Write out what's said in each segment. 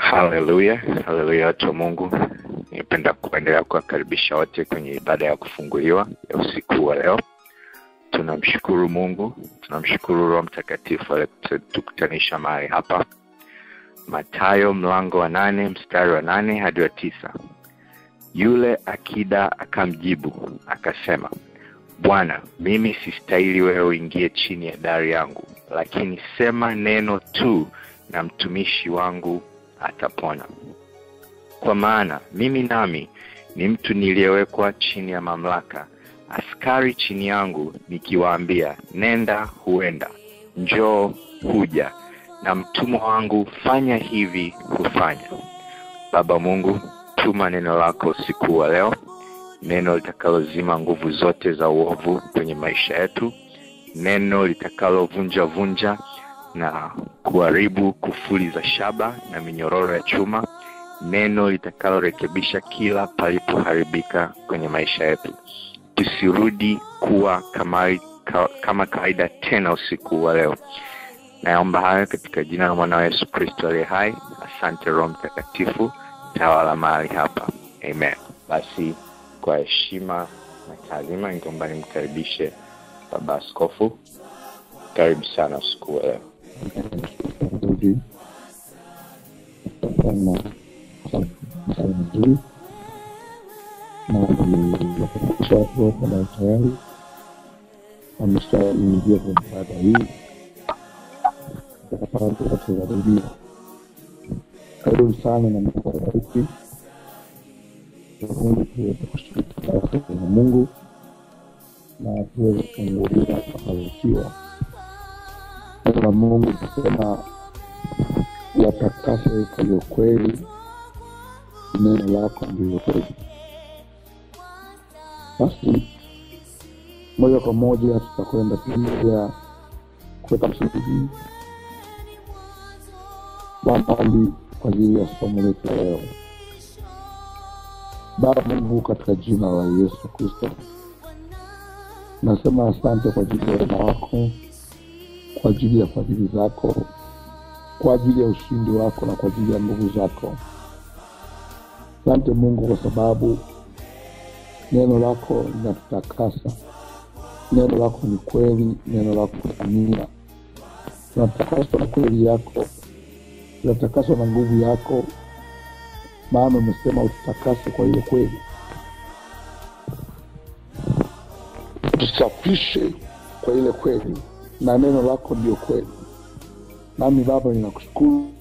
Haleluya, haleluya, watu wa Mungu. Ningependa kuendelea kuwakaribisha wote kwenye ibada ya kufunguliwa ya usiku wa leo. Tunamshukuru Mungu, tunamshukuru Roho Mtakatifu aliyetukutanisha mahali hapa. Mathayo mlango wa nane mstari wa nane hadi wa tisa. Yule akida akamjibu akasema, Bwana, mimi sistahili wewe uingie chini ya dari yangu, lakini sema neno tu na mtumishi wangu atapona. Kwa maana mimi nami ni mtu niliyewekwa chini ya mamlaka, askari chini yangu, nikiwaambia nenda, huenda; njoo, huja; na mtumwa wangu fanya hivi, hufanya. Baba Mungu, tuma neno lako usiku wa leo, neno litakalozima nguvu zote za uovu kwenye maisha yetu, neno litakalovunja vunja na kuharibu kufuli za shaba na minyororo ya chuma, neno litakalorekebisha kila palipoharibika kwenye maisha yetu. Tusirudi kuwa kama, ka, kama kawaida tena usiku wa leo. Naomba hayo katika jina la mwana wa Yesu Kristo aliye hai. Asante Roho Mtakatifu, tawala mahali hapa, amen. Basi kwa heshima na taadhima, ningeomba nimkaribishe Baba Askofu. Karibu sana usiku wa leo. nzuri kutokana na nzuri na watu wana tayari wameshaingia kwenye baada hii takapande watazarudia karibu sana na Mungu awabariki Mungu tuweze kushiriki katika na Mungu na tuweze kufungulia kufanikiwa neno la Mungu likisema watakase kwa hiyo kweli, neno lako ndilo kweli. Basi moja kwa moja tutakwenda pia kuweka msingi wa maombi kwa ajili ya somo letu la leo. Baba Mungu, katika jina la Yesu Kristo, nasema asante kwa ajili ya wema wako kwa ajili ya fadhili zako, kwa ajili ya ushindi wako na kwa ajili ya nguvu zako. Asante Mungu kwa sababu neno lako linatutakasa, neno lako ni kweli, neno lako ni amina. Tunatakaswa na kweli yako, tunatakaswa na nguvu yako, maana umesema ututakase kwa ile kweli, tusafishe kwa ile kweli na neno lako ndio kweli. Nami Baba ninakushukuru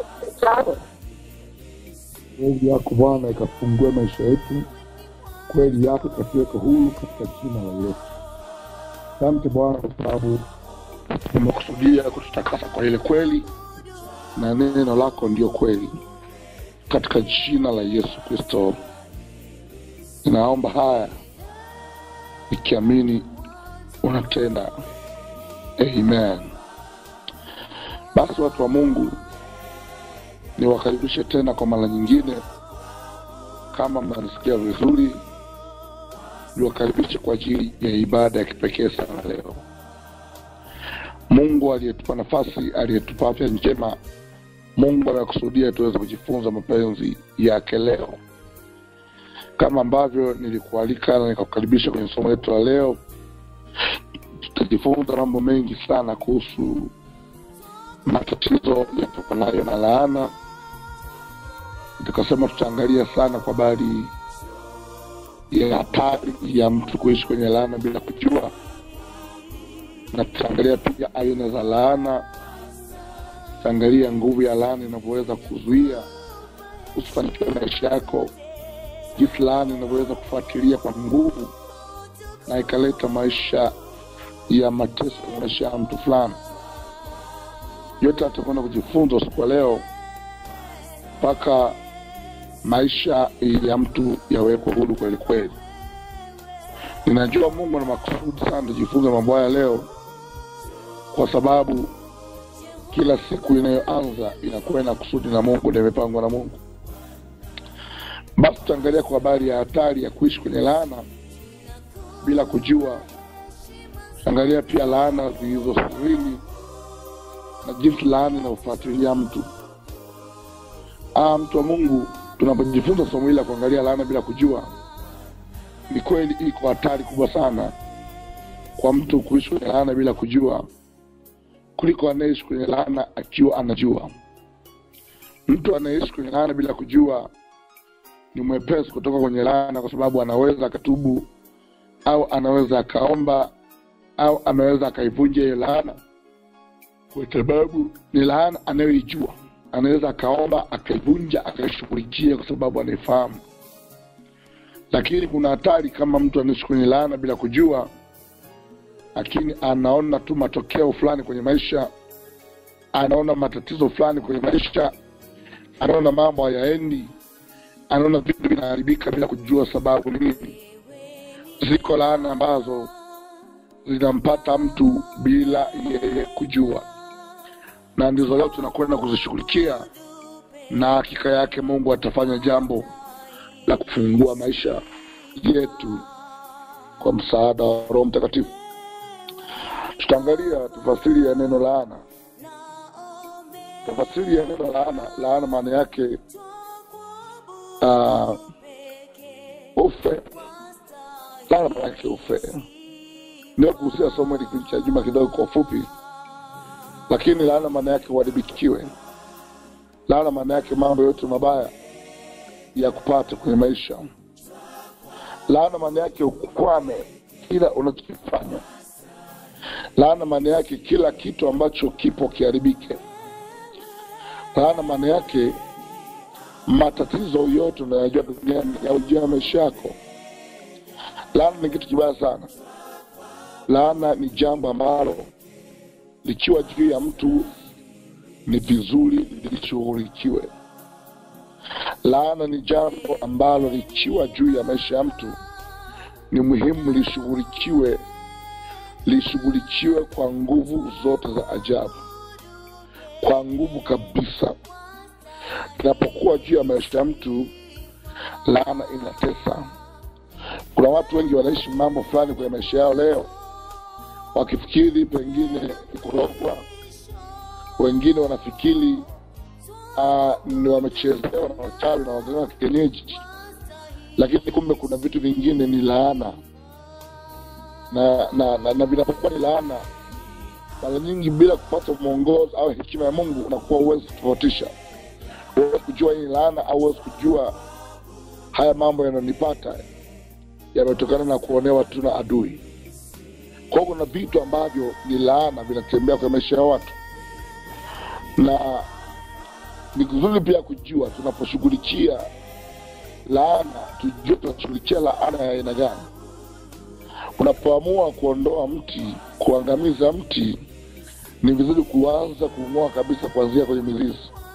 kweli yako Bwana ikafungue maisha yetu, kweli yako ikatuweka huru katika jina la Yesu. Asante Bwana kwa sababu umekusudia kututakasa kwa ile kweli, na neno lako ndio kweli, katika jina la Yesu Kristo ninaomba haya ikiamini unatenda. Amen. Basi watu wa Mungu, niwakaribishe tena kwa mara nyingine. Kama mnanisikia vizuri, niwakaribishe kwa ajili ya ibada ya kipekee sana leo. Mungu aliyetupa nafasi, aliyetupa afya njema, Mungu amekusudia tuweze kujifunza mapenzi yake leo, kama ambavyo nilikualika na nikakukaribisha kwenye somo letu la leo tutajifunza mambo mengi sana kuhusu matatizo yatokanayo na laana. Tukasema tutaangalia sana kwa habari ya hatari ya mtu kuishi kwenye laana bila kujua, na tutaangalia pia aina za laana, tutaangalia nguvu ya laana inavyoweza kuzuia usifanikiwe maisha yako, jinsi laana inavyoweza kufuatilia kwa nguvu na ikaleta maisha ya mateso ya maisha ya mtu fulani. Yote atakwenda kujifunza usiku wa leo mpaka maisha ya mtu yawekwe huru kweli kweli. Ninajua Mungu ana makusudi sana tujifunze mambo haya leo, kwa sababu kila siku inayoanza inakuwa ina kusudi na Mungu na imepangwa na Mungu. Basi tutaangalia kwa habari ya hatari ya kuishi kwenye laana bila kujua angalia pia laana zilizo sirini na jinsi laana inayofuatilia mtu Ah, mtu wa Mungu, tunapojifunza somo hili la kuangalia laana bila kujua, ni kweli iko hatari kubwa sana kwa mtu kuishi kwenye laana bila kujua kuliko anayeishi kwenye laana akiwa anajua. Mtu anayeishi kwenye laana bila kujua ni mwepesi kutoka kwenye laana, kwa sababu anaweza akatubu au anaweza akaomba au anaweza akaivunja hiyo laana, kwa sababu ni laana anayoijua. Anaweza akaomba akaivunja akaishughulikia, kwa sababu anaifahamu. Lakini kuna hatari kama mtu anaishi kwenye laana bila kujua, lakini anaona tu matokeo fulani kwenye maisha, anaona matatizo fulani kwenye maisha, anaona mambo hayaendi, anaona vitu vinaharibika bila kujua sababu ni nini. Ziko laana ambazo zinampata mtu bila yeye kujua, na ndizo leo tunakwenda kuzishughulikia, na hakika yake Mungu atafanya jambo la kufungua maisha yetu kwa msaada wa Roho Mtakatifu. Tutaangalia tafasiri ya neno laana. Tafasiri ya neno laana, laana maana yake uh, ufe. Laana maana yake ufe. Ndio kuhusia somo hili kipindi cha juma kidogo kwa ufupi, lakini laana maana yake uharibikiwe. Laana maana yake mambo yote mabaya ya kupata kwenye maisha. Laana maana yake ukwame kila unachokifanya. Laana maana yake kila kitu ambacho kipo kiharibike. Laana maana yake matatizo yote unayojua duniani yaujia maisha yako. Laana ni kitu kibaya sana. Laana ni jambo ambalo likiwa juu ya mtu ni vizuri lishughulikiwe. Laana ni jambo ambalo likiwa juu ya maisha ya mtu ni muhimu lishughulikiwe, lishughulikiwe kwa nguvu zote za ajabu, kwa nguvu kabisa. Inapokuwa juu ya maisha ya mtu, laana inatesa. Kuna watu wengi wanaishi mambo fulani kwenye maisha yao leo wakifikiri pengine ni kurogwa, wengine wanafikiri uh, ni wamechezewa na wachawi na waganga wa kienyeji, lakini kumbe kuna vitu vingine ni laana na na, na, na vinapokuwa ni laana, mara nyingi bila kupata mwongozo au hekima ya Mungu unakuwa huwezi kutofautisha, huwezi kujua hii ni laana au huwezi kujua haya mambo yananipata yametokana na kuonewa tu na adui. Kwa hiyo kuna vitu ambavyo ni laana vinatembea kwa maisha ya watu, na ni vizuri pia kujua tunaposhughulikia laana, tujue tunashughulikia laana ya aina gani. Unapoamua kuondoa mti, kuangamiza mti, ni vizuri kuanza kung'oa kabisa kuanzia kwenye mizizi,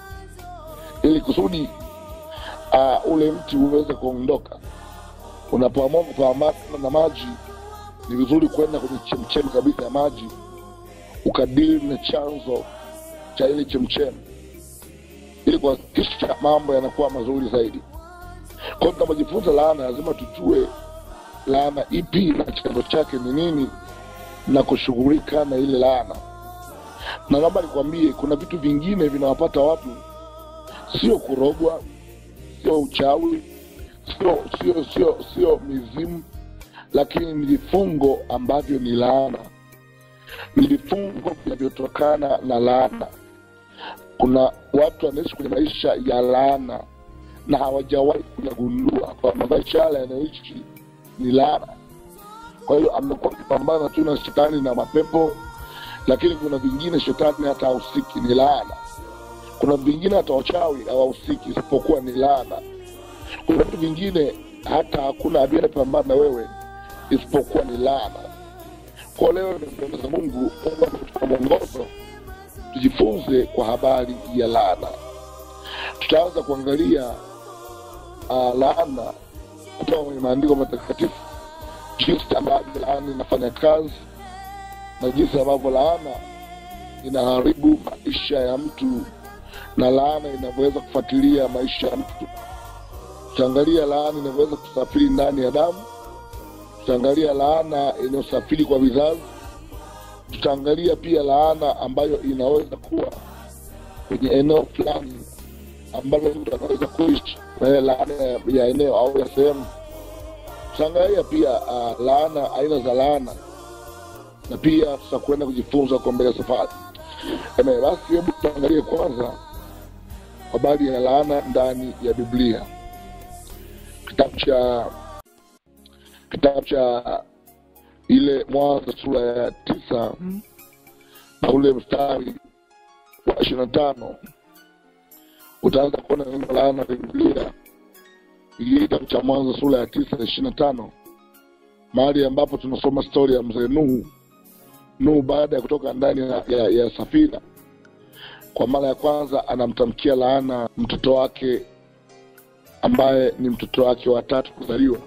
ili kusudi uh, ule mti uweze kuondoka. Unapoamua kupambana na maji, ni vizuri kwenda kwenye chemchemi kabisa ya maji, ukadili na chanzo cha ile chemchemi, ili kuhakikisha mambo yanakuwa mazuri zaidi. Kwa hiyo tunapojifunza laana, lazima tujue laana ipi na chanzo chake ni nini, na kushughulika na ile laana. Na naomba nikwambie, kuna vitu vingine vinawapata watu, sio kurogwa, sio uchawi, sio sio sio sio mizimu, lakini ni vifungo ambavyo ni laana, ni vifungo vinavyotokana na laana. Kuna watu wanaishi kwenye maisha ya laana na hawajawahi kuyagundua kwamba maisha yale yanayoishi ni laana. Kwa hiyo amekuwa akipambana tu na shetani na mapepo, lakini kuna vingine shetani hata hahusiki, ni laana. Kuna vingine hata wachawi hawahusiki, isipokuwa ni laana. Kuna vitu vingine hata hakuna adui anapambana na wewe, isipokuwa ni laana. Kwa leo nimpendeza Mungu, Mungu ametupa mwongozo tujifunze kwa habari ya laana. Tutaanza kuangalia uh, laana kutoka kwenye maandiko matakatifu, jinsi ambavyo laana inafanya kazi na jinsi ambavyo laana inaharibu maisha ya mtu na laana inavyoweza kufuatilia maisha ya mtu. Tutaangalia laana inavyoweza kusafiri ndani ya damu. Tutaangalia laana inayosafiri kwa vizazi. Tutaangalia pia laana ambayo inaweza kuwa kwenye eneo fulani ambalo mtu anaweza kuishi na ile laana ya- ya eneo au ya sehemu tutaangalia pia uh, laana aina za laana na pia tutakwenda kujifunza kwa mbele ya safari Amen. basi hebu tuangalie kwanza habari ya laana ndani ya biblia kitabu cha kitabu cha ile mwanzo sura ya tisa na ule mstari wa ishiri na tano utaanza kuona neno laana la biblia hii kitabu cha mwanzo sura ya tisa ishiri na tano mahali ambapo tunasoma stori ya mzee nuhu nuhu baada ya kutoka ndani ya, ya, ya safina kwa mara ya kwanza anamtamkia laana mtoto wake ambaye ni mtoto wake wa tatu kuzaliwa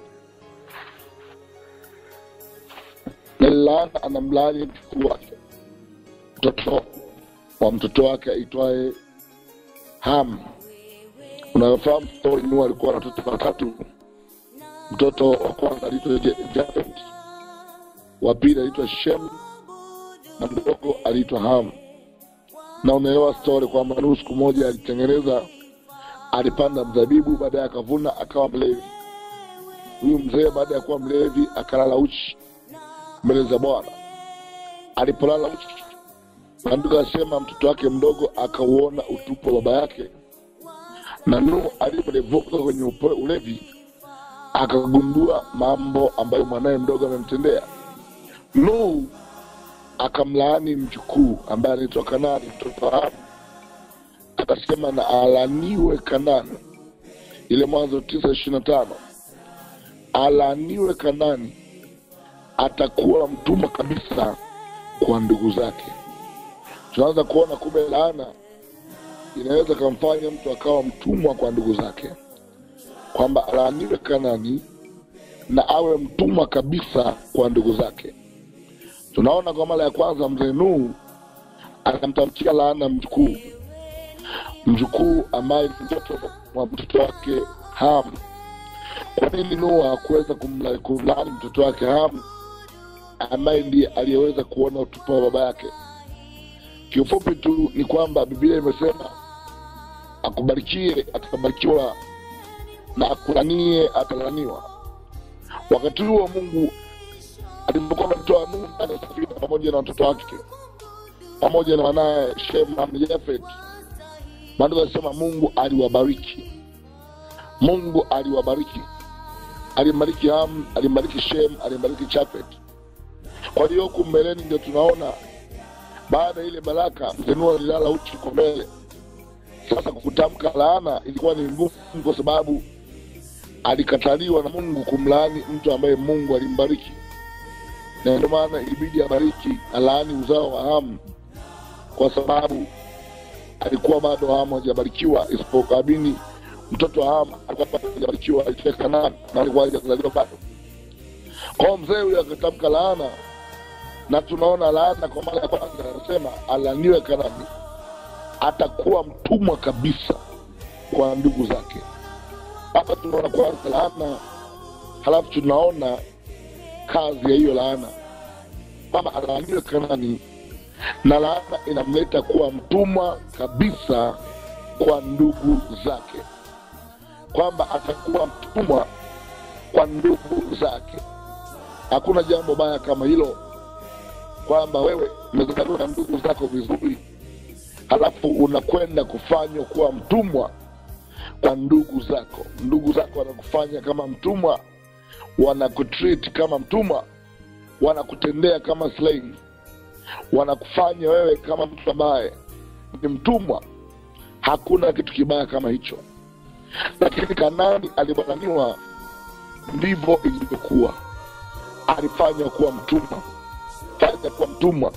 na laana anamlaani mjukuu wake mtoto wa mtoto wake aitwaye ham unafahamu stori nuhu alikuwa na watoto watatu mtoto wa kwanza aliitwa Je- Jafet, wa pili aliitwa Shem na mdogo aliitwa Ham. Na unaelewa stori kwamba Nuhu siku moja alitengeneza, alipanda mzabibu, baadaye akavuna, akawa mlevi. Huyu mzee baada ya kuwa mlevi akalala uchi mbele za Bwana. Alipolala uchi, maandiko asema mtoto wake mdogo akauona utupu wa baba yake, na Nuhu alipolevuka kwenye upo- ulevi akagundua mambo ambayo mwanaye mdogo amemtendea. Nuhu akamlaani mjukuu ambaye anaitwa Kanani, mtoto wa Hamu, akasema na alaniwe Kanani. Ile Mwanzo tisa ishirini na tano alaniwe Kanani, atakuwa mtumwa kabisa kwa ndugu zake. Tunaanza kuona kumbe laana inaweza kumfanya mtu akawa mtumwa kwa ndugu zake kwamba alaaniwe Kanani na awe mtumwa kabisa kwa ndugu zake. Tunaona kwa mara ya kwanza mzee Nuhu anamtamkia laana mjukuu, mjukuu ambaye ni mtoto wa mtoto wake Hamu. Kwa nini Nuhu hakuweza kumla- kumlaani mtoto wake Hamu ambaye ndiye aliyeweza kuona utupu wa baba yake? Kiufupi tu ni kwamba Biblia imesema akubarikie atabarikiwa na akulanie atalaniwa. Wakati huo Mungu alipokuwa amemtoa Nuhu ndani ya safina pamoja na watoto wake pamoja na wanaye Shem na Yafet, maandiko yanasema Mungu aliwabariki. Mungu aliwabariki, alimbariki Ham, alimbariki Shem, alimbariki Chafet. Kwa hiyo huku mbeleni ndio tunaona baada ya ile baraka mzee Nuhu alilala uchi kwa mbele. Sasa kutamka laana ilikuwa ni ngumu, kwa sababu alikataliwa na Mungu kumlaani mtu ambaye Mungu alimbariki, na ndio maana ilibidi abariki alaani uzao wa Hamu kwa sababu alikuwa bado Hamu hajabarikiwa, isipokuwa Abini mtoto wa Hamu alikuwa bado hajabarikiwa, aitwa Kanaani na alikuwa hajazaliwa bado. Kwa hiyo mzee huyo akatamka laana, na tunaona laana kwa mara ya kwanza, anasema alaniwe Kanaani, atakuwa mtumwa kabisa kwa ndugu zake hapa tunaona kwanza laana, halafu tunaona kazi ya hiyo laana, kwamba alaaniwe Kanani, na laana inamleta kuwa mtumwa kabisa kwa ndugu zake, kwamba atakuwa mtumwa kwa ndugu zake. Hakuna jambo baya kama hilo, kwamba wewe umezaliwa na ndugu zako vizuri, halafu unakwenda kufanywa kuwa mtumwa kwa ndugu zako. Ndugu zako wanakufanya kama mtumwa, wanakutreat kama mtumwa, wanakutendea kama slave, wanakufanya wewe kama mtu ambaye ni mtumwa. Hakuna kitu kibaya kama hicho, lakini Kanani alibananiwa, ndivyo ilivyokuwa. Alifanywa kuwa mtumwa, fanya kuwa mtumwa,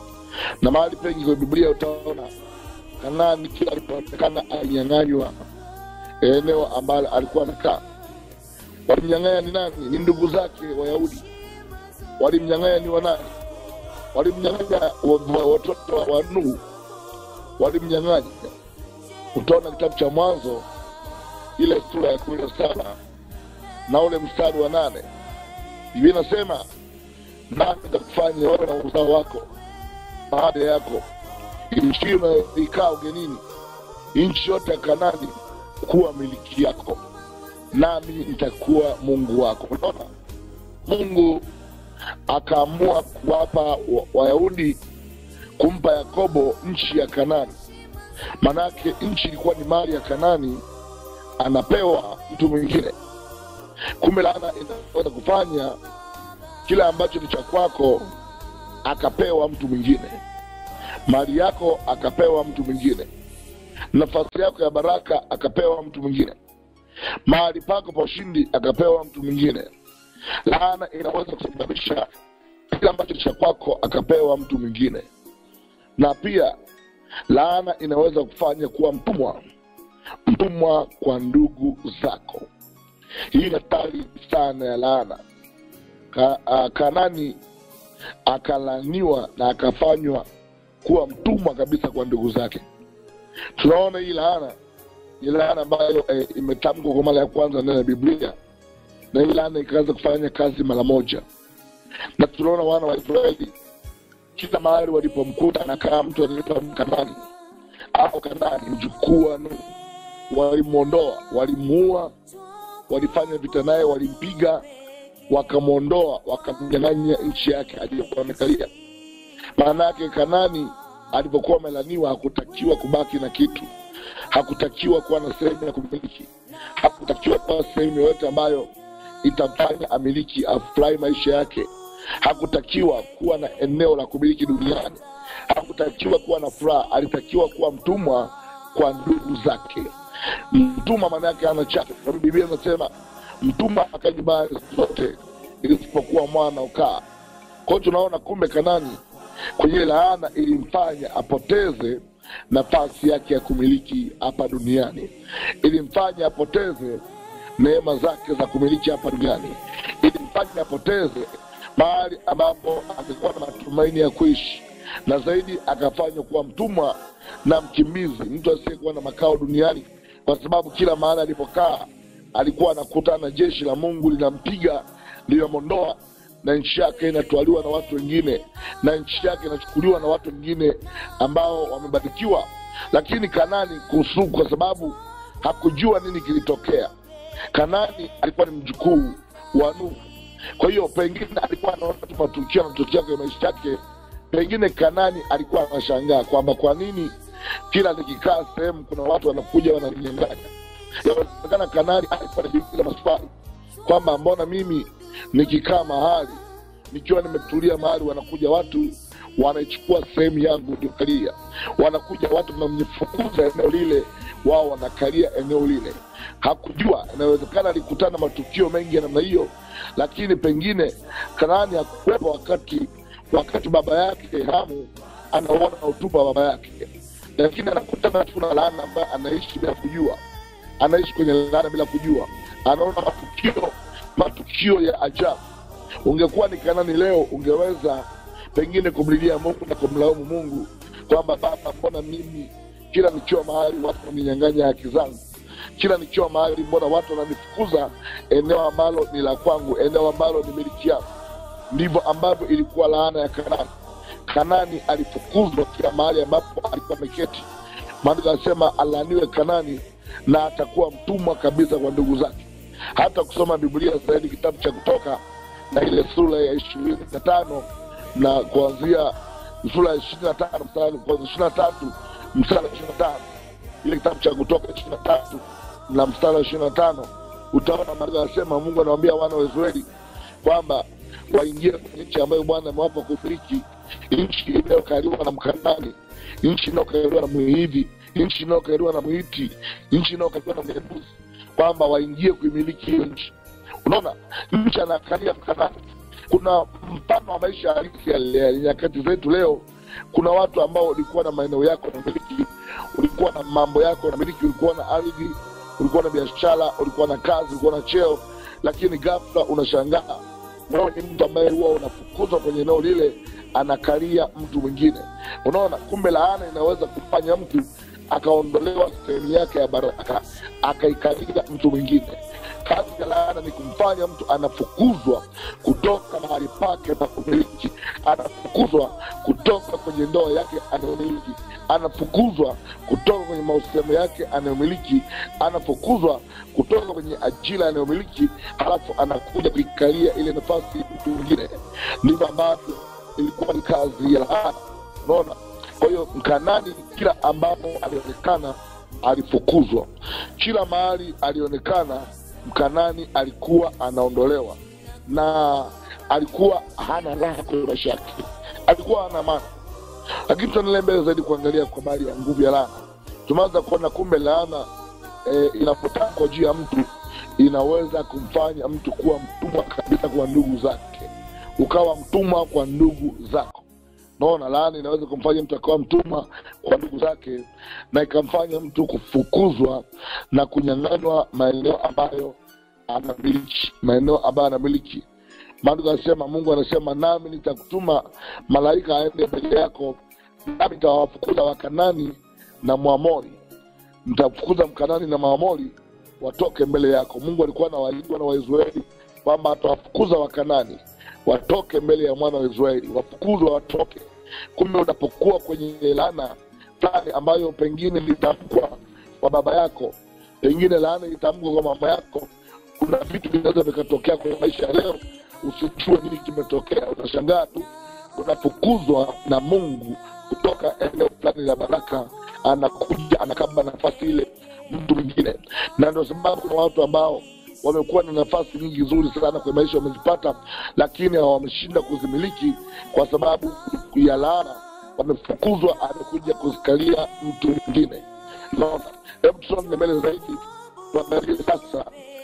na mahali pengi kwenye Biblia utaona Kanani kila alipoonekana alinyang'anywa eneo ambalo alikuwa anakaa. Walimnyang'anya ni nani? Ni ndugu zake Wayahudi. Walimnyang'anya ni wanani? Walimnyang'anya wa- wa- watoto wa wa Nuhu, walimnyang'anya. Utaona kitabu cha Mwanzo ile sura ya kumi na saba na ule mstari wa nane Biblia inasema nami nitakufanya wewe na uzao wako baada yako nchi unayoikaa ugenini nchi yote ya kanani kuwa miliki yako nami nitakuwa mungu wako unaona mungu akaamua kuwapa wa- wayahudi kumpa yakobo nchi ya kanani manake nchi ilikuwa ni mali ya kanani anapewa mtu mwingine kumbe laana inaweza kufanya kile ambacho ni cha kwako akapewa mtu mwingine mali yako akapewa mtu mwingine nafasi yako ya baraka akapewa mtu mwingine mahali pako pa ushindi akapewa mtu mwingine laana inaweza kusababisha kile ambacho cha kwako akapewa mtu mwingine na pia laana inaweza kufanya kuwa mtumwa mtumwa kwa ndugu zako hii ni hatari sana ya laana Ka, a, kanani akalaniwa na akafanywa kuwa mtumwa kabisa kwa ndugu zake tunaona hii laana ni laana ambayo eh, imetamkwa kwa mara ya kwanza ndani ya biblia na hii laana ikaanza kufanya kazi mara moja na tunaona wana wa israeli kila mahali walipomkuta anakaa mtu anaitwa kanani au kanani mjukuu wa Nuhu walimwondoa walimuua walifanya vita naye walimpiga wakamwondoa wakamnyang'anya nchi yake aliyokuwa amekalia maana yake kanani alipokuwa amelaniwa hakutakiwa kubaki na kitu hakutakiwa kuwa na sehemu ya kumiliki hakutakiwa kuwa sehemu yoyote ambayo itamfanya amiliki afurahi maisha yake hakutakiwa kuwa na eneo la kumiliki duniani hakutakiwa kuwa na furaha alitakiwa kuwa mtumwa kwa ndugu zake mtumwa maana yake ana chake sababu biblia inasema mtumwa akaji mali zote isipokuwa mwana ukaa kwa hiyo tunaona kumbe kanani kwenye laana ilimfanya apoteze nafasi yake ya kumiliki hapa duniani ilimfanya apoteze neema zake za kumiliki hapa duniani ilimfanya apoteze mahali ambapo angekuwa na matumaini ya kuishi na zaidi akafanywa kuwa mtumwa na mkimbizi mtu asiyekuwa na makao duniani kwa sababu kila mahali alipokaa alikuwa anakutana na jeshi la mungu linampiga linamwondoa na nchi yake inatwaliwa na watu wengine na nchi yake inachukuliwa na watu wengine ambao wamebarikiwa lakini kanani kuhusu kwa sababu hakujua nini kilitokea kanani alikuwa ni mjukuu wa nuhu kwa hiyo pengine alikuwa anaona tu matukio yanatokea kwenye maisha yake pengine kanani alikuwa anashangaa kwamba kwa nini kila nikikaa sehemu kuna watu wanakuja wananinyanganya inawezekana kanani alikuwa anajiuliza maswali kwamba mbona mimi nikikaa mahali nikiwa nimetulia mahali wanakuja watu wanaichukua sehemu yangu niliokalia wanakuja watu wanamnifukuza eneo lile wao wanakalia eneo lile hakujua inawezekana alikutana matukio mengi ya namna hiyo lakini pengine kanaani hakuwepo wakati wakati baba yake hamu anaona utupa wa baba yake lakini anakutana tu na laana ambaye anaishi bila kujua anaishi kwenye laana bila kujua anaona matukio matukio ya ajabu ungekuwa ni kanani leo ungeweza pengine kumlilia mungu na kumlaumu mungu kwamba baba mbona mimi kila nikiwa mahali watu waninyang'anya haki zangu kila nikiwa mahali mbona watu wananifukuza eneo ambalo ni la kwangu eneo ambalo ni miliki yangu ndivyo ambavyo ilikuwa laana ya kanani kanani alifukuzwa kila mahali ambapo alikuwa ameketi maandiko anasema alaaniwe kanani na atakuwa mtumwa kabisa kwa ndugu zake hata kusoma biblia zaidi kitabu cha kutoka na ile sura ya ishirini na tano na kuanzia sura ya ishirini na tano mstari kuanzia ishirini na tatu mstari wa ishirini na tano ile kitabu cha kutoka ishirini na tatu na mstari wa ishirini na tano utaona maandiko anasema mungu anawambia wana wa israeli kwamba waingie kwenye nchi ambayo bwana amewapa kumiliki nchi inayokaliwa na mkanani nchi inayokaliwa na mwihivi nchi inayokaliwa na mwiti nchi inayokaliwa na myebusi kwamba waingie kuimiliki hiyo nchi unaona nchi anakalia mkanani kuna mfano wa maisha halisi ya ya nyakati zetu leo kuna watu ambao ulikuwa na maeneo yako namiliki ulikuwa na mambo yako namiliki ulikuwa na ardhi ulikuwa na biashara ulikuwa na kazi ulikuwa na cheo lakini ghafla unashangaa wewe ni mtu ambaye huwa unafukuzwa kwenye eneo lile anakalia mtu mwingine unaona kumbe laana inaweza kufanya mtu akaondolewa sehemu yake ya baraka akaikalia mtu mwingine kazi ya laana ni kumfanya mtu anafukuzwa kutoka mahali pake pa kumiliki anafukuzwa kutoka kwenye ndoa yake anayomiliki anafukuzwa kutoka kwenye mahusiano yake anayomiliki anafukuzwa kutoka kwenye ajira anayomiliki halafu anakuja kuikalia ile nafasi mtu mwingine ndivyo ambavyo ilikuwa ni kazi ya laana unaona kwa hiyo mkanani kila ambapo alionekana alifukuzwa kila mahali alionekana mkanani alikuwa anaondolewa na alikuwa hana raha kwenye maisha yake alikuwa hana amani lakini tuendelee mbele zaidi kuangalia kwa habari ya nguvu ya laana tumeanza kuona kumbe laana e, inapotamkwa juu ya mtu inaweza kumfanya mtu kuwa mtumwa kabisa kwa ndugu zake ukawa mtumwa kwa ndugu zako naona laana inaweza kumfanya mtu akawa mtumwa kwa ndugu zake na ikamfanya mtu kufukuzwa na kunyang'anywa maeneo ambayo anamiliki maeneo ambayo anamiliki maandiko anasema mungu anasema nami nitakutuma malaika aende mbele yako nami nitawafukuza wakanani na mwamori nitafukuza mkanani na mwamori watoke mbele yako mungu alikuwa anawalijwa na waisraeli kwamba atawafukuza wakanani watoke mbele ya mwana wa israeli wafukuzwa watoke kumbe unapokuwa kwenye laana fulani ambayo pengine litamkwa kwa baba yako pengine laana itamkwa kwa mama yako kuna vitu vinaweza vikatokea kwenye maisha ya leo usijue nini kimetokea utashangaa tu unafukuzwa na mungu kutoka eneo fulani la baraka anakuja anakaba nafasi ile mtu mwingine na ndio sababu kuna watu ambao wamekuwa na nafasi nyingi nzuri sana kwenye maisha wamezipata lakini wameshinda kuzimiliki kwa sababu ya laana wamefukuzwa amekuja kuzikalia mtu mwingine naona hebu tusonge mbele zaidi tuangalie sasa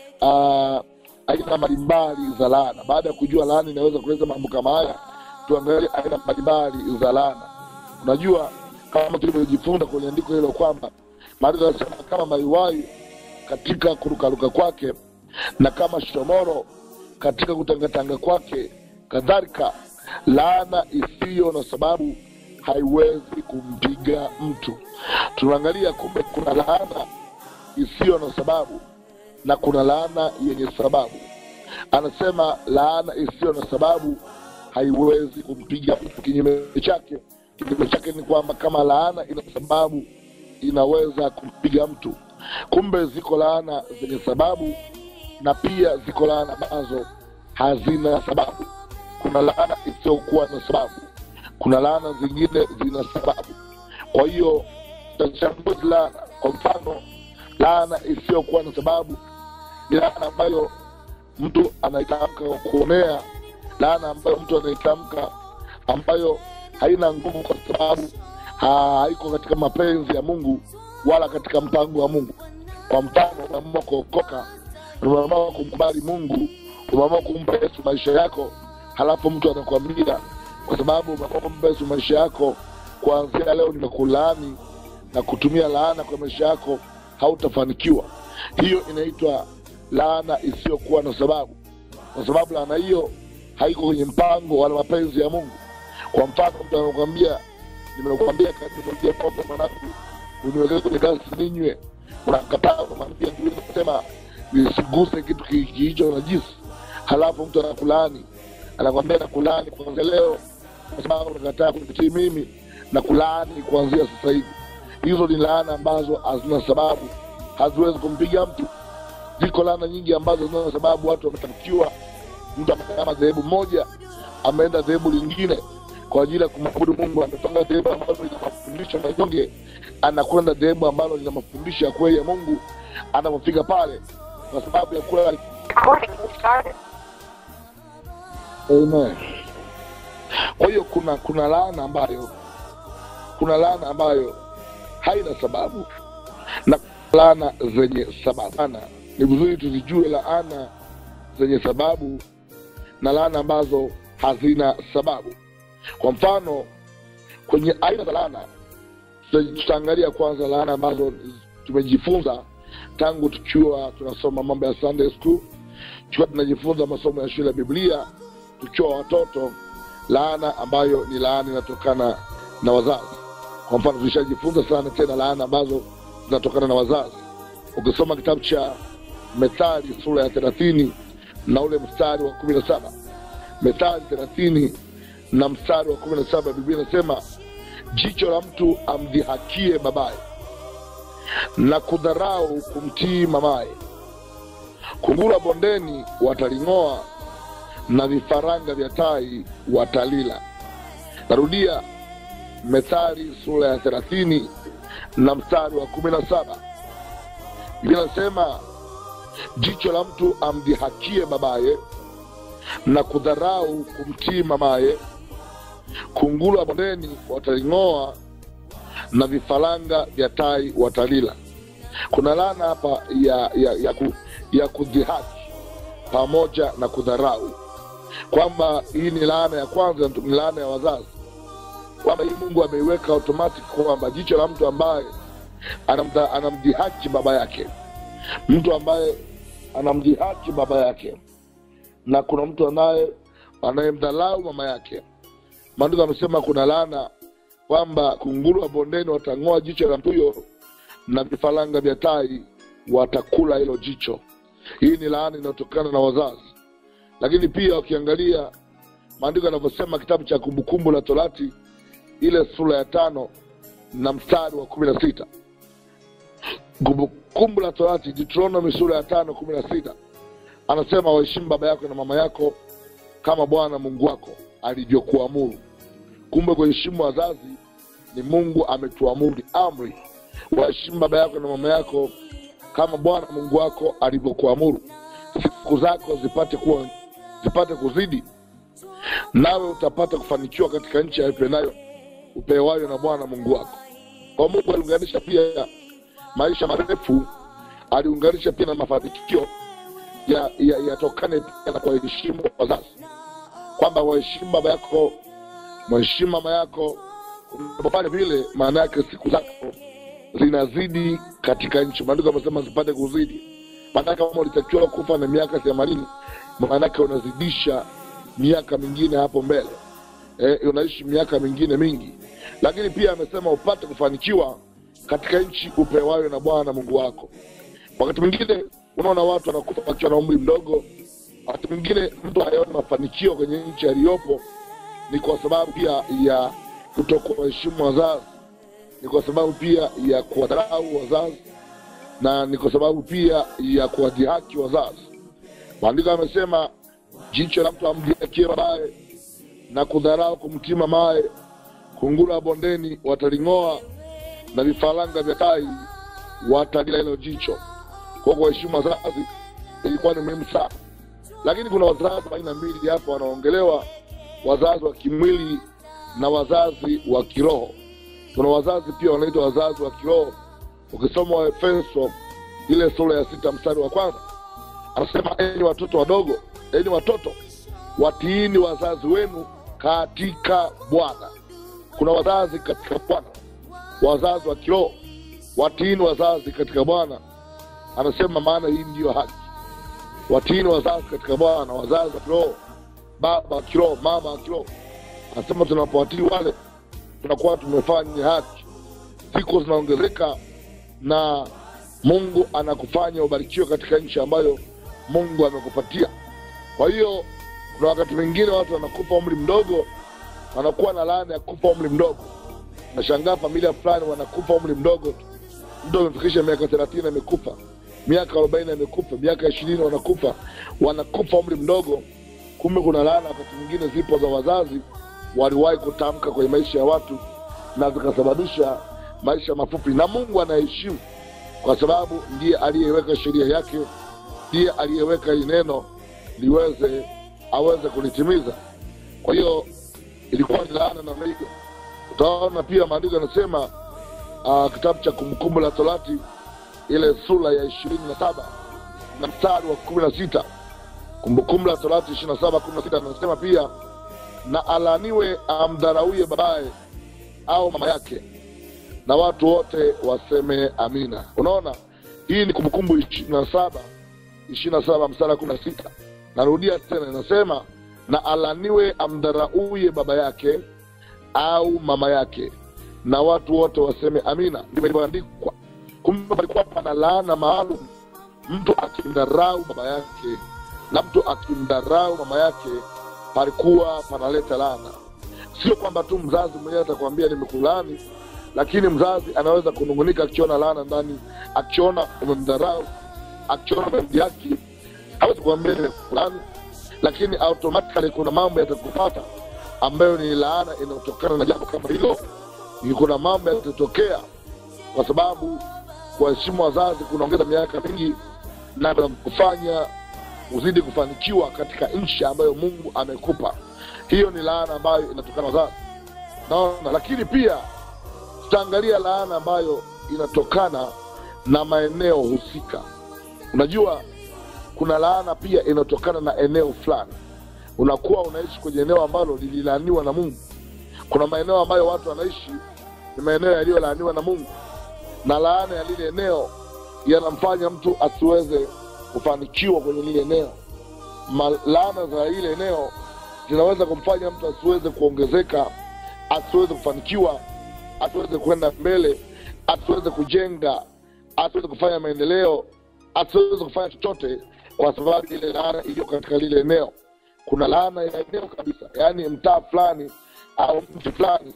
uh, aina mbalimbali za laana baada ya kujua laana inaweza kuleta mambo kama haya tuangalie aina mbalimbali za laana unajua kama tulivyojifunza kwenye andiko hilo kwamba maandiko yanasema kama maiwai katika kurukaruka kwake na kama shomoro katika kutangatanga kwake kadhalika laana isiyo na sababu haiwezi kumpiga mtu tunaangalia kumbe kuna laana isiyo na sababu na kuna laana yenye sababu anasema laana isiyo na sababu haiwezi kumpiga mtu kinyume chake kinyume chake ni kwamba kama laana ina sababu inaweza kumpiga mtu kumbe ziko laana zenye sababu na pia ziko laana ambazo hazina sababu kuna laana isiyokuwa na sababu kuna laana zingine zina sababu kwa hiyo tutachambua laana kwa mfano laana isiyokuwa na sababu ni laana ambayo mtu anaitamka kuonea laana ambayo mtu anaitamka ambayo haina nguvu kwa sababu haiko katika mapenzi ya mungu wala katika mpango wa mungu kwa mfano umeamua kuokoka umeamua kumkubali mungu umeamua kumpa yesu maisha yako halafu mtu anakwambia kwa sababu umeamua kumpa yesu maisha yako kuanzia leo nimekulaani na kutumia laana kwa maisha yako hautafanikiwa hiyo inaitwa laana isiyokuwa na sababu kwa sababu laana hiyo haiko kwenye mpango wala mapenzi ya mungu kwa mfano mtu anakwambia nimekuambia nimekuambia pombe mwanangu uniwekee kwenye gasi ninywe unakataa unamwambia sema nisiguse kitu kihicho na jisi halafu mtu anakulaani anakwambia nakulaani kuanzia leo kwa sababu unakataa kunitii mimi na kulaani kuanzia sasa hivi hizo ni laana ambazo hazina sababu haziwezi kumpiga mtu ziko laana nyingi ambazo zina sababu watu wamefanikiwa mtu ameama dhehebu moja ameenda dhehebu lingine kwa ajili ya kumwabudu mungu amepanga dhehebu ambalo lina mafundisho manyonge anakwenda dhehebu ambalo lina mafundisho ya kweli ya mungu anapofika pale kwa sababu ya kula Amen. kwa hiyo kuna kuna laana ambayo kuna laana ambayo haina sababu na laana zenye sababu Laana, ni vizuri tuzijue laana zenye sababu na laana ambazo hazina sababu kwa mfano kwenye aina za laana tuta- tutaangalia kwanza laana ambazo tumejifunza tangu tukiwa tunasoma mambo ya sunday school tukiwa tunajifunza masomo ya shule ya biblia tukiwa watoto laana ambayo ni laana inatokana na wazazi kwa mfano tulishajifunza sana tena laana ambazo zinatokana na wazazi ukisoma kitabu cha methali sura ya thelathini na ule mstari wa kumi na saba methali thelathini na mstari wa kumi na saba biblia inasema jicho la mtu amdhihakie babaye na kudharau kumtii mamaye kungura bondeni wataling'oa na vifaranga vya tai watalila narudia methali sura ya thelathini na mstari wa kumi na saba biblia inasema jicho la mtu amdhihakie babaye na kudharau kumtii mamaye kunguru wa bondeni wataling'oa na vifaranga vya tai watalila kuna laana hapa ya ya, ya, ku, ya kudhihaki pamoja na kudharau kwamba hii ni laana ya kwanza ni laana ya wazazi kwamba hii mungu ameiweka automatic kwamba jicho la mtu ambaye anamdha- anamdhihaki baba yake mtu ambaye anamdhihaki baba yake na kuna mtu anaye anayemdhalau mama yake maandiko amesema kuna laana kwamba kunguru wa bondeni watang'oa jicho la mtu huyo na vifaranga vya tai watakula hilo jicho hii ni laana inayotokana na wazazi lakini pia ukiangalia maandiko yanavyosema kitabu cha kumbukumbu la torati ile sura ya tano na mstari wa kumi na sita kumbukumbu la torati deuteronomy sura ya tano kumi na sita anasema waheshimu baba yako na mama yako kama bwana mungu wako alivyokuamuru kumbe kuheshimu wazazi ni mungu ametuamuru ni amri waheshimu baba yako na mama yako kama bwana mungu wako alivyokuamuru siku zako zipate kuwa zipate kuzidi nawe utapata kufanikiwa katika nchi ya ipendayo upewayo na bwana mungu wako kwa mungu aliunganisha pia maisha marefu aliunganisha pia na mafanikio ya- ya- yatokane pia na kuwaheshimu wazazi kwamba waheshimu baba yako mheshimu mama yako unapofanya vile maana yake siku zako zinazidi katika nchi maandiko amesema zipate kuzidi maanake kama ulitakiwa kufa na miaka themanini maanake unazidisha miaka mingine hapo mbele e, unaishi miaka mingine mingi lakini pia amesema upate kufanikiwa katika nchi upewayo na bwana mungu wako wakati mwingine unaona watu wanakufa wakiwa na umri mdogo wakati mwingine mtu hayaoni mafanikio kwenye nchi aliyopo ni kwa sababu pia ya kutokuwaheshimu wazazi ni kwa sababu pia ya kuwadharau wazazi na ni kwa sababu pia ya kuwadhihaki wazazi maandiko amesema jicho la mtu amdhihakie babaye na kudharau kumtii mamaye kungura bondeni wataling'oa na vifaranga vya tai watalila hilo jicho kwa kuwaheshimu wazazi ilikuwa ni muhimu sana lakini kuna wazazi wa aina mbili hapa wanaongelewa wazazi wa kimwili na wazazi wa kiroho kuna wazazi pia wanaitwa wazazi wa kiroho ukisoma waefeso ile sura ya sita mstari wa kwanza anasema enyi watoto wadogo enyi watoto watiini wazazi wenu katika bwana kuna wazazi katika bwana wazazi wa kiroho watiini wazazi katika bwana anasema maana hii ndiyo haki watiini wazazi katika bwana wazazi wa kiroho baba wa kiroho mama wa kiroho anasema tunapowatii wale tunakuwa tumefanya haki siku zinaongezeka na mungu anakufanya ubarikiwe katika nchi ambayo mungu amekupatia kwa hiyo kuna wakati mwingine watu wanakufa umri mdogo wanakuwa na laana ya kufa umri mdogo nashangaa familia fulani wanakufa umri mdogo tu mtu amefikisha miaka thelathini amekufa miaka arobaini amekufa miaka ishirini wanakufa wanakufa umri mdogo kumbe kuna laana wakati mwingine zipo za wazazi waliwahi kutamka kwenye maisha ya watu na zikasababisha maisha mafupi na mungu anaheshimu kwa sababu ndiye aliyeweka sheria yake ndiye aliyeweka hili neno liweze aweze kulitimiza kwa hiyo ilikuwa ni laana namna hiyo utaona pia maandiko yanasema uh, kitabu cha kumbukumbu la torati ile sura ya ishirini na saba na mstari wa kumi na sita kumbukumbu la torati ishiri na saba kumi na sita anasema pia na alaniwe amdharauye babaye au mama yake na watu wote waseme amina unaona hii ni kumbukumbu ishirini na saba ishirini na saba mstari wa kumi na sita narudia tena inasema na alaniwe amdharauye baba yake au mama yake na watu wote waseme amina ndivyo ilivyoandikwa kumbe palikuwa pana laana maalum mtu akimdharau baba yake na mtu akimdharau mama yake palikuwa panaleta laana sio kwamba tu mzazi mwenyewe atakwambia nimekulaani lakini mzazi anaweza kunungunika akiona laana ndani akiona umemdharau akiona umemjaki hawezi kuambia nimekulaani lakini automatically kuna mambo yatakupata ambayo ni laana inayotokana na jambo kama hilo ni kuna mambo yatatokea kwa sababu kuwaheshimu wazazi kunaongeza miaka mingi na kufanya uzidi kufanikiwa katika nchi ambayo mungu amekupa hiyo ni laana ambayo inatokana na wazazi naona lakini pia tutaangalia laana ambayo inatokana na maeneo husika unajua kuna laana pia inayotokana na eneo fulani unakuwa unaishi kwenye eneo ambalo lililaaniwa na mungu kuna maeneo ambayo watu wanaishi ni maeneo yaliyolaaniwa na mungu na laana ya lile eneo yanamfanya mtu asiweze kufanikiwa kwenye lile eneo Ma- laana za lile eneo zinaweza kumfanya mtu asiweze kuongezeka asiweze kufanikiwa asiweze kwenda mbele asiweze kujenga asiweze kufanya maendeleo asiweze kufanya chochote kwa sababu ile laana iliyo katika lile eneo kuna laana ya eneo kabisa yaani mtaa fulani au mji fulani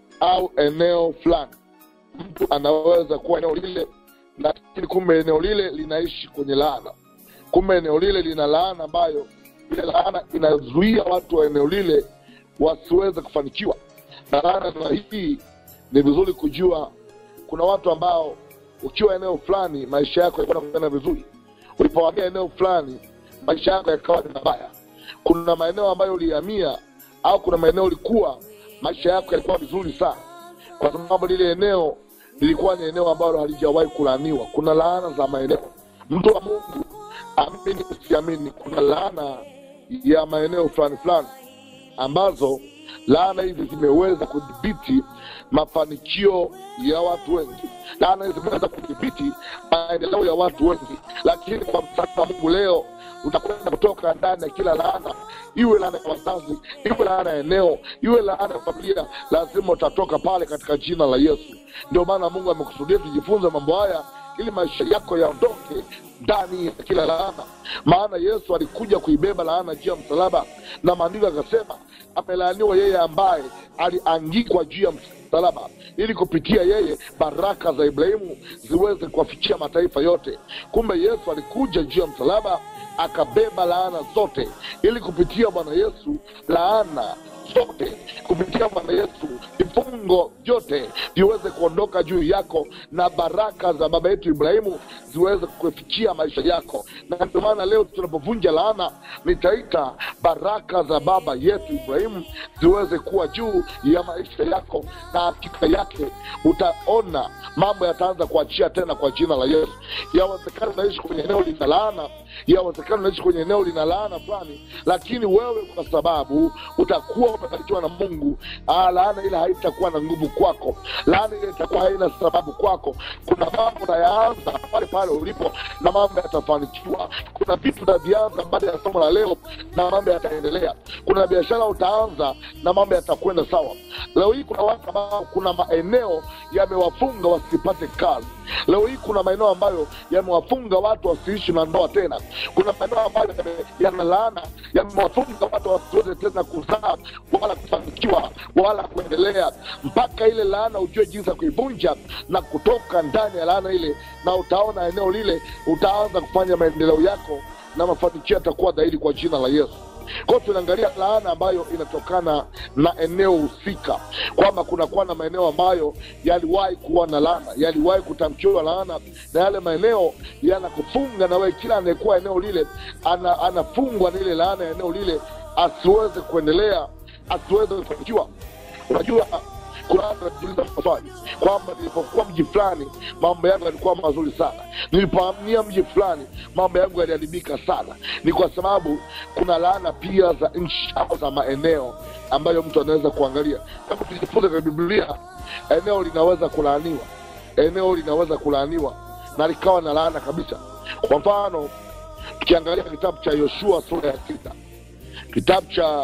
au eneo fulani mtu anaweza kuwa eneo lile lakini kumbe eneo lile linaishi kwenye laana kumbe eneo lile lina laana ambayo ile laana inazuia watu wa eneo lile wasiweze kufanikiwa na laana na hii ni vizuri kujua kuna watu ambao ukiwa eneo fulani maisha yako yalikuwa kwenda vizuri ulipohamia eneo fulani maisha yako yakawa ni mabaya kuna maeneo ambayo ulihamia au kuna maeneo ulikuwa maisha yako yalikuwa vizuri sana kwa sababu lile eneo lilikuwa ni eneo ambalo halijawahi kulaaniwa kuna laana za maeneo mtu wa mungu amini usiamini kuna laana ya maeneo fulani fulani ambazo laana hizi zimeweza kudhibiti mafanikio ya watu wengi laana hizi zimeweza kudhibiti maendeleo ya watu wengi lakini kwa msaada wa mungu leo utakwenda kutoka ndani ya kila laana iwe laana ya wazazi iwe laana ya eneo iwe laana ya familia lazima utatoka pale katika jina la yesu ndio maana mungu amekusudia tujifunze mambo haya ili maisha yako yaondoke ndani ya kila laana maana yesu alikuja kuibeba laana juu ya msalaba na maandiko akasema amelaaniwa yeye ambaye aliangikwa juu ya msalaba ili kupitia yeye baraka za ibrahimu ziweze kuwafikia mataifa yote kumbe yesu alikuja juu ya msalaba akabeba laana zote ili kupitia bwana yesu laana zote kupitia bwana yesu vifungo vyote viweze kuondoka juu yako na baraka za baba yetu ibrahimu ziweze kufikia maisha yako na ndio maana leo tunapovunja laana nitaita baraka za baba yetu ibrahimu ziweze kuwa juu ya maisha yako na hakika yake utaona mambo yataanza kuachia tena kwa jina la yesu yawezekana unaishi kwenye eneo lina laana yawezekana unaishi kwenye eneo lina laana fulani lakini wewe kwa sababu utakuwa umebarikiwa na mungu ah, laana ile haitakuwa na nguvu kwako laana ile itakuwa haina sababu kwako kuna mambo unayaanza pale pale ulipo na mambo yatafanikiwa kuna vitu utavianza baada ya somo la leo na mambo yataendelea kuna biashara utaanza na mambo yatakwenda sawa leo hii kuna watu ambao kuna maeneo yamewafunga wasipate kazi leo hii kuna maeneo ambayo yamewafunga watu wasiishi na ndoa tena kuna maeneo ambayo yame- yana laana yamewafunga watu wasiweze tena kuzaa wala kufanikiwa wala kuendelea mpaka ile laana ujue jinsi ya kuivunja na kutoka ndani ya laana ile na utaona eneo lile utaanza kufanya maendeleo yako na mafanikio yatakuwa dhahiri kwa jina la yesu kwa hiyo tunaangalia laana ambayo inatokana na eneo husika kwamba kunakuwa na maeneo ambayo yaliwahi kuwa na laana yaliwahi kutamkiwa laana na yale maeneo yanakufunga na wewe kila anayekuwa eneo lile ana, anafungwa na ile laana ya eneo lile asiweze kuendelea asiweze kufanikiwa unajua kuna watu wanajiuliza maswali kwamba nilipokuwa mji fulani mambo yangu yalikuwa mazuri sana nilipohamia mji fulani mambo yangu yaliharibika sana ni kwa sababu kuna laana pia za nchi au za maeneo ambayo mtu anaweza kuangalia kama tujifunze kwenye biblia eneo linaweza kulaaniwa eneo linaweza kulaaniwa na likawa na laana kabisa kwa mfano tukiangalia kitabu cha yoshua sura ya sita kitabu cha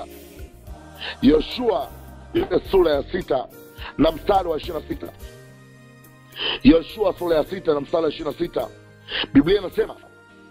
yoshua ile sura ya sita na mstari wa ishiri na sita yoshua sura ya sita na mstari wa ishiri na sita biblia inasema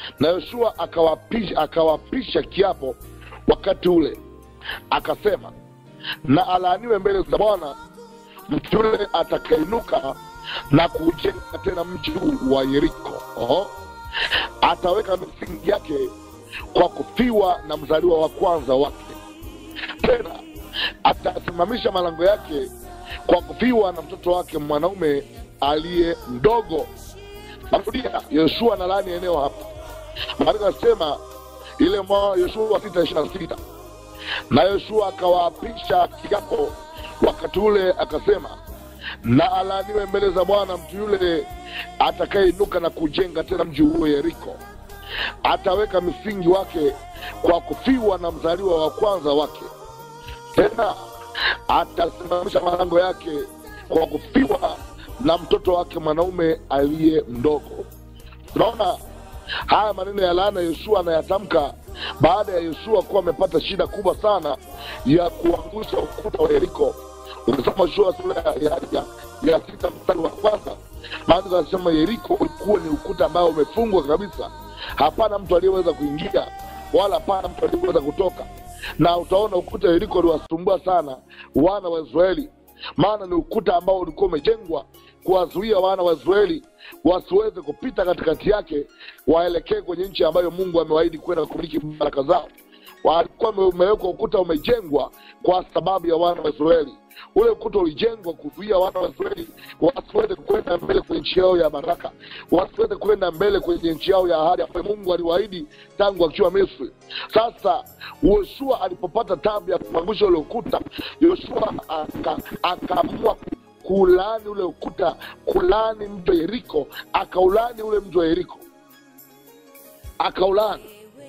na yoshua akawapisha, akawapisha kiapo wakati ule akasema na alaaniwe mbele za bwana mtu yule atakainuka na kujenga tena mji huu wa yeriko Oho. ataweka misingi yake kwa kufiwa na mzaliwa wa kwanza wake tena atasimamisha malango yake kwa kufiwa na mtoto wake mwanaume aliye mdogo narudia yoshua na laani eneo hapa maandiko anasema ile mwa yoshua sita ishiri na sita na yoshua akawaapisha kiapo wakati ule akasema na alaaniwe mbele za bwana mtu yule atakayeinuka na kujenga tena mji huo yeriko ataweka misingi wake kwa kufiwa na mzaliwa wa kwanza wake tena atasimamisha malango yake kwa kufiwa na mtoto wake mwanaume aliye mdogo tunaona haya maneno ya laana yoshua anayatamka baada ya yoshua kuwa amepata shida kubwa sana ya kuangusha ukuta wa yeriko ukisoma yoshua sura ya, ya, ya, ya sita mstari wa kwanza maandiko anasema yeriko ulikuwa ni ukuta ambao umefungwa kabisa hapana mtu aliyeweza kuingia wala hapana mtu aliyeweza kutoka na utaona ukuta wa yeriko uliwasumbua sana wana wa israeli maana ni ukuta ambao ulikuwa umejengwa kuwazuia wana wa israeli wasiweze kupita katikati yake waelekee kwenye nchi ambayo mungu amewaahidi kwenda kumiliki baraka zao walikuwa umewekwa ukuta umejengwa kwa sababu ya wana wa israeli ule ukuta ulijengwa kuzuia wana wa israeli wasiweze kwenda mbele kwenye nchi yao ya baraka wasiweze kwenda mbele kwenye nchi yao ya ahadi ambayo mungu aliwaahidi tangu akiwa misri sasa yoshua alipopata tabu ya kuangusha ule ukuta yoshua akaamua kulaani ule ukuta kulaani mji wa yeriko akaulani ule mji wa yeriko akaulani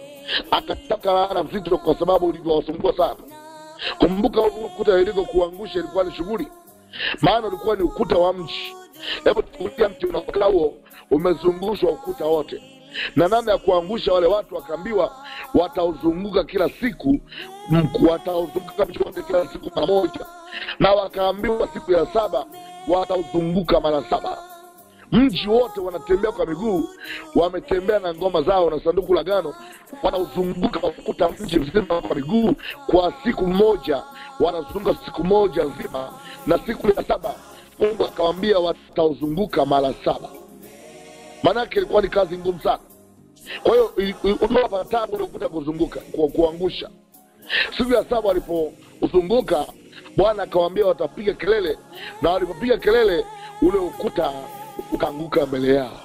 akataka laana mzito kwa sababu ulivyowasumbua sana kumbuka huu ukuta wa yeriko kuangusha ilikuwa ni shughuli maana ulikuwa ni ukuta wa mji hebu tukulia mti unaokaa huo umezungushwa ukuta wote na namna ya kuangusha wale watu wakaambiwa watauzunguka kila siku mku- watauzunguka mji wote kila siku mara moja na wakaambiwa siku ya saba watauzunguka mara saba mji wote wanatembea kwa miguu wametembea na ngoma zao na sanduku la gano wanauzunguka ukuta mji mzima kwa miguu kwa siku moja wanazunguka siku moja nzima na siku ya saba mungu akawambia watauzunguka mara saba maanake ilikuwa ni kazi ngumu sana kwa hiyo ili- ili- uliwapa tabu ule ukuta kuzunguka ku, kuangusha siku ya saba walipozunguka bwana akawambia watapiga kelele na walipopiga kelele ule ukuta ukaanguka mbele yao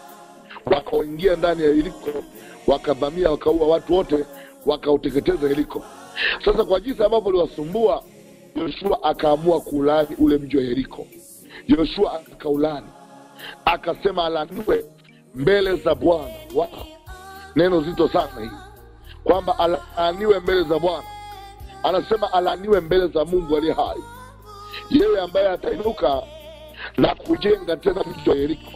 wakaingia ndani ya yeriko wakavamia wakaua watu wote wakauteketeza yeriko sasa kwa jinsi ambavyo uliwasumbua yoshua akaamua kuulani ule mji wa yeriko yoshua akaulani akasema alaniwe mbele za bwana wow. neno zito sana hii kwamba alaaniwe mbele za bwana anasema alaaniwe mbele za mungu aliye hai yeye ambaye atainuka na kujenga tena mji wa yeriko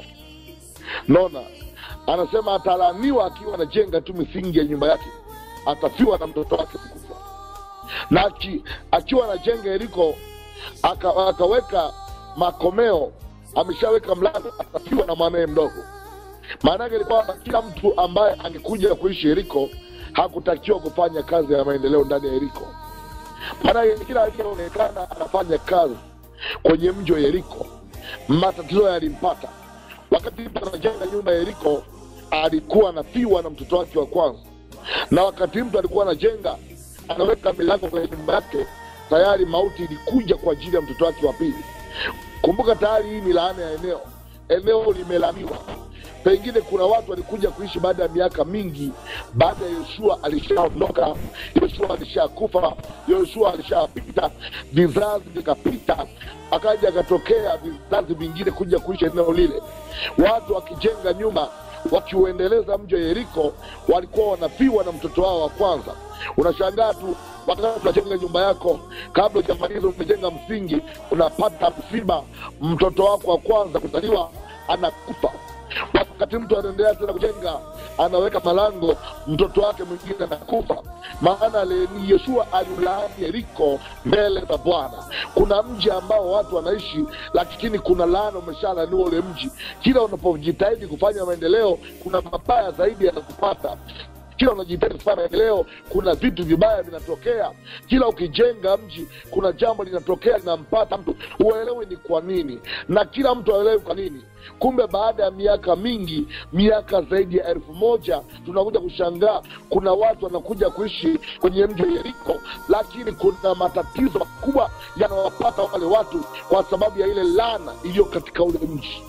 naona anasema atalaaniwa akiwa anajenga tu misingi ya nyumba yake atafiwa na mtoto wake mkubwa na aki, akiwa anajenga yeriko aka, akaweka makomeo ameshaweka mlango atafiwa na mwanaye mdogo maana yake ni kwamba kila mtu ambaye angekuja kuishi yeriko hakutakiwa kufanya kazi ya maendeleo ndani ya yeriko maanake kila aliyeonekana anafanya kazi kwenye mji wa yeriko matatizo yalimpata wakati mtu anajenga nyumba ya yeriko alikuwa anafiwa na mtoto wake wa kwanza na wakati mtu alikuwa anajenga anaweka milango kwenye nyumba yake tayari mauti ilikuja kwa ajili ya mtoto wake wa pili kumbuka tayari hii ni laana ya eneo eneo limelaniwa pengine kuna watu walikuja kuishi baada ya miaka mingi baada ya yoshua alishaondoka yoshua alishakufa yoshua alishapita vizazi vikapita akaja akatokea vizazi vingine kuja kuishi eneo lile watu wakijenga nyumba wakiuendeleza mji wa yeriko walikuwa wanafiwa na mtoto wao wa kwanza unashangaa tu wakati unajenga nyumba yako kabla ujamaliza umejenga msingi unapata msiba mtoto wako wa kwanza kuzaliwa anakufa wakati mtu anaendelea tena kujenga anaweka malango mtoto wake mwingine anakufa maana le- ni yoshua aliulaani yeriko mbele za bwana kuna mji ambao watu wanaishi lakini kuna laana umeshalaniwa ule mji kila unapojitahidi kufanya maendeleo kuna mabaya zaidi yanakupata kila unajitahidi kufanya maendeleo kuna vitu vibaya vinatokea kila ukijenga mji kuna jambo linatokea linampata mtu uelewi ni kwa nini na kila mtu aelewi kwa nini kumbe baada ya miaka mingi miaka zaidi ya elfu moja tunakuja kushangaa kuna watu wanakuja kuishi kwenye mji wa yeriko lakini kuna matatizo makubwa yanawapata wale watu kwa sababu ya ile lana iliyo katika ule mji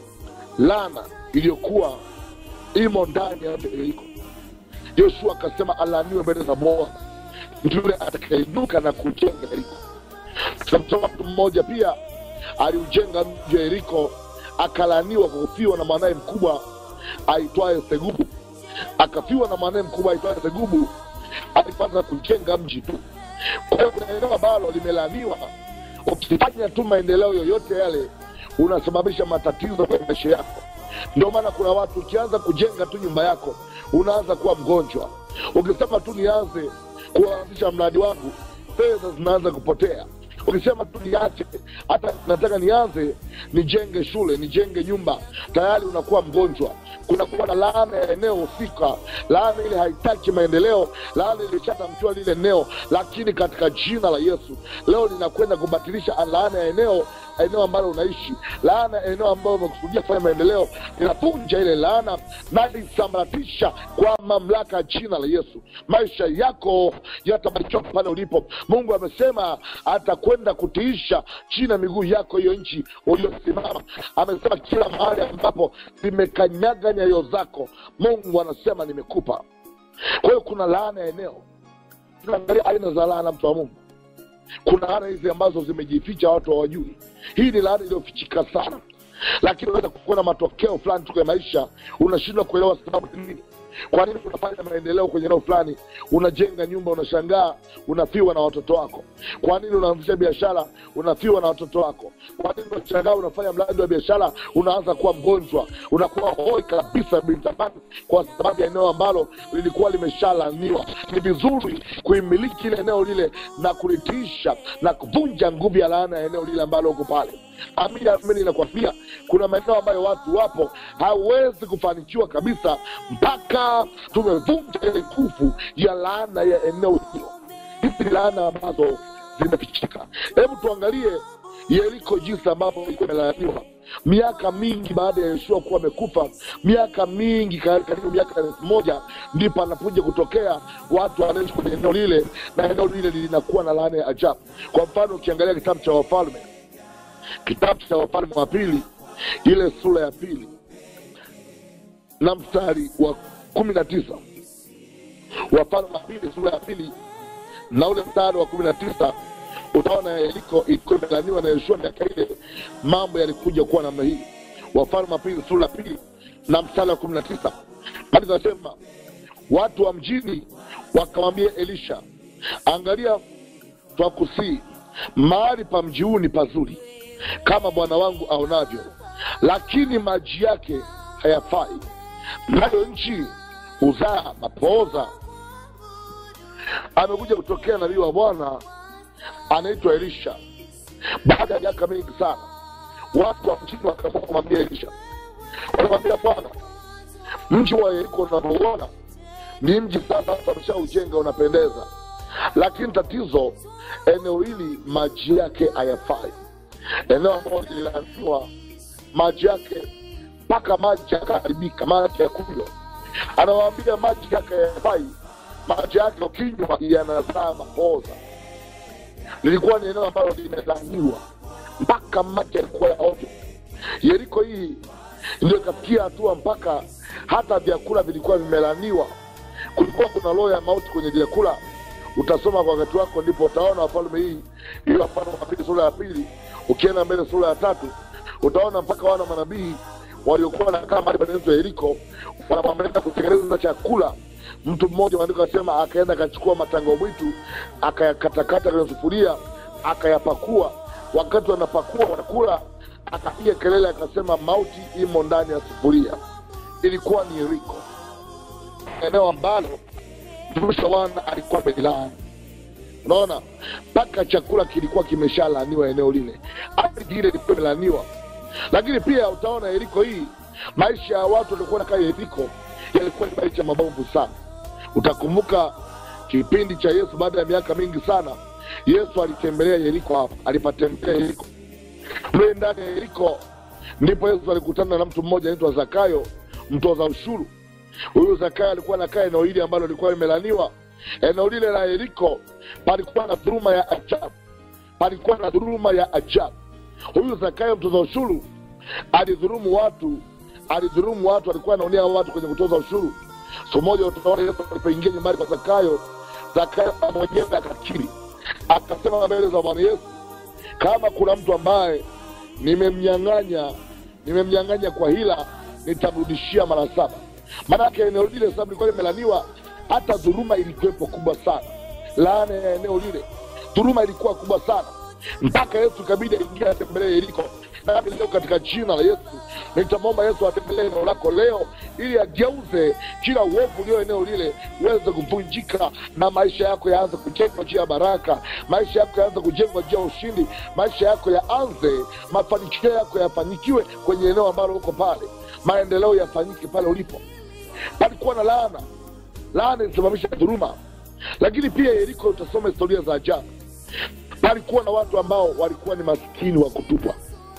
lana iliyokuwa imo ndani ya mji wa yeriko yoshua akasema alaaniwe mbele za bwana mtu yule atakainuka na kujenga yeriko tunamsoma mtu mmoja pia aliujenga mji wa yeriko akalaaniwa kwa kufiwa na mwanaye mkubwa aitwaye segubu akafiwa na mwanaye mkubwa aitwaye segubu alipata kujenga mji tu kwa hiyo kuna eneo ambalo limelaaniwa ukifanya tu maendeleo yoyote yale unasababisha matatizo kwenye maisha yako ndio maana kuna watu ukianza kujenga tu nyumba yako unaanza kuwa mgonjwa ukisema tu nianze kuanzisha mradi wangu fedha zinaanza kupotea ukisema tu niache hata nataka nianze nijenge shule nijenge nyumba tayari unakuwa mgonjwa kunakuwa na laana ya eneo husika laana ile haitaki maendeleo laana ilishatamkiwa lile eneo lakini katika jina la yesu leo linakwenda kubatilisha laana ya eneo eneo ambalo unaishi laana ya eneo ambayo umekusudia kufanya maendeleo linavunja ile laana na lisambaratisha kwa mamlaka ya jina la yesu maisha yako yatabarikiwa pale ulipo mungu amesema atakwenda kutiisha chini ya miguu yako hiyo nchi uliosimama amesema kila mahali ambapo zimekanyaga nyayo zako mungu anasema nimekupa kwa hiyo kuna laana ya eneo tunaangalia aina za laana mtu wa mungu kuna laana hizi ambazo zimejificha watu hawajui hii ni laana iliyofichika sana lakini unaweza kuona matokeo fulani tu kwenye maisha unashindwa kuelewa sababu ni nini kwa nini unafanya maendeleo kwenye eneo fulani unajenga nyumba unashangaa unafiwa na watoto wako kwa nini unaanzisha biashara unafiwa na watoto wako kwa nini unashangaa unafanya mradi wa biashara unaanza kuwa mgonjwa unakuwa hoi kabisa bintamani kwa sababu ya eneo ambalo lilikuwa limeshalaniwa ni vizuri kuimiliki ile eneo lile na kulitiisha na kuvunja nguvu ya laana ya eneo lile ambalo uko pale amini amini nakwambia kuna maeneo ambayo watu wapo hawezi kufanikiwa kabisa mpaka tumevunja ile nguvu ya laana ya eneo hilo hizi ni laana ambazo zimefichika hebu tuangalie yeriko jinsi ambavyo ilikuwa imelaaniwa miaka mingi baada ya yeshua kuwa amekufa miaka mingi kar- karibu miaka elfu moja ndipo anakuja kutokea watu wanaishi kwenye eneo lile na eneo lile linakuwa na laana ya ajabu kwa mfano ukiangalia kitabu cha wafalme kitabu cha wafalme wa pili ile sura ya pili na mstari wa kumi na tisa wafalme wa pili sura ya pili na ule mstari wa kumi na tisa utaona yeriko ilikuwa imelaniwa na yoshua miaka ile mambo yalikuja kuwa namna hii wafalme wa pili sura ya pili na mstari wa kumi na tisa bali zinasema watu wa mjini wakamwambia elisha angalia twakusii mahali pa mji huu ni pazuri kama bwana wangu aonavyo lakini maji yake hayafai nayo nchi huzaa mapooza amekuja kutokea nabii wa bwana anaitwa elisha baada ya miaka mingi sana watu wa mjini wakaamua kumwambia elisha wanamwambia bwana mji wa yeriko unavyouona ni mji sasa ameshaujenga unapendeza lakini tatizo eneo hili maji yake hayafai eneo ambalo lililaaniwa maji yake mpaka maji yakaharibika maji ya kunywa anawaambia maji yake hayafai maji yake ukinywa yanazaa mapoza lilikuwa ni eneo ambalo limelaaniwa mpaka maji yalikuwa ya ovyo yeriko hii ndio ikafikia hatua mpaka hata vyakula vilikuwa vimelaniwa kulikuwa kuna roho ya mauti kwenye vyakula utasoma kwa wakati wako ndipo utaona wafalme hii hiyo wafalme wa pili sura ya pili ukienda mbele sura ya tatu utaona mpaka wana manabii waliokuwa wanakaa mahali panaitwa yeriko wanamwambia kutengeneza chakula mtu mmoja maandiko asema akaenda akachukua matango mwitu akayakatakata kwenye sufuria akayapakua wakati wanapakua wanakula akapiga kelele akasema mauti imo ndani ya sufuria ilikuwa ni yeriko eneo ambalo mtumishi wa bwana alikuwa amelilaani unaona mpaka chakula kilikuwa kimeshalaaniwa eneo lile ardhi ile ilikuwa imelaaniwa lakini pia utaona yeriko hii maisha ya watu waliokuwa nakaa yeriko yalikuwa ni maisha mabovu sana utakumbuka kipindi cha yesu baada ya miaka mingi sana yesu alitembelea yeriko hapa alipatembelea yeriko mle ndani ya yeriko ndipo yesu alikutana na mtu mmoja anaitwa zakayo mtoza ushuru huyu zakayo alikuwa nakaa eneo hili ambalo lilikuwa limelaniwa eneo lile la yeriko palikuwa na dhuruma ya ajabu palikuwa na dhuruma ya ajabu huyu zakayo mtoza ushuru alidhurumu watu alidhurumu watu alikuwa anaonea watu kwenye kutoza ushuru siku moja utaona yesu alipoingia nyumbani kwa zakayo zakayo mwenyewe akakiri akasema mbele za bwana yesu kama kuna mtu ambaye nimemnyang'anya nimemnyang'anya kwa hila nitamrudishia mara saba maanake eneo lile sababu lilikuwa limelaniwa hata dhuruma ilikuwepo kubwa sana laana ya eneo lile dhuruma ilikuwa kubwa sana mpaka yesu ikabidi aingia atembelee yeriko nami leo katika jina la yesu nitamwomba yesu atembelee eneo lako leo ili ageuze kila uovu ulio eneo lile uweze kuvunjika na maisha yako yaanze kujengwa juu ya baraka maisha yako yaanze kujengwa juu ya ushindi maisha yako yaanze mafanikio yako yafanyikiwe kwenye eneo ambalo uko pale maendeleo yafanyike pale ulipo palikuwa na laana laana ilisababisha dhuruma lakini pia yeriko utasoma historia za ajabu palikuwa na watu ambao walikuwa ni maskini wa kutupwa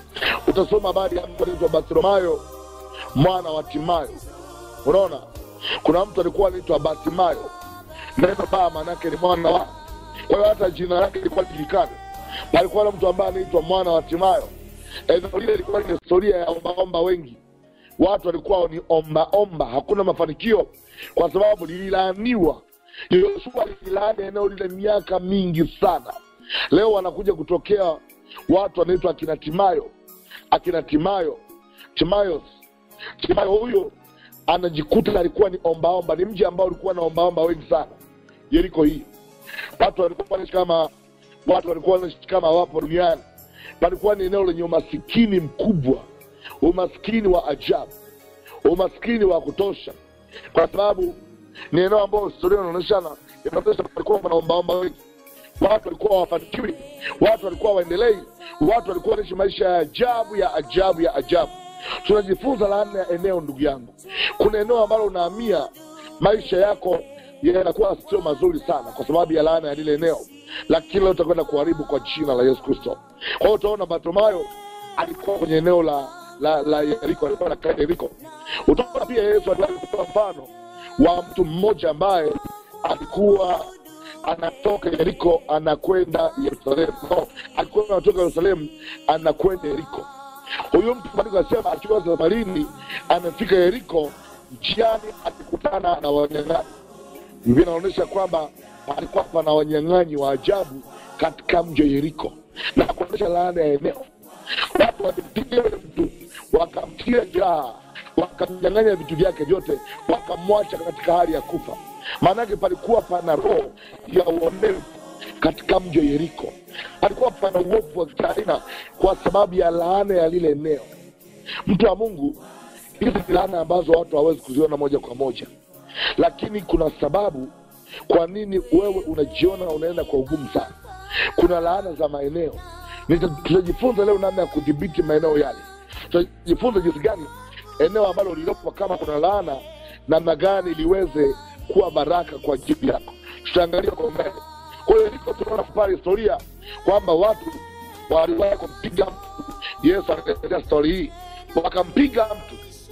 utasoma habari ya mtu anaitwa bartimayo mwana wa timayo unaona kuna mtu alikuwa anaitwa bartimayo neno baa maanaake ni mwana wa kwa hiyo hata jina lake lilikuwa lijulikana palikuwa na mtu ambaye anaitwa mwana wa timayo eneo lile ilikuwa ni historia ya ombaomba wengi watu walikuwa ni ombaomba hakuna mafanikio kwa sababu lililaaniwa yoshua lililaani eneo lile miaka mingi sana leo wanakuja kutokea watu wanaitwa akina timayo akina timayo timayos timayo huyo anajikuta alikuwa ni ombaomba ni mji ambao ulikuwa na ombaomba wengi sana yeriko hii watu walikuwa wanaishi kama watu walikuwa wanaishi kama wapo duniani palikuwa ni eneo lenye umasikini mkubwa umaskini wa ajabu umaskini wa kutosha kwa sababu ni eneo ambayo historia inaonyeshana inaonyesha palikuwa wanaombaomba wengi watu walikuwa hawafanikiwi watu walikuwa waendelei watu walikuwa wanaishi maisha ya ajabu ya ajabu ya ajabu tunajifunza laana ya eneo ndugu yangu kuna eneo ambalo unahamia maisha yako yanakuwa sio mazuri sana kwa sababu ya laana ya lile eneo lakini leo utakwenda kuharibu kwa jina la yesu kristo kwa hiyo utaona bartimayo alikuwa kwenye eneo la la la yeriko alikuwa nakaa yeriko utaona pia yesu alitoa mfano wa mtu mmoja ambaye alikuwa anatoka yeriko anakwenda yerusalemu no, alikuwa anatoka yerusalemu anakwenda yeriko huyu mtu maandiko anasema akiwa safarini amefika yeriko njiani akikutana na wanyang'anyi biblia inaonyesha kwamba palikuwa pana wanyang'anyi wa ajabu katika mji wa yeriko na kuonyesha laana ya eneo watu walimpiga yule mtu wakamtia jeraha wakamnyang'anya vitu vyake vyote wakamwacha katika hali ya kufa maanake palikuwa pana roho ya uonevu katika mji wa yeriko palikuwa pana uovu wa kitaaina kwa sababu ya laana ya lile eneo mtu wa mungu hizi ni laana ambazo watu hawawezi kuziona moja kwa moja lakini kuna sababu kwa nini wewe unajiona unaenda kwa ugumu sana kuna laana za maeneo Nita- tutajifunza leo namna ya kudhibiti maeneo yale tutajifunza jinsi gani eneo ambalo lililopo kama kuna laana namna gani liweze kuwa baraka kwa ajili yako tutaangalia kwa mbele kwa hiyo liko tunaona pale historia kwamba watu waliwahi kumpiga mtu yesu anaelezea stori hii wakampiga mtu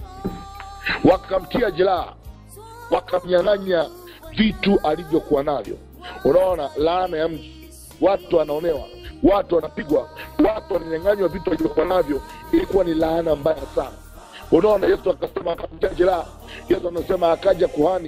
wakamtia jeraha wakamnyang'anya vitu alivyokuwa navyo unaona laana ya mji watu wanaonewa watu wanapigwa watu wananyang'anywa vitu walivyokuwa navyo ilikuwa ni laana mbaya sana unaona yesu akasema akamtia jeraha yesu anasema akaja kuhani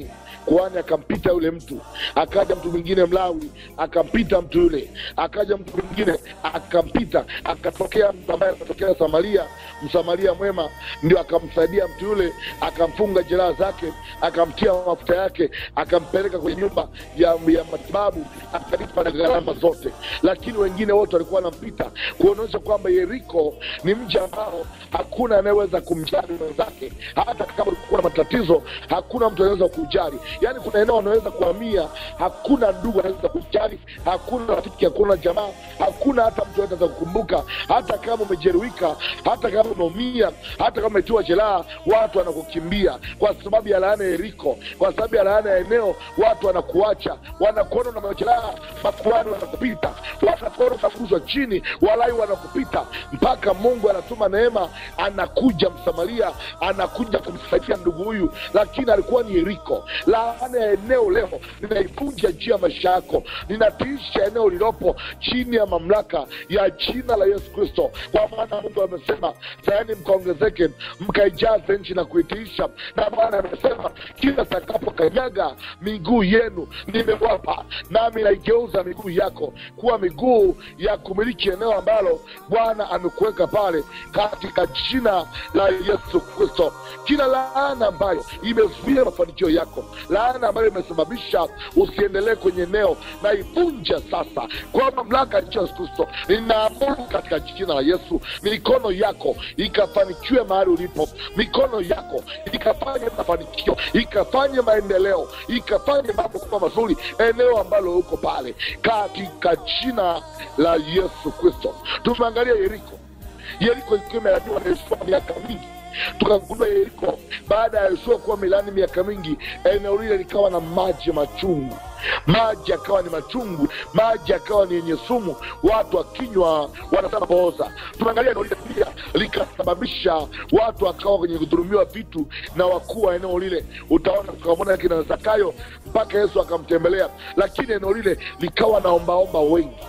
kuhani akampita yule mtu akaja mtu mwingine mlawi akampita mtu yule akaja mtu mwingine akampita akatokea mtu ambaye akatokea samaria msamaria mwema ndio akamsaidia mtu yule akamfunga jeraha zake akamtia mafuta yake akampeleka kwenye nyumba ya, ya matibabu akalipa na gharama zote lakini wengine wote walikuwa wanampita kuonyesha kwamba yeriko ni mji ambao hakuna anayeweza kumjali mwenzake hata kama ulikuwa na matatizo hakuna mtu anaweza kujali yaani kuna eneo anaweza kuhamia hakuna ndugu anaweza kujali hakuna rafiki hakuna jamaa hakuna hata mtu anaweza kukumbuka hata kama umejeruhika hata kama umeumia hata kama umetiwa jeraha watu wanakukimbia kwa sababu ya laana ya yeriko kwa sababu ya laana ya eneo watu wanakuacha wanakuona na majeraha makuani wanakupita wanakuona unafukuzwa chini walai wanakupita mpaka mungu anatuma neema anakuja msamaria anakuja kumsaidia ndugu huyu lakini alikuwa ni yeriko laana ya eneo leo ninaivunja juu ya maisha yako ninatiisha eneo lililopo chini ya mamlaka ya jina la yesu kristo kwa maana mungu amesema sayani mkaongezeke mkaijaze nchi na kuitiisha na bwana amesema kila takapokanyaga miguu yenu nimewapa nami naigeuza miguu yako kuwa miguu ya kumiliki eneo ambalo bwana amekuweka pale katika jina la yesu kristo kila laana ambayo imezuia mafanikio yako laana ambayo imesababisha usiendelee kwenye eneo naivunja sasa kwa mamlaka ya yesu kristo ninaamuru katika jina la yesu mikono yako ikafanikiwe mahali ulipo mikono yako ikafanye mafanikio ikafanye maendeleo ikafanye mambo kuwa mazuri eneo ambalo uko pale katika jina la yesu kristo tumeangalia yeriko yeriko ikiwa imelaniwa na Yoshua miaka mingi tukagundua yeriko baada ya yoshua kuwa milani miaka mingi eneo lile likawa na maji machungu maji yakawa ni machungu maji yakawa ni yenye sumu watu wakinywa wanasema pooza tumeangalia eneo lile pia likasababisha watu wakawa kwenye kudhulumiwa vitu na wakuu wa eneo lile utaona tukamwona kina zakayo mpaka yesu akamtembelea lakini eneo lile likawa na ombaomba wengi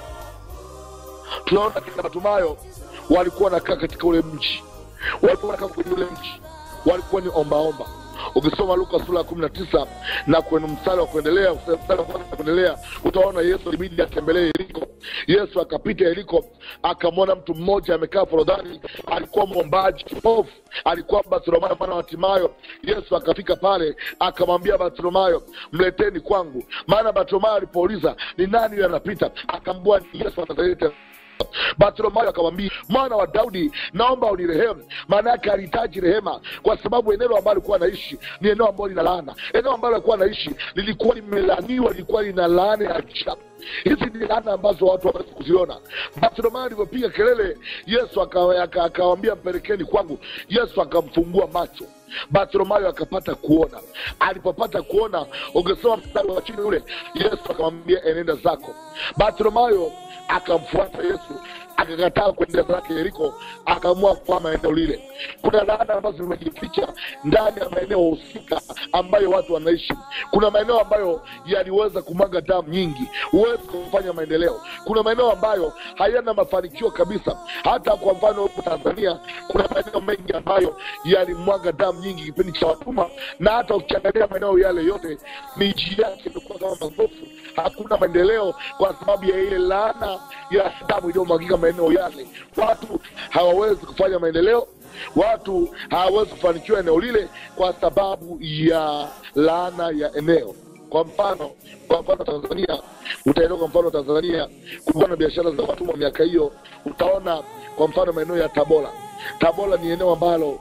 tunaona kina matumayo walikuwa wanakaa katika ule mji walikuwa wanakaa kwenye ule mji walikuwa ni ombaomba ukisoma luka sura ya kumi na tisa na kwenye mstari wa kuendelea mstari wa kwanza kuendelea utaona yesu ilibidi atembelee yeriko yesu akapita yeriko akamwona mtu mmoja amekaa forodhani alikuwa mwombaji kipofu alikuwa bartimayo mwana wa timayo yesu akafika pale akamwambia bartimayo mleteni kwangu maana bartimayo alipouliza ni nani huyo anapita akaambua ni yesu wa nazareti bartimayo akamwambia mwana wa daudi naomba unirehemu maana yake alihitaji rehema kwa sababu eneo ambalo alikuwa anaishi ni eneo ambalo lina laana eneo ambalo alikuwa anaishi lilikuwa limelaniwa lilikuwa lina laana ya ajabu hizi ni laana ambazo watu hawawezi kuziona bartimayo alivyopiga kelele yesu akawambia aka, aka mpelekeni kwangu yesu akamfungua macho bartimayo akapata kuona alipopata kuona ungesoma mstari wa chini ule yesu akamwambia enenda zako bartimayo akamfuata yesu akakataa kuendea zake yeriko akaamua kwama eneo lile kuna laana ambazo zimejificha ndani ya maeneo husika ambayo watu wanaishi kuna maeneo ambayo yaliweza kumwaga damu nyingi huwezi kufanya maendeleo kuna maeneo ambayo hayana mafanikio kabisa hata kwa mfano huku tanzania kuna maeneo mengi ambayo yalimwaga damu nyingi kipindi cha watuma na hata ukiangalia maeneo yale yote miji yake imekuwa kama magofu hakuna maendeleo kwa sababu ya ile laana ya damu iliyomwagika maeneo yale watu hawawezi kufanya maendeleo watu hawawezi kufanikiwa eneo lile kwa sababu ya laana ya eneo kwa mfano kwa mfano tanzania utaelewa kwa mfano tanzania kulikuwa na biashara za watumwa miaka hiyo utaona kwa mfano maeneo ya tabora tabora ni eneo ambalo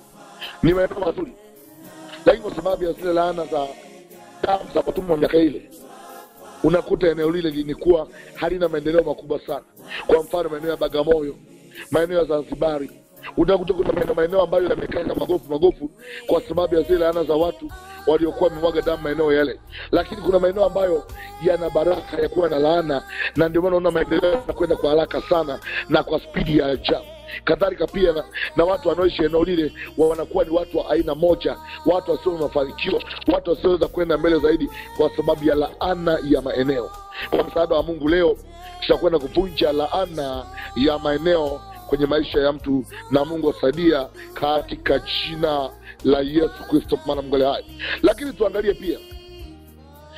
ni maeneo mazuri lakini kwa sababu ya zile laana za damu za watumwa miaka ile unakuta eneo lile lilikuwa halina maendeleo makubwa sana kwa mfano maeneo ya bagamoyo maeneo ya zanzibari utakuta kuna maeneo maeneo ambayo yamekaa kama magofu magofu kwa sababu ya zile laana za watu waliokuwa wamemwaga damu maeneo yale lakini kuna maeneo ambayo yana baraka ya kuwa na laana na ndio maana unaona maendeleo yanakwenda kwa haraka sana na kwa spidi ya ajabu kadhalika pia na, na watu wanaoishi eneo lile wa wanakuwa ni watu wa aina moja watu wasio na mafanikio watu wasioweza kwenda mbele zaidi kwa sababu ya laana ya maeneo kwa msaada wa mungu leo tutakwenda kuvunja laana ya maeneo kwenye maisha ya mtu na mungu asaidia katika jina la yesu kristo maana mungu ali hai lakini tuangalie pia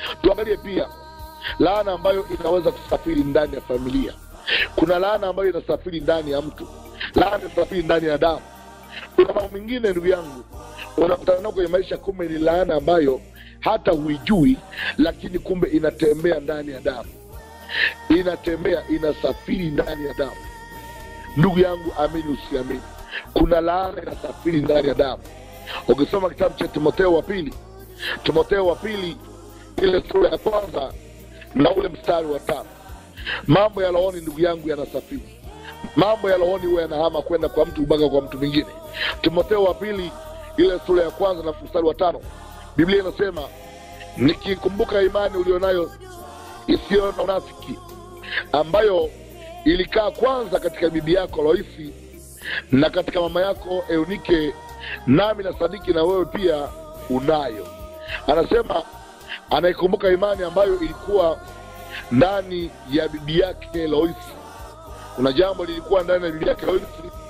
tuangalie pia laana ambayo inaweza kusafiri ndani ya familia kuna laana ambayo inasafiri ndani ya mtu laana inasafiri ndani ya damu kuna mambo mengine ndugu yangu unakutana nao kwenye maisha kumbe ni laana ambayo hata huijui lakini kumbe inatembea ndani ya damu inatembea inasafiri ndani ya damu ndugu yangu amini usiamini kuna laana inasafiri ndani ya damu ukisoma kitabu cha timotheo wa pili timotheo wa pili ile sura ya kwanza na ule mstari wa tano mambo ya rohoni ndugu yangu yanasafiri mambo ya rohoni huwa yanahama kwenda kwa mtu mpaka kwa mtu mwingine timotheo wa pili ile sura ya kwanza na mstari wa tano biblia inasema nikikumbuka imani ulionayo isiyo na unafiki ambayo ilikaa kwanza katika bibi yako loisi na katika mama yako eunike nami na sadiki na wewe pia unayo anasema anaikumbuka imani ambayo ilikuwa ndani ya bibi yake loisi kuna jambo lilikuwa ndani ya bibi yake loisi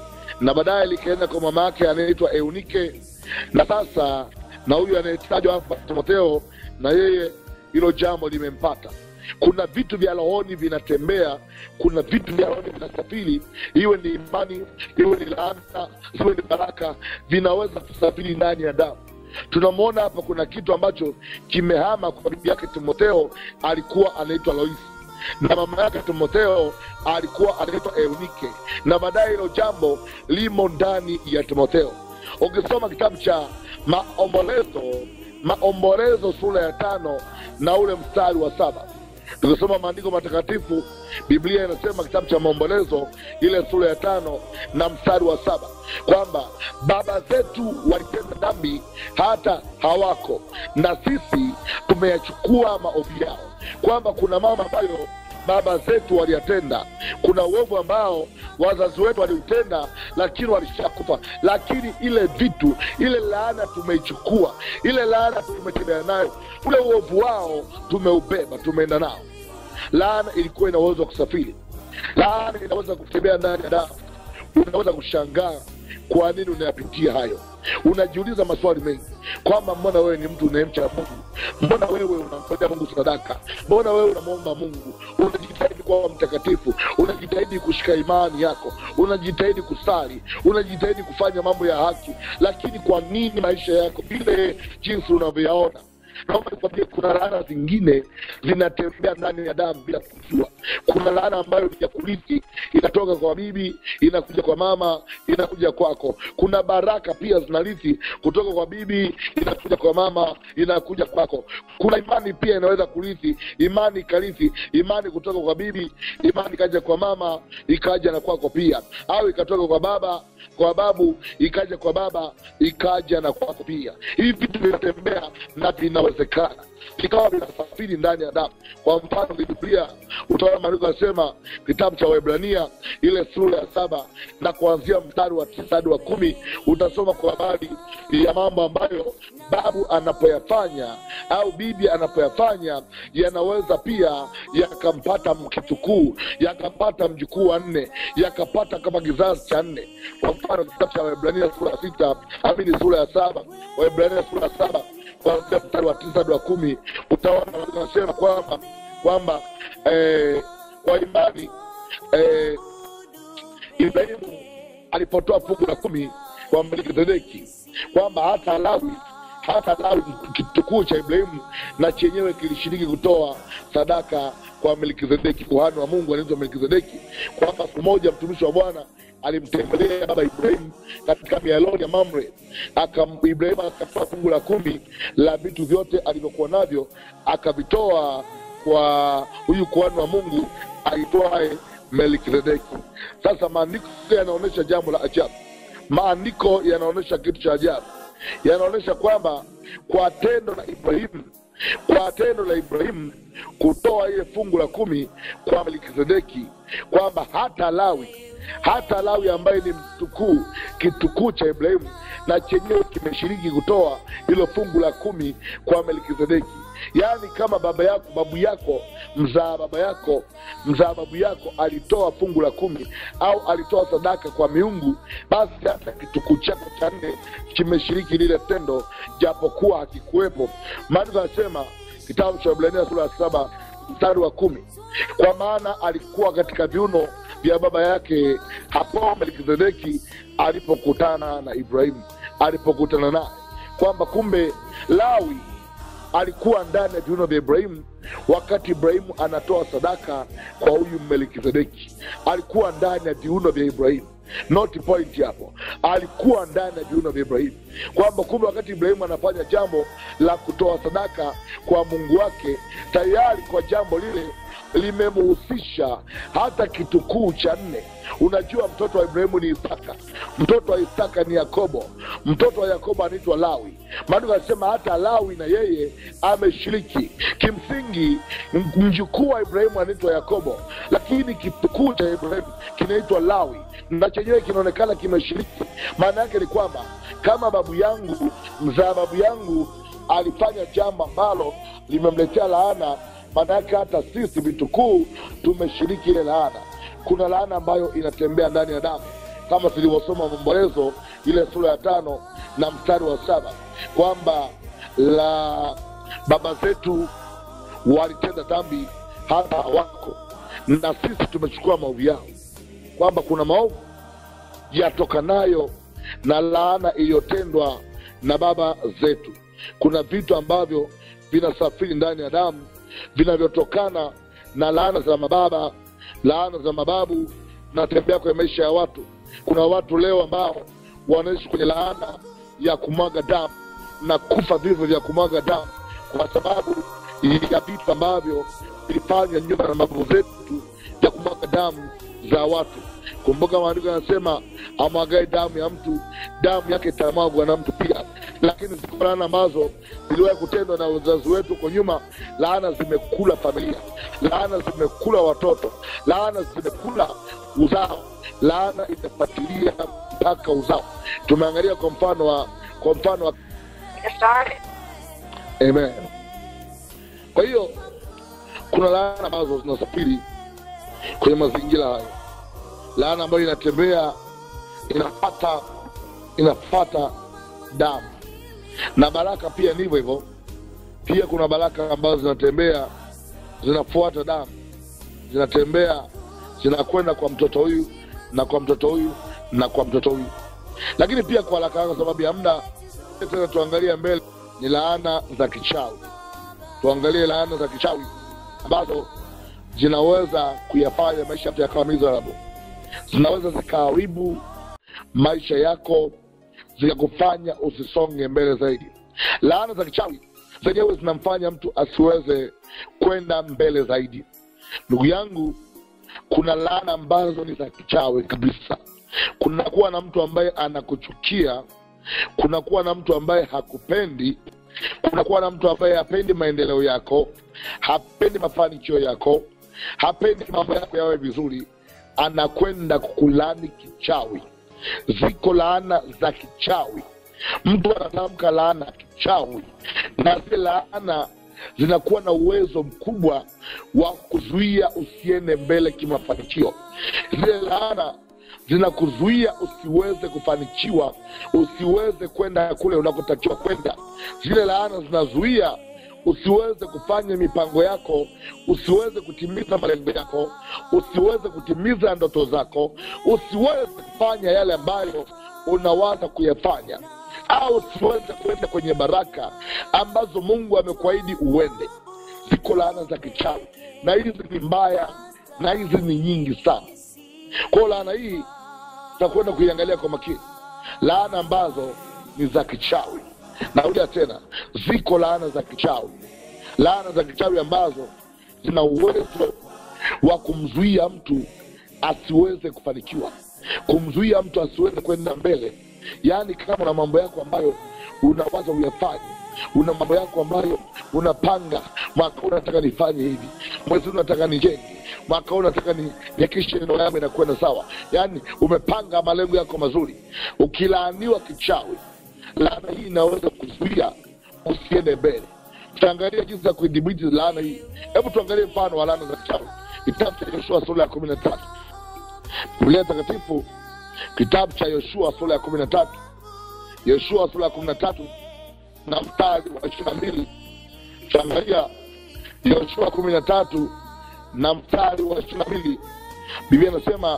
na baadaye likaenda kwa mama yake anayeitwa eunike na sasa na huyu anayetajwa hapa timotheo na yeye hilo jambo limempata kuna vitu vya rohoni vinatembea kuna vitu vya rohoni vinasafiri iwe ni imani iwe ni laana iwe ni baraka vinaweza kusafiri ndani ya damu tunamwona hapa kuna kitu ambacho kimehama kwa bibi yake timotheo alikuwa anaitwa loisi na mama yake timotheo alikuwa anaitwa eunike na baadaye hilo jambo limo ndani ya timotheo ukisoma kitabu cha maombolezo maombolezo sura ya tano na ule mstari wa saba tukisoma maandiko matakatifu biblia inasema kitabu cha maombolezo ile sura ya tano na mstari wa saba kwamba baba zetu walitenda dhambi hata hawako na sisi tumeyachukua maovu yao kwamba kuna mambo ambayo baba zetu waliyatenda kuna uovu ambao wazazi wetu waliutenda lakini walishakufa lakini ile vitu ile laana tumeichukua ile laana tumetembea nayo ule uovu wao tumeubeba tumeenda nao laana ilikuwa ina uwezo wa kusafiri laana inaweza kutembea ndani ya damu unaweza kushangaa kwa nini unayapitia hayo unajiuliza maswali mengi kwamba mbona wewe ni mtu unayemcha mungu mbona wewe unamfanyia mungu sadaka mbona wewe unamwomba mungu unajitahidi kuwa mtakatifu unajitahidi kushika imani yako unajitahidi kusali unajitahidi kufanya mambo ya haki lakini kwa nini maisha yako vile jinsi unavyoyaona naomba nikwambie kuna laana zingine zinatembea ndani ya damu bila kujua kuna laana ambayo ni ya kurithi inatoka kwa bibi inakuja kwa mama inakuja kwako kuna baraka pia zinarithi kutoka kwa bibi inakuja kwa mama inakuja kwako kuna imani pia inaweza kurithi imani ikarithi imani kutoka kwa bibi imani ikaja kwa mama ikaja na kwako pia au ikatoka kwa baba kwa babu ikaja kwa baba ikaja na kwako pia hivi vitu vinatembea na vinawezekana vikawa vinasafiri ndani ya damu kwa mfano biblia utaona maandiko yanasema kitabu cha waibrania ile sura ya saba na kuanzia mstari wa tisa hadi wa kumi utasoma kwa habari ya mambo ambayo babu anapoyafanya au bibi anapoyafanya yanaweza pia yakampata mkitukuu yakampata mjukuu wa nne yakapata kama kizazi cha nne kwa mfano kitabu cha waibrania sura ya sita amini sura ya saba waibrania sura ya saba kuanzia mstari wa tisa hadi wa kumi utaona wanasema kwamba kwamba eh, kwa imani eh, ibrahimu alipotoa fungu la kumi kwa melkizedeki kwamba hata lawi hata lawi kitukuu cha ibrahimu na chenyewe kilishiriki kutoa sadaka kwa melkizedeki kuhani wa mungu anaitwa melkizedeki kwamba siku moja mtumishi wa bwana alimtembelea baba ibrahimu katika mialoni ya mamre Akam, ibrahimu akatoa fungu la kumi la vitu vyote alivyokuwa navyo akavitoa kwa huyu kuhani wa mungu aitwaye melkizedeki sasa maandiko yanaonyesha jambo la ajabu maandiko yanaonyesha kitu cha ajabu yanaonyesha kwamba kwa tendo la ibrahimu kwa tendo la ibrahimu kutoa ile fungu la kumi kwa melkizedeki kwamba hata lawi hata lawi ambaye ni mtukuu kitukuu cha ibrahimu na chenyewe kimeshiriki kutoa hilo fungu la kumi kwa melkizedeki yaani kama baba yako babu yako mzaa baba yako mzaa babu yako alitoa fungu la kumi au alitoa sadaka kwa miungu basi hata kitukuu chako cha nne kimeshiriki lile tendo japokuwa hakikuwepo maandiko anasema kitabu cha Waebrania sura ya saba mstari wa kumi kwa maana alikuwa katika viuno vya baba yake hapo Melkizedeki alipokutana na Ibrahimu, alipokutana naye, kwamba kumbe Lawi alikuwa ndani ya viuno vya Ibrahimu wakati Ibrahimu anatoa sadaka kwa huyu Melkizedeki, alikuwa ndani ya viuno vya Ibrahimu. Not point hapo, alikuwa ndani ya viuno vya Ibrahimu, kwamba kumbe wakati Ibrahimu anafanya jambo la kutoa sadaka kwa Mungu wake, tayari kwa jambo lile limemhusisha hata kitukuu cha nne. Unajua, mtoto wa Ibrahimu ni Isaka, mtoto wa Isaka ni Yakobo, mtoto wa Yakobo anaitwa Lawi. Maandiko anasema hata Lawi na yeye ameshiriki. Kimsingi m- mjukuu wa Ibrahimu anaitwa Yakobo, lakini kitukuu cha Ibrahimu kinaitwa Lawi na chenyewe kinaonekana kimeshiriki. Maana yake ni kwamba kama babu yangu mzaa babu yangu alifanya jambo ambalo limemletea laana, maana yake hata sisi vitukuu tumeshiriki ile laana. Kuna laana ambayo inatembea ndani ya damu kama tulivyosoma Maombolezo ile sura ya tano na mstari wa saba kwamba la baba zetu walitenda dhambi hata hawako, na sisi tumechukua maovu yao, kwamba kuna maovu yatokanayo na laana iliyotendwa na baba zetu. Kuna vitu ambavyo vinasafiri ndani ya damu vinavyotokana na laana za mababa, laana za mababu, natembea kwenye maisha ya watu. Kuna watu leo ambao wanaishi kwenye laana ya kumwaga damu na kufa vifo vya kumwaga damu kwa sababu ya vitu ambavyo vilifanywa nyuma na mababu zetu vya kumwaga damu za watu. Kumbuka maandiko yanasema, amwagae damu ya mtu, damu yake itamwagwa na mtu pia. Lakini ziko laana ambazo ziliwahi kutendwa na wazazi wetu huko nyuma. Laana zimekula familia, laana zimekula watoto, laana zimekula uzao, laana imefuatilia mpaka uzao. Tumeangalia kwa mfano wa kwa mfano wa Get started. Amen. Kwa hiyo kuna laana ambazo zinasafiri kwenye mazingira hayo, laana ambayo inatembea inafata inafata damu, na baraka pia ndivyo hivyo. Pia kuna baraka ambazo zinatembea zinafuata damu, zinatembea zinakwenda kwa mtoto huyu na kwa mtoto huyu na kwa mtoto huyu, lakini pia kwa haraka haraka, sababu ya muda, tena tuangalie mbele, ni laana za kichawi. Tuangalie laana za kichawi ambazo zinaweza kuyafanya maisha yako yakawa miserable, zinaweza zikaharibu maisha yako, zikakufanya usisonge mbele zaidi. Laana za kichawi zenyewe zinamfanya mtu asiweze kwenda mbele zaidi. Ndugu yangu, kuna laana ambazo ni za kichawi kabisa. Kunakuwa na mtu ambaye anakuchukia, kunakuwa na mtu ambaye hakupendi, kunakuwa na mtu ambaye hapendi maendeleo yako, hapendi mafanikio yako, hapendi mambo yako yawe vizuri, anakwenda kukulani kichawi. Ziko laana za kichawi, mtu anatamka laana ya kichawi, na zile laana zinakuwa na uwezo mkubwa wa kuzuia usiende mbele kimafanikio. Zile laana zinakuzuia usiweze kufanikiwa, usiweze kwenda kule unakotakiwa kwenda. Zile laana zinazuia usiweze kufanya mipango yako, usiweze kutimiza malengo yako, usiweze kutimiza ndoto zako, usiweze kufanya yale ambayo unawaza kuyafanya, au usiweze kwenda kwenye baraka ambazo Mungu amekuahidi uende. Ziko laana za kichawi, na hizi ni mbaya, na hizi ni nyingi sana. Kwa hiyo laana hii tutakwenda kuiangalia kwa makini, laana ambazo ni za kichawi. Narudia tena, ziko laana za kichawi, laana za kichawi ambazo zina uwezo wa kumzuia mtu asiweze kufanikiwa, kumzuia mtu asiweze kwenda mbele. Yaani, kama una mambo yako ambayo unawaza uyafanye, una mambo yako ambayo unapanga, mwaka huu nataka nifanye hivi, mwezi huu nataka nijenge, mwaka huu nataka ni- nihakikishe ndoa yangu inakwenda sawa, yaani umepanga malengo yako mazuri, ukilaaniwa kichawi laana hii inaweza kuzuia usiende mbele. Tutaangalia jinsi ya kuidhibiti laana hii. Hebu tuangalie mfano wa laana za kichawi, kitabu cha Yoshua sura ya kumi na tatu. Biblia Takatifu, kitabu cha Yoshua sura ya kumi na tatu. Yoshua sura ya kumi na tatu na mstari wa ishirini na mbili tuangalia yoshua kumi na tatu na mstari wa ishiri na mbili biblia inasema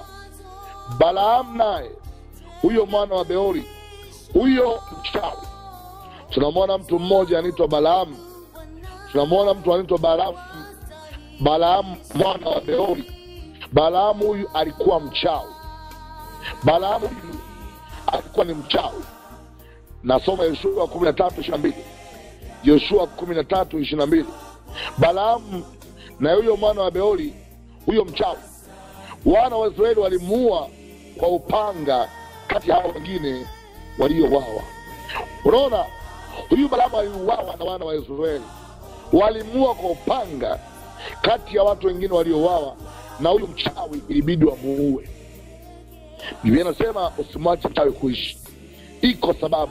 balaam naye huyo mwana wa beori huyo mchawi tunamwona mtu mmoja anaitwa balaamu tunamwona mtu anaitwa balaamu balaamu mwana wa beori balaamu huyu alikuwa mchawi balaamu huyu alikuwa ni mchawi nasoma yoshua kumi na tatu ishiri na mbili yoshua kumi na tatu ishiri na mbili balaamu na huyo mwana wa beori huyo mchawi wana wa israeli walimuua kwa upanga kati ya hao wengine waliowawa unaona huyu balaamu aliuawa na wana wa israeli walimuua kwa upanga kati ya watu wengine waliowawa na huyu mchawi ilibidi wamuue biblia inasema usimwache mchawi kuishi iko sababu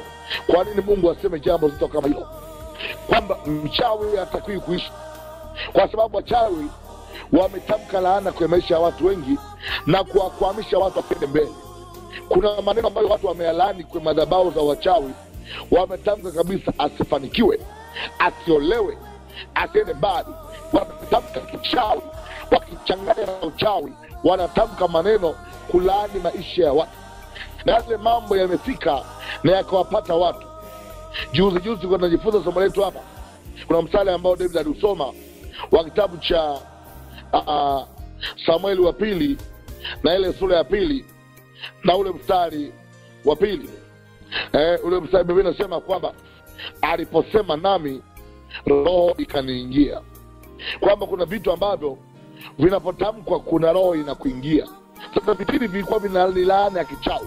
kwa nini mungu aseme jambo zito kama hilo kwamba mchawi hatakiwi kuishi kwa sababu wachawi wametamka laana kwenye maisha ya watu wengi na kuwakwamisha watu wapende mbele kuna maneno ambayo watu wameyalaani kwenye madhabao za wachawi wametamka kabisa asifanikiwe asiolewe asiende mbali wametamka kichawi wakichanganya na uchawi wanatamka maneno kulaani maisha ya watu na yale mambo yamefika na yakawapata watu juzi juzi kwa tunajifunza somo letu hapa kuna msale ambao david aliusoma wa kitabu cha uh, samueli wa pili na ile sura ya pili na ule mstari wa pili eh, ule mstari biblia inasema kwamba aliposema nami roho ikaniingia kwamba kuna vitu ambavyo vinapotamkwa kuna roho inakuingia sasa vipindi vilikuwa vina ni laana ya kichawi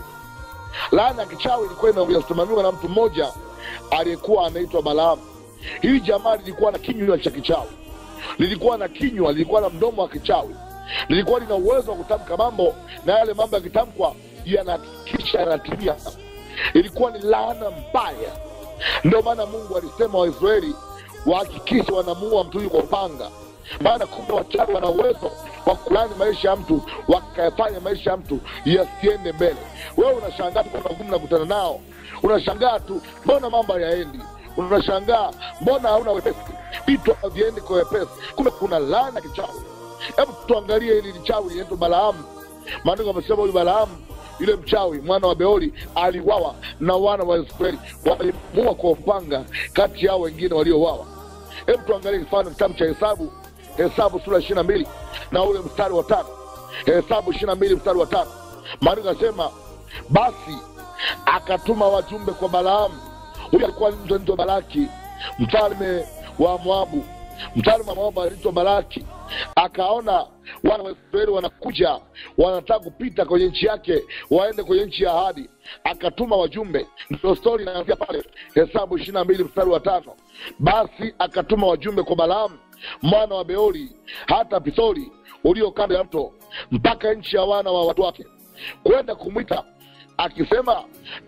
laana ya kichawi ilikuwa inasimamiwa na mtu mmoja aliyekuwa anaitwa balaamu hili jamaa lilikuwa na kinywa cha kichawi lilikuwa na kinywa lilikuwa na mdomo wa kichawi lilikuwa lina uwezo wa kutamka mambo na yale mambo yakitamkwa yanakisha yanatimia ilikuwa ni laana mbaya ndio maana mungu alisema waisraeli wahakikishe wanamuua mtu huyu kwa upanga maana kumbe wachawi wana uwezo wa kulani maisha ya mtu wakayafanya maisha ya mtu yasiende mbele wewe unashangaa tu kwa magumu nakutana nao unashangaa tu mbona mambo hayaendi unashangaa mbona hauna wepesi vitu haviendi kwa wepesi kumbe kuna laana kichawi hebu tuangalie hili lichawi linaitwa balaamu maandiko amesema huyu balaamu yule mchawi mwana wa beori aliwawa na wana wa israeli walimua kwa upanga kati yao wengine waliowawa hebu tuangalie mfano kitabu cha hesabu hesabu sura ishiri na mbili na ule mstari wa tano hesabu ishiri na mbili mstari wa tano maandiko anasema basi akatuma wajumbe kwa balaamu huyu alikuwa mtu anaitwa balaki mfalme wa moabu mfalme wa moabu anaitwa balaki akaona wana wa israeli wanakuja wanataka kupita kwenye nchi yake waende kwenye nchi ya ahadi akatuma wajumbe ndio stori inaanzia pale hesabu ishiri na mbili mstari wa tano basi akatuma wajumbe kwa balaamu mwana wa beori hata pithori ulio kando ya mto mpaka nchi ya wana wa watu wake kwenda kumwita akisema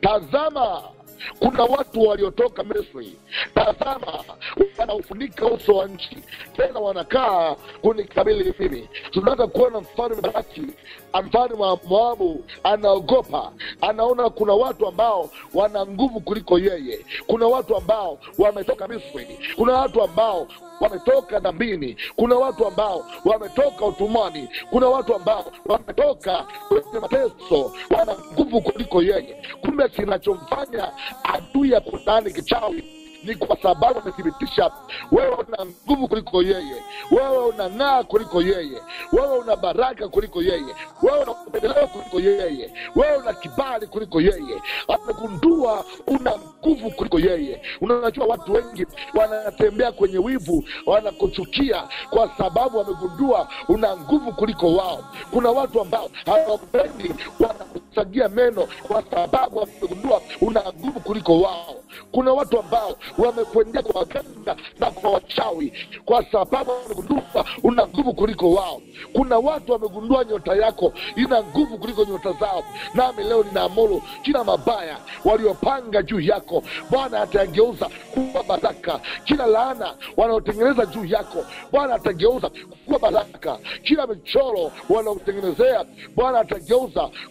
tazama kuna watu waliotoka misri tazama wanaufunika uso wa nchi tena wanakaa kunikabili mimi tunataka kuona mfalme baraki mfalme wa moabu anaogopa anaona kuna watu ambao wana nguvu kuliko yeye kuna watu ambao wametoka misri kuna watu ambao wametoka dhambini kuna watu ambao wametoka utumwani kuna watu ambao wametoka kwenye mateso wana nguvu kuliko yeye kumbe kinachomfanya adui ya kutani kichawi ni kwa sababu amethibitisha wewe una nguvu kuliko yeye wewe unang'aa kuliko yeye wewe una baraka kuliko yeye wewe una upendeleo kuliko yeye wewe una kibali kuliko yeye amegundua una nguvu kuliko yeye unajua watu wengi wanatembea kwenye wivu wanakuchukia kwa sababu wamegundua una nguvu kuliko wao kuna watu ambao hawapendi wanakusagia meno kwa sababu wamegundua una nguvu kuliko wao kuna watu ambao wamekwendea kwa waganga na kwa wachawi kwa sababu wamegundua una nguvu kuliko wao kuna watu wamegundua nyota yako ina nguvu kuliko nyota zao nami leo ninaamuru kila mabaya waliopanga juu yako bwana atageuza kuwa baraka kila laana wanaotengeneza juu yako bwana atageuza kuwa baraka kila michoro wanaotengenezea bwana atageuza kuwa baraka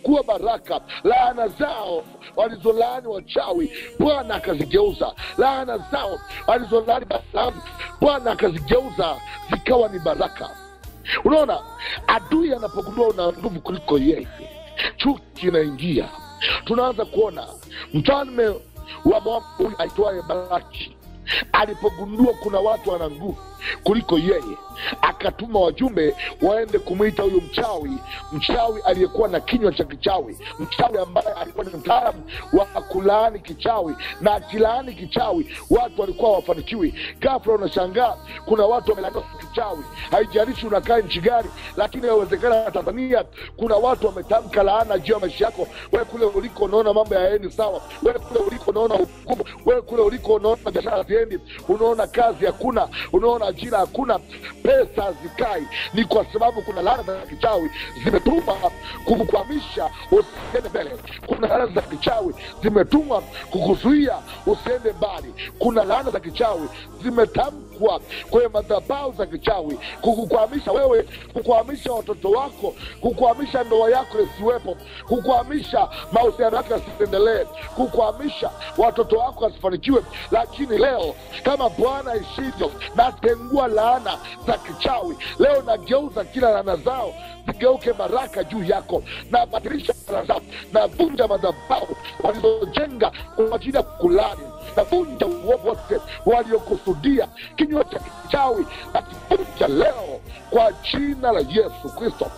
baraka laana zao walizolaani wachawi bwana akazigeuza laana zao walizolaani balamu bwana akazigeuza zikawa ni baraka unaona adui anapogundua una nguvu kuliko yeye chuki inaingia tunaanza kuona mfalme wa Moabu huyu aitwaye balaki alipogundua kuna watu wana nguvu kuliko yeye akatuma wajumbe waende kumwita huyu mchawi mchawi aliyekuwa na kinywa cha kichawi mchawi ambaye alikuwa ni mtaalamu wa kulaani kichawi na akilaani kichawi watu walikuwa wafanikiwi gafla unashangaa kuna watu wamelaaniwa kichawi haijalishi unakaa nchi gani lakini inawezekana tanzania kuna watu wametamka laana juu ya maisha yako wewe kule uliko unaona mambo yaendi sawa wewe kule uliko unaona hukumu wewe kule uliko unaona biashara haziendi unaona kazi hakuna unaona ajira hakuna pesa hazikai ni kwa sababu kuna laana za kichawi zimetuma kukukwamisha usiende mbele kuna laana za kichawi zimetumwa kukuzuia usiende mbali kuna laana za kichawi zimetamkwa kwenye madhabahu za kichawi kukukwamisha wewe kukwamisha watoto wako kukwamisha ndoa yako isiwepo kukwamisha mahusiano yako yasiendelee kukwamisha watoto wako wasifanikiwe lakini leo kama bwana ishivyo natengua laana za kichawi leo nageuza kila laana zao zigeuke baraka juu yako na badilisha laana zao navunja madhabahu walizojenga kwa ajili ya kulani navunja uovu wote waliokusudia kinywa cha kichawi nakivunja leo kwa jina la yesu kristo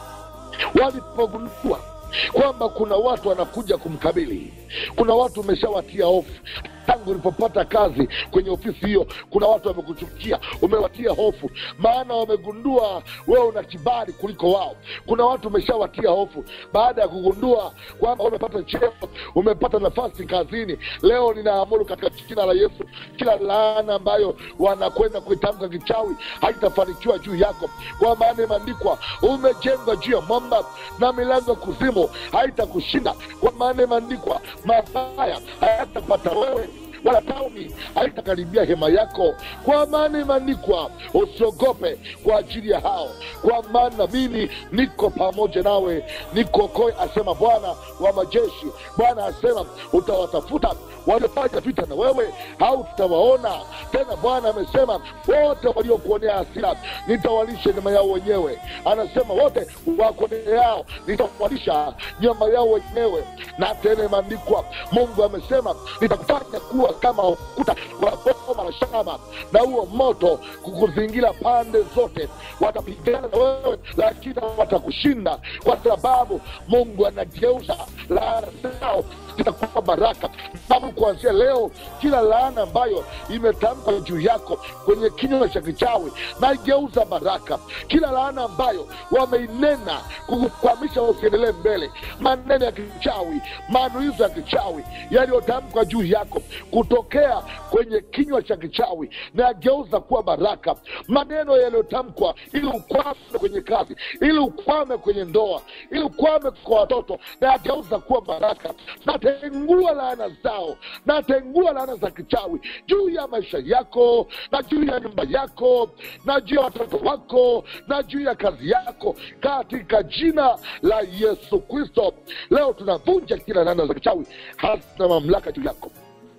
walipogundua kwamba kuna watu wanakuja kumkabili kuna watu umeshawatia hofu tangu ulipopata kazi kwenye ofisi hiyo kuna watu wamekuchukia umewatia hofu maana wamegundua wewe una kibali kuliko wao kuna watu umeshawatia hofu baada ya kugundua kwamba umepata cheo umepata nafasi kazini leo ninaamuru katika jina la yesu kila laana ambayo wanakwenda kuitamka kichawi haitafanikiwa juu yako kwa maana imeandikwa umejengwa juu ya mwamba na milango ya kuzimu haitakushinda kwa maana imeandikwa mabaya hayatapata wewe wala tauni haitakaribia hema yako kwa maana imeandikwa usiogope kwa ajili ya hao kwa maana mimi niko pamoja nawe nikokoe asema bwana wa majeshi bwana asema utawatafuta waliofanya vita na wewe au tutawaona tena bwana amesema wote waliokuonea hasira nitawalisha nyama yao wenyewe anasema wote wakuoneao nitawalisha nyama yao wenyewe na tena imeandikwa mungu amesema nitakufanya kuwa kama ukuta wa boma la shamba na huo moto kukuzingira pande zote watapigana na wewe lakini watakushinda kwa sababu mungu anageuza laana zao zitakuwa baraka sababu kuanzia leo kila laana ambayo imetamka juu yako kwenye kinywa cha kichawi naigeuza baraka kila laana ambayo wameinena kukukwamisha usiendelee mbele maneno ya kichawi manuizo ya kichawi yaliyotamkwa juu yako kutokea kwenye kinywa cha kichawi nayageuza kuwa baraka maneno yaliyotamkwa ili ukwame kwenye kazi ili ukwame kwenye ndoa ili ukwame kwa watoto nayageuza kuwa baraka natengua laana zao natengua laana za kichawi juu ya maisha yako na juu ya nyumba yako na juu ya watoto wako na juu ya kazi yako katika jina la yesu kristo leo tunavunja kila laana za kichawi hazina mamlaka juu yako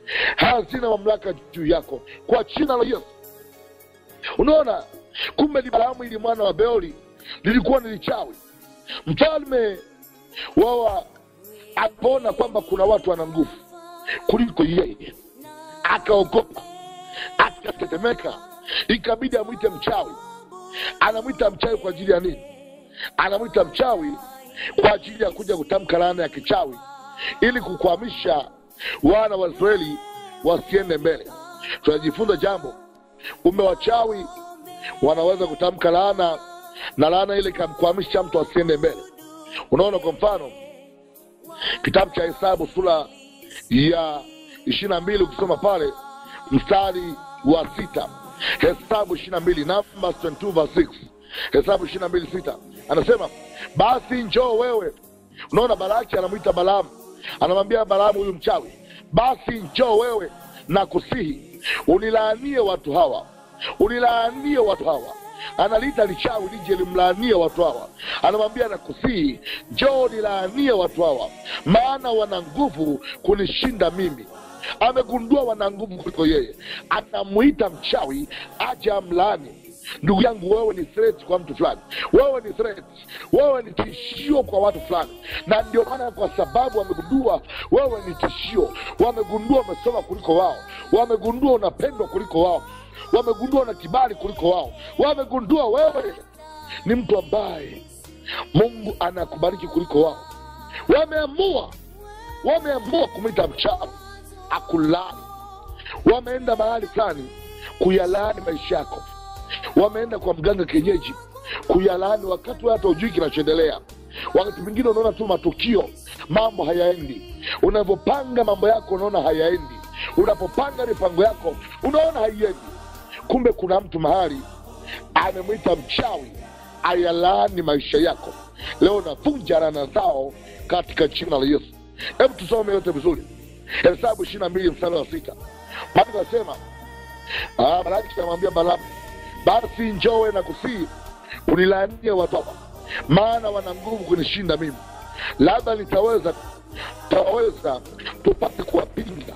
hazina mamlaka juu yako kwa jina la yesu unaona kumbe ni balaamu ili mwana wa beoli lilikuwa ni lichawi mfalme wawa alipoona kwamba kuna watu wana nguvu kuliko yeye akaogopa akatetemeka ikabidi amwite mchawi anamwita mchawi kwa ajili ya nini anamwita mchawi kwa ajili ya kuja kutamka laana ya kichawi ili kukwamisha wana wa israeli wasiende mbele tunajifunza jambo kumbe wachawi wanaweza kutamka laana na laana ile ikamkwamisha mtu asiende mbele unaona kwa mfano kitabu cha hesabu sura ya ishiri na mbili ukisoma pale mstari wa sita hesabu ishiri na mbili numbers 22 verse 6 hesabu ishiri na mbili sita anasema basi njoo wewe unaona balaki anamwita balaamu anamwambia balaamu huyu mchawi basi njoo wewe na kusihi unilaanie watu hawa unilaanie watu hawa analiita lichawi lije limlaanie watu hawa anamwambia nakusii njoo nilaanie watu hawa maana wana nguvu kunishinda mimi amegundua wana nguvu kuliko yeye anamwita mchawi aje amlaani ndugu yangu wewe ni threat kwa mtu fulani wewe ni threat wewe ni tishio kwa watu fulani na ndio maana kwa sababu wamegundua wewe ni tishio wamegundua umesoma kuliko wao wamegundua unapendwa kuliko wao wamegundua una kibali kuliko wao wamegundua wewe ni mtu ambaye mungu anakubariki kuliko wao wameamua wameamua kumwita mchawi akulani wameenda mahali fulani kuyalaani maisha yako wameenda kwa mganga kienyeji kuyalaani wakati wewe hata ujui kinachoendelea wakati mwingine unaona tu matukio mambo hayaendi unavyopanga mambo yako unaona hayaendi unapopanga mipango yako unaona haiendi kumbe kuna mtu mahali amemwita mchawi ayalaani maisha yako leo navunja rana zao katika jina la yesu hebu tusome yote vizuri hesabu ishiri na mbili mstari wa sita bado nasema baraki anamwambia balamu basi njowe na kusii unilaanie watu hawa maana wana nguvu kunishinda mimi labda nitaweza taweza tupate kuwapinga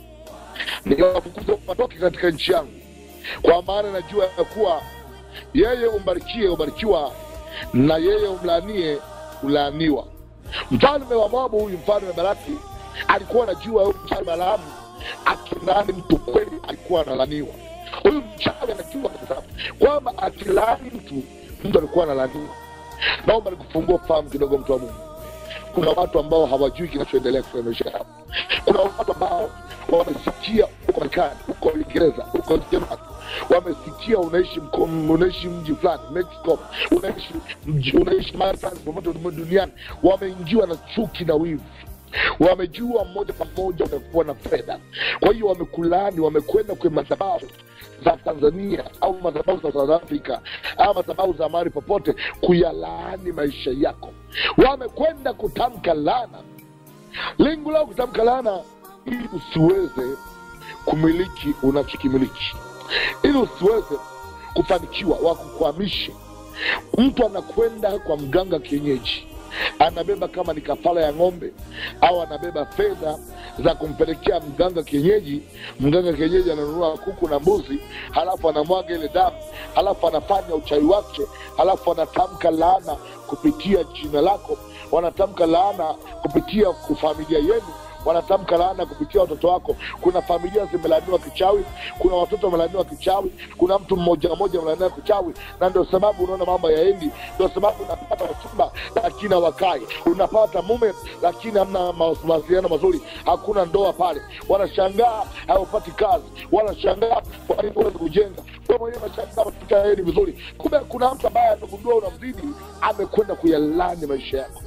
nikawafukuza watoke katika nchi yangu kwa maana najua ya kuwa yeye umbarikie ubarikiwa na yeye umlaanie ulaaniwa mfalme wa moabu huyu mfalme baraki alikuwa anajua huyu mfalme balaamu akilaani mtu kweli alikuwa analaniwa huyu mchawi anajua kabisa kwamba akilaani mtu mtu alikuwa analaniwa naomba nikufungua fahamu kidogo mtu wa mungu kuna watu ambao hawajui kinachoendelea katika maisha yao kuna watu ambao wamesikia huko marekani huko uingereza huko jerumani wamesikia unaishi mko- unaishi mji fulani mexico unaishi mji- unaishi mahali fulani popote ulimwengu duniani wameingiwa na chuki na wivu wamejua moja kwa moja wamekuwa na fedha kwa hiyo wamekulaani wamekwenda kwenye madhabahu za tanzania au madhabahu za south africa au madhabahu za mahali popote kuyalaani maisha yako wamekwenda kutamka laana lengo lao kutamka laana ili usiweze kumiliki unachokimiliki ili usiweze kufanikiwa wakukwamishe mtu anakwenda kwa mganga kienyeji anabeba kama ni kafara ya ng'ombe au anabeba fedha za kumpelekea mganga kienyeji mganga kienyeji ananunua kuku na mbuzi halafu anamwaga ile damu halafu anafanya uchawi wake halafu anatamka laana kupitia jina lako wanatamka laana kupitia familia yenu wanatamka laana kupitia watoto wako kuna familia zimelaaniwa kichawi kuna watoto wamelaaniwa kichawi kuna mtu mmoja mmoja amelaaniwa kichawi na ndio sababu unaona mambo yaendi ndio sababu unapata wachumba lakini hawakai unapata mume lakini hamna ma- mawasiliano mazuri hakuna ndoa pale wanashangaa haupati kazi wanashangaa kwa nini huwezi kujenga wewe mwenyewe unashangaa maisha yaendi vizuri kumbe kuna mtu ambaye amegundua unamzidi amekwenda kuyalani maisha yako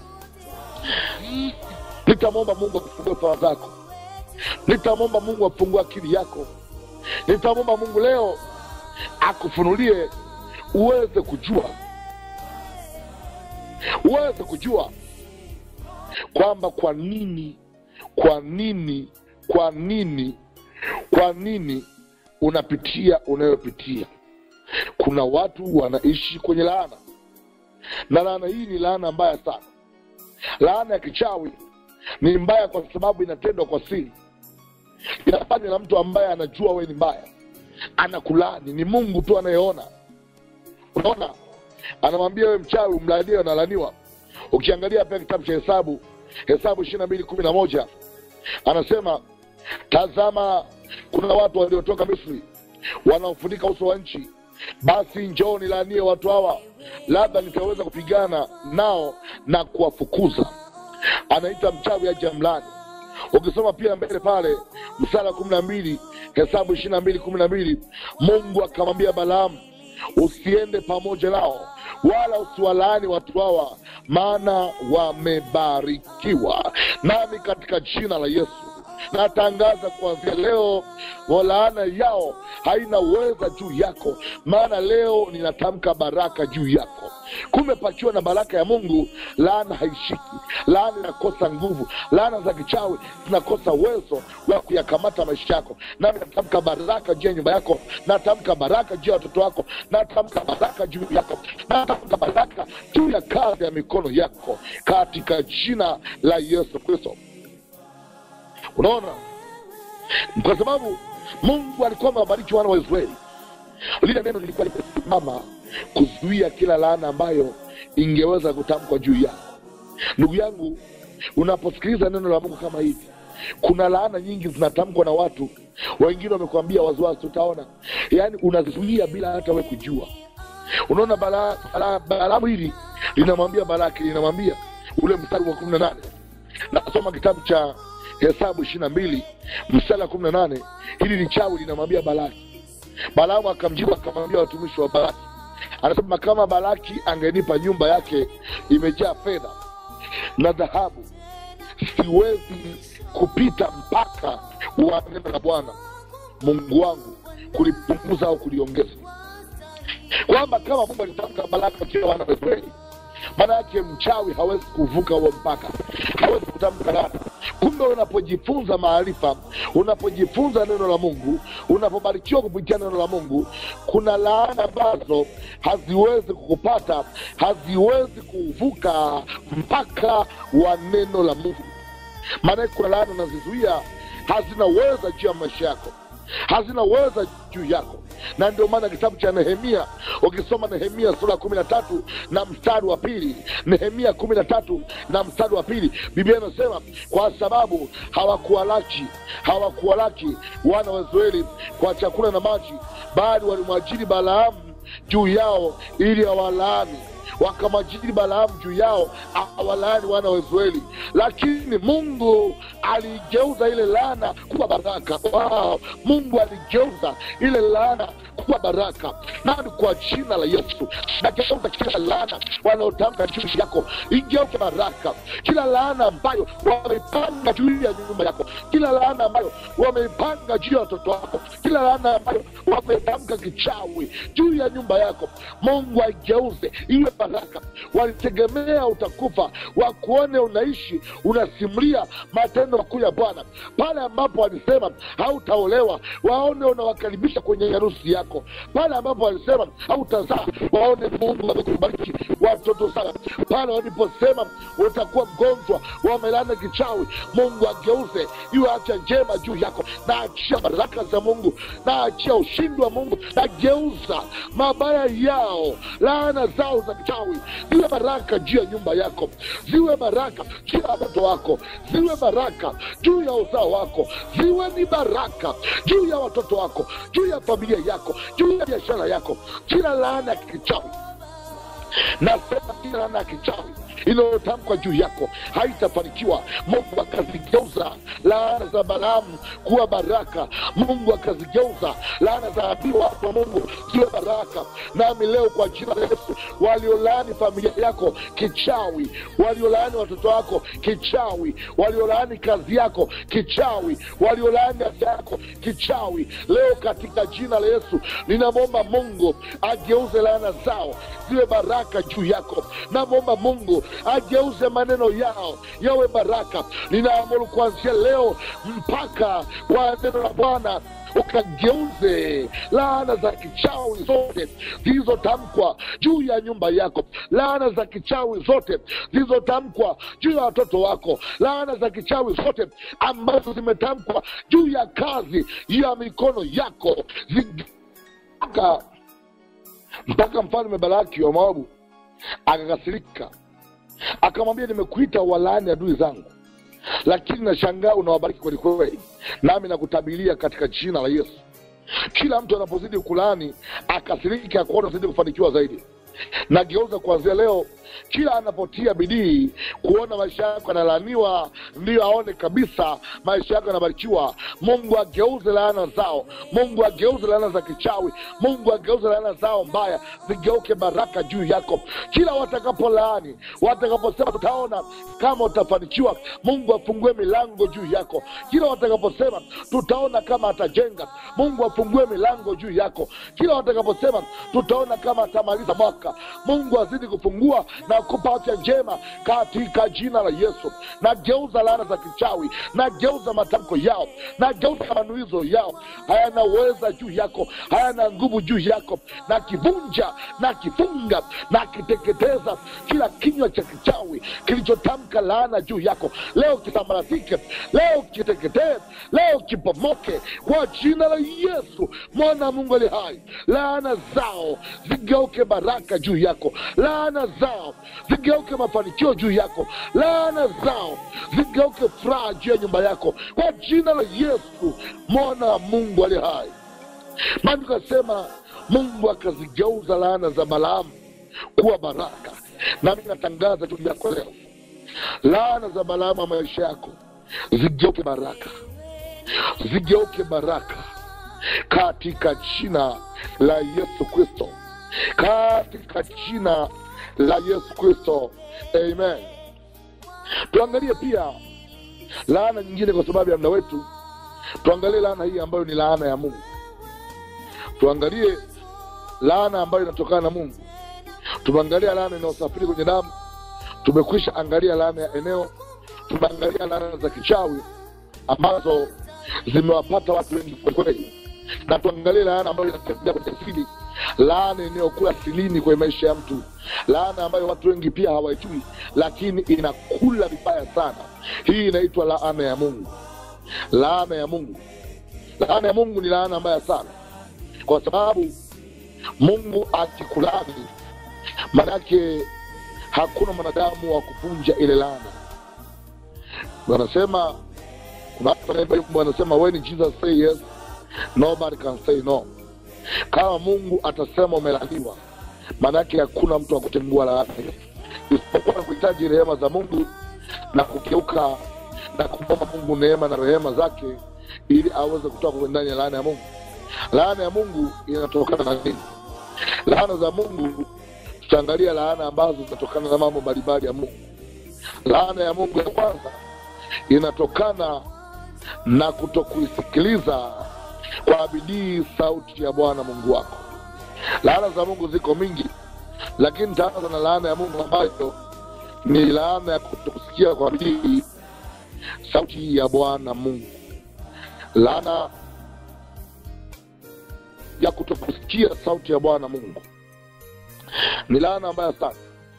nitamwomba mungu akufungue fawa zako nitamwomba mungu afungue akili yako nitamwomba mungu leo akufunulie uweze kujua uweze kujua kwamba kwa nini kwa nini kwa nini kwa nini unapitia unayopitia kuna watu wanaishi kwenye laana na laana hii ni laana mbaya sana laana ya kichawi ni mbaya kwa sababu inatendwa kwa siri inafanywa na mtu ambaye anajua wewe ni mbaya anakulani ni mungu tu anayeona unaona anamwambia wewe mchawi umlaanie analaniwa ukiangalia pia kitabu cha hesabu hesabu ishiri na mbili kumi na moja anasema tazama kuna watu waliotoka misri wanaofunika uso wa nchi basi njoo nilaanie watu hawa labda nitaweza kupigana nao na kuwafukuza anaita mchawi aje amlani ukisoma pia mbele pale msara kumi na mbili hesabu ishiri na mbili kumi na mbili mungu akamwambia balaamu usiende pamoja nao wala usiwalaani watu hawa maana wamebarikiwa nami katika jina la yesu natangaza kuanzia leo laana yao haina uweza juu yako maana leo ninatamka baraka juu yako kumepachiwa na baraka ya mungu laana haishiki laana inakosa nguvu laana za kichawi zinakosa uwezo wa kuyakamata maisha yako nami natamka baraka juu ya nyumba yako natamka baraka juu ya watoto wako natamka baraka juu yako natamka baraka juu ya kazi ya mikono yako katika jina la yesu kristo unaona kwa sababu mungu alikuwa amewabariki wana wa israeli lile neno lilikuwa limesimama kuzuia kila laana ambayo ingeweza kutamkwa juu yako ndugu yangu unaposikiliza neno la mungu kama hivi kuna laana nyingi zinatamkwa na watu wengine wamekuambia waziwazi utaona yaani unazuia bila hata we kujua unaona balaa bala, balaamu hili linamwambia balaki linamwambia ule mstari wa kumi na nane nasoma kitabu cha hesabu ishiri na mbili mstari wa kumi na nane hili ni chawi linamwambia balaki balaamu akamjibu akamwambia watumishi wa balaki anasema kama balaki angenipa nyumba yake imejaa fedha na dhahabu siwezi kupita mpaka wa neno la bwana mungu wangu kulipunguza au kuliongeza kwamba kama mungu alitamka baraka kila wana wa israeli maana yake mchawi hawezi kuvuka huo mpaka hawezi kutamka laana kumbe unapojifunza maarifa unapojifunza neno la mungu unapobarikiwa kupitia neno la mungu kuna laana ambazo haziwezi kukupata haziwezi kuvuka mpaka wa neno la mungu maanake kuna laana unazizuia hazina uweza juu ya maisha yako hazina uweza juu yako na ndio maana kitabu cha nehemia ukisoma nehemia sura kumi na tatu na mstari wa pili nehemia kumi na tatu na mstari wa pili biblia inasema kwa sababu hawakuwalaki hawakuwalaki wana wa israeli kwa chakula na maji bali walimwajiri balaamu juu yao ili awalaani wakamwajiri balaamu juu yao awalaani wana wa israeli lakini mungu aligeuza ile laana kuwa baraka wow. mungu aligeuza ile laana kuwa baraka nani kwa jina la yesu nageuza kila laana wanaotamka juu yako igeuke baraka kila laana ambayo wameipanga juu ya nyumba yako kila laana ambayo wameipanga juu ya watoto wako kila laana ambayo wametamka kichawi juu ya nyumba yako mungu aigeuze iwe baraka walitegemea utakufa wakuone unaishi unasimulia matendo makuu ya bwana pale ambapo walisema hautaolewa waone unawakaribisha kwenye harusi yako pale ambapo walisema hautazaa waone mungu amekubariki watoto sana pale waliposema utakuwa mgonjwa wamelana kichawi mungu ageuze iwe afya njema juu yako na achia baraka za mungu na achia ushindi wa mungu na geuza mabaya yao laana zao za kichawi ziwe baraka juu ya nyumba yako ziwe baraka juu ya watoto wako ziwe baraka juu ya uzao wako ziwe ni baraka juu ya watoto wako juu ya familia yako juu ya biashara yako kila laana ya kichawi nasema kila laana ya kichawi inayotamkwa juu yako haitafanikiwa mungu akazigeuza laana za balaamu kuwa baraka mungu akazigeuza laana za adui wako wa mungu ziwe baraka nami leo kwa jina la yesu waliolaani familia yako kichawi waliolaani watoto wako kichawi waliolaani kazi yako kichawi waliolaani afya yako kichawi leo katika jina la yesu ninamwomba mungu ageuze laana zao ziwe baraka juu yako namwomba mungu ageuze maneno yao yawe baraka ninaamuru kuanzia leo mpaka kwa neno la bwana ukageuze laana za kichawi zote zilizotamkwa juu ya nyumba yako laana za kichawi zote zilizotamkwa juu ya watoto wako laana za kichawi zote ambazo zimetamkwa juu ya kazi ya mikono yako mpaka mpaka mfalme balaki wa moabu akakasirika akamwambia nimekuita walaani adui zangu lakini nashangaa unawabariki kwelikweli nami nakutabilia katika jina la yesu kila mtu anapozidi kulaani akasiriki akuona zidi kufanikiwa zaidi nageuza kuanzia leo kila anapotia bidii kuona maisha yako yanalaaniwa ndiyo aone kabisa maisha yako yanabarikiwa mungu ageuze laana zao mungu ageuze laana za kichawi mungu ageuze laana zao mbaya zigeuke baraka juu yako kila watakapolaani watakaposema tutaona kama utafanikiwa mungu afungue milango juu yako kila watakaposema tutaona kama atajenga mungu afungue milango juu yako kila watakaposema tutaona kama atamaliza mwaka mungu azidi kufungua na kupa afya njema katika jina la yesu nageuza laana za kichawi nageuza matamko yao nageuza manuizo yao hayana uweza juu yako hayana nguvu juu yako na kivunja na kifunga na kiteketeza kila kinywa cha kichawi kilichotamka laana juu yako leo kisambaratike leo kiteketee leo kipomoke kwa jina la yesu mwana wa mungu ali hai laana zao zigeuke baraka juu yako laana zao zigeuke mafanikio juu yako laana zao zigeuke furaha juu ya nyumba yako kwa jina la yesu mwana wa mungu ali hai maandiko asema mungu akazigeuza laana za balaamu kuwa baraka nami natangaza juu yako leo laana za balaamu ya maisha yako zigeuke baraka zigeuke baraka katika jina la yesu kristo katika jina la yesu kristo amen tuangalie pia laana nyingine kwa sababu ya mda wetu tuangalie laana hii ambayo ni laana ya mungu tuangalie laana ambayo inatokana na mungu tumeangalia laana inayosafiri kwenye damu tumekwisha angalia laana ya eneo tumeangalia laana za kichawi ambazo zimewapata watu wengi kwelikweli na tuangalie laana ambayo inatembea kwenye asili laana inayokuwa asilini kwenye maisha ya mtu laana ambayo watu wengi pia hawaijui lakini inakula vibaya sana hii inaitwa laana ya mungu laana ya mungu laana ya mungu ni laana mbaya sana kwa sababu mungu akikulani manake hakuna mwanadamu wa kuvunja ile laana wanasema kuna watu wanaimba wimbo wanasema when jesus say yes nobody can say no kama mungu atasema umelaniwa maanake hakuna mtu wa kutengua laana hiyo isipokuwa na kuhitaji rehema za mungu na kugeuka na kumwomba mungu neema na rehema zake ili aweze kutoka kwenye ndani ya laana ya mungu laana ya mungu inatokana na nini laana za mungu tutaangalia laana ambazo zinatokana na mambo mbalimbali ya mungu laana ya mungu ya kwanza inatokana na kutokuisikiliza kwa bidii sauti ya bwana mungu wako laana za mungu ziko mingi lakini taanza na laana ya mungu ambayo ni laana ya kutokusikia kwa bidii sauti ya bwana mungu laana ya kutokusikia sauti ya bwana mungu ni laana mbaya sana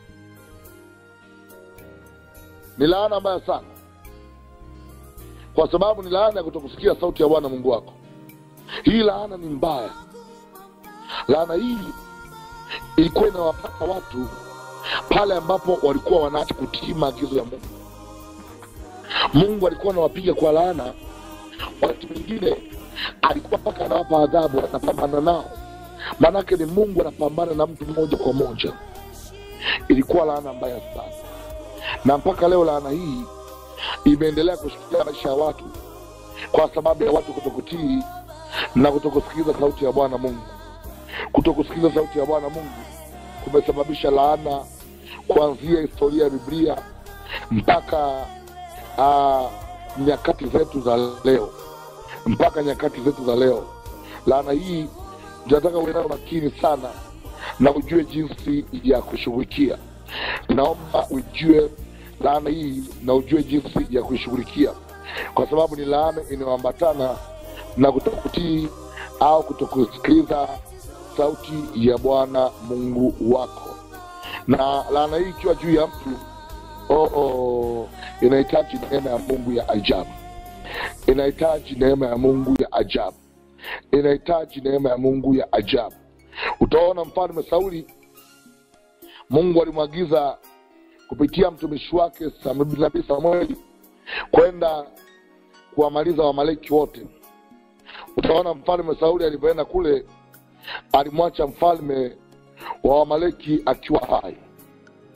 ni laana mbaya sana kwa sababu ni laana ya kutokusikia sauti ya bwana mungu wako hii laana ni mbaya laana hii ilikuwa inawapata watu pale ambapo walikuwa wanaacha kutii maagizo ya mungu mungu alikuwa anawapiga kwa laana wakati mwingine alikuwa mpaka anawapa adhabu anapambana nao maanake ni mungu anapambana na mtu moja kwa moja ilikuwa laana mbaya sana na mpaka leo laana hii imeendelea kushikilia maisha ya watu kwa sababu ya watu kutokutii na kutokusikiliza sauti ya bwana mungu kutokusikiliza sauti ya bwana mungu kumesababisha laana kuanzia historia ya biblia mpaka uh, nyakati zetu za leo mpaka nyakati zetu za leo laana hii tunataka uwe nayo makini sana na ujue jinsi ya kushughulikia naomba ujue laana hii na ujue jinsi ya kuishughulikia kwa sababu ni laana inayoambatana na kutokutii au kutokusikiliza sauti ya bwana mungu wako na laana hii ikiwa juu ya mtu oh, oh, inahitaji neema ya mungu ya ajabu inahitaji neema ya mungu ya ajabu inahitaji neema ya mungu ya ajabu utaona mfalme sauli mungu alimwagiza kupitia mtumishi wake Sam- nabii samueli kwenda kuwamaliza wamaleki wote utaona mfalme sauli alivyoenda kule alimwacha mfalme wa wamaleki akiwa hai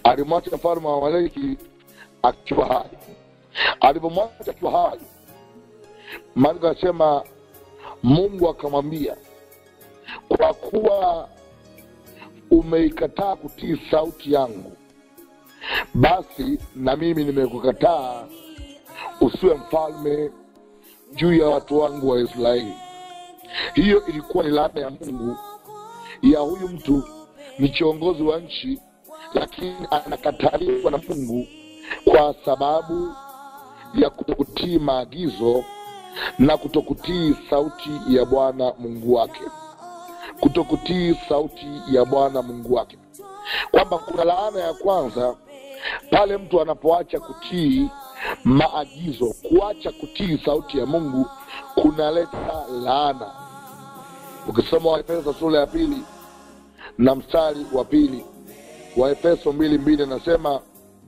alimwacha mfalme wa amaleki akiwa hai alipomwacha akiwa hai maandiko anasema mungu akamwambia kwa kuwa umeikataa kutii sauti yangu basi na mimi nimekukataa usiwe mfalme juu ya watu wangu wa israeli hiyo ilikuwa ni laana ya mungu ya huyu mtu ni kiongozi wa nchi lakini anakataliwa na mungu kwa sababu ya kutokutii maagizo na kutokutii sauti ya bwana mungu wake kutokutii sauti ya bwana mungu wake kwamba kuna laana ya kwanza pale mtu anapoacha kutii maagizo kuacha kutii sauti ya mungu kunaleta laana ukisoma waefeso sura ya pili na mstari wa pili waefeso mbili mbili anasema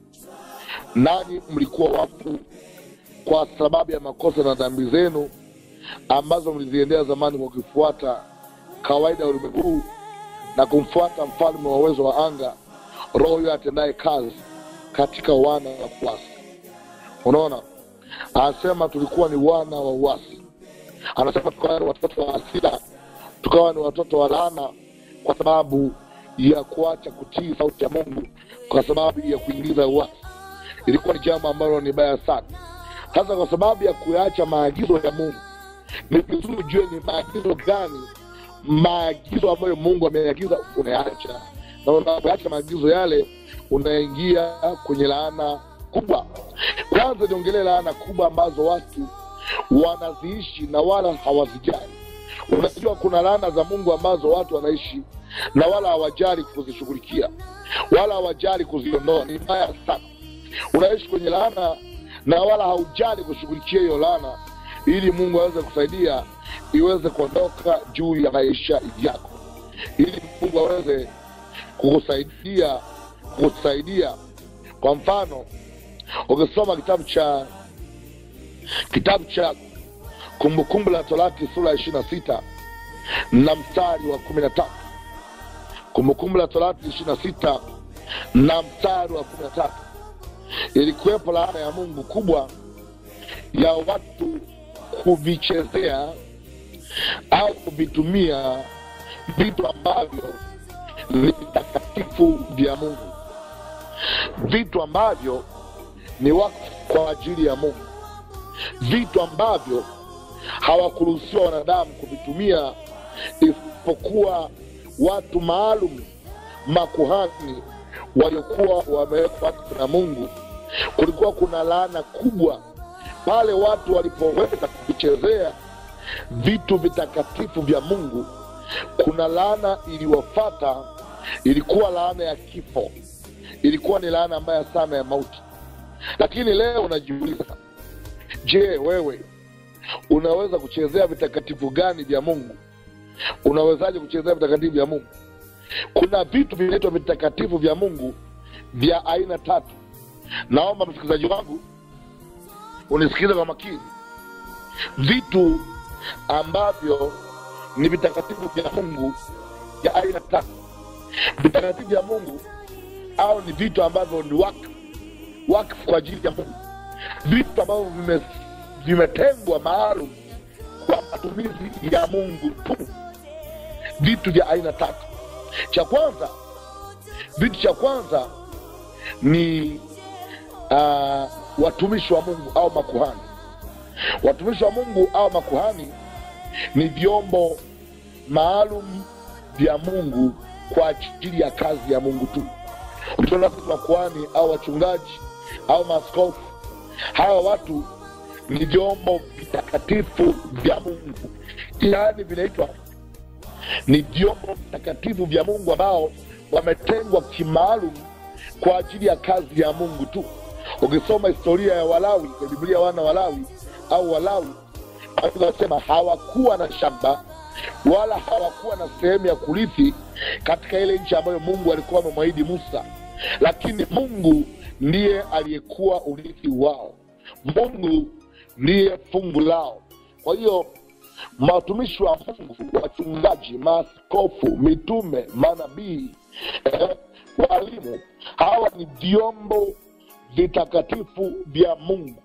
nanyi mlikuwa wafu kwa sababu ya makosa na dhambi zenu ambazo mliziendea zamani kwa kufuata kawaida ya ulimwengu huu na kumfuata mfalme wa uwezo wa anga roho huyo atendaye kazi katika wana wa kuasi unaona anasema tulikuwa ni wana wa uasi anasema tukawa ni watoto wa hasira tukawa ni watoto wa laana kwa sababu ya kuacha kutii sauti ya mungu kwa sababu ya kuingiza uasi ilikuwa ni jambo ambalo ni baya sana sasa kwa sababu ya kuyaacha maagizo ya mungu ni vizuri ujue ni maagizo gani maagizo ambayo mungu ameagiza unayaacha na unapoacha maagizo yale unaingia kwenye laana kubwa kwanza niongelee laana kubwa ambazo watu wanaziishi na wala hawazijali unajua kuna laana za mungu ambazo watu wanaishi na wala hawajali kuzishughulikia wala hawajali kuziondoa ni mbaya sana unaishi kwenye laana na wala haujali kushughulikia hiyo laana ili mungu aweze kusaidia iweze kuondoka juu ya maisha yako ili mungu aweze kukusaidia kukusaidia kwa mfano ukisoma kitabu cha kitabu cha kumbukumbu la torati sura ya ishiri na sita na mstari wa kumi na tatu kumbukumbu la torati ishiri na sita na mstari wa kumi na tatu ilikuwepo laana ya mungu kubwa ya watu kuvichezea au kuvitumia vitu ambavyo ni vitakatifu vya mungu vitu ambavyo ni wakfu kwa ajili ya mungu vitu ambavyo hawakuruhusiwa wanadamu kuvitumia isipokuwa watu maalum makuhani waliokuwa wamewekwa na mungu kulikuwa kuna laana kubwa pale watu walipoweza kuvichezea vitu vitakatifu vya mungu kuna laana iliwafata ilikuwa laana ya kifo ilikuwa ni laana mbaya sana ya mauti lakini leo unajiuliza je wewe unaweza kuchezea vitakatifu gani vya mungu unawezaje kuchezea vitakatifu vya mungu kuna vitu vinaitwa vitakatifu vya mungu vya aina tatu naomba msikilizaji wangu unisikize kwa makini vitu ambavyo ni vitakatifu vya mungu vya aina tatu vitakatifu vya mungu au ni vitu ambavyo ni wakfu wakfu kwa ajili ya mungu vitu ambavyo vime, vimetengwa maalum kwa matumizi ya mungu tu vitu vya aina tatu cha kwanza vitu cha kwanza ni uh, watumishi wa mungu au makuhani watumishi wa mungu au makuhani ni vyombo maalum vya mungu kwa ajili ya kazi ya mungu tu ukiona sisi makuhani au wachungaji au maaskofu hawa watu ni vyombo vitakatifu vya mungu yaani vinaitwa ni vyombo vitakatifu vya mungu ambao wametengwa kimaalum kwa ajili ya kazi ya mungu tu ukisoma historia ya walawi kwenye biblia wana walawi au walawi wanasema hawakuwa na shamba wala hawakuwa na sehemu ya kurithi katika ile nchi ambayo mungu alikuwa amemwahidi musa lakini mungu ndiye aliyekuwa urithi wao mungu ndiye fungu lao kwa hiyo watumishi wa mungu wachungaji maaskofu mitume manabii eh, walimu hawa ni vyombo vitakatifu vya mungu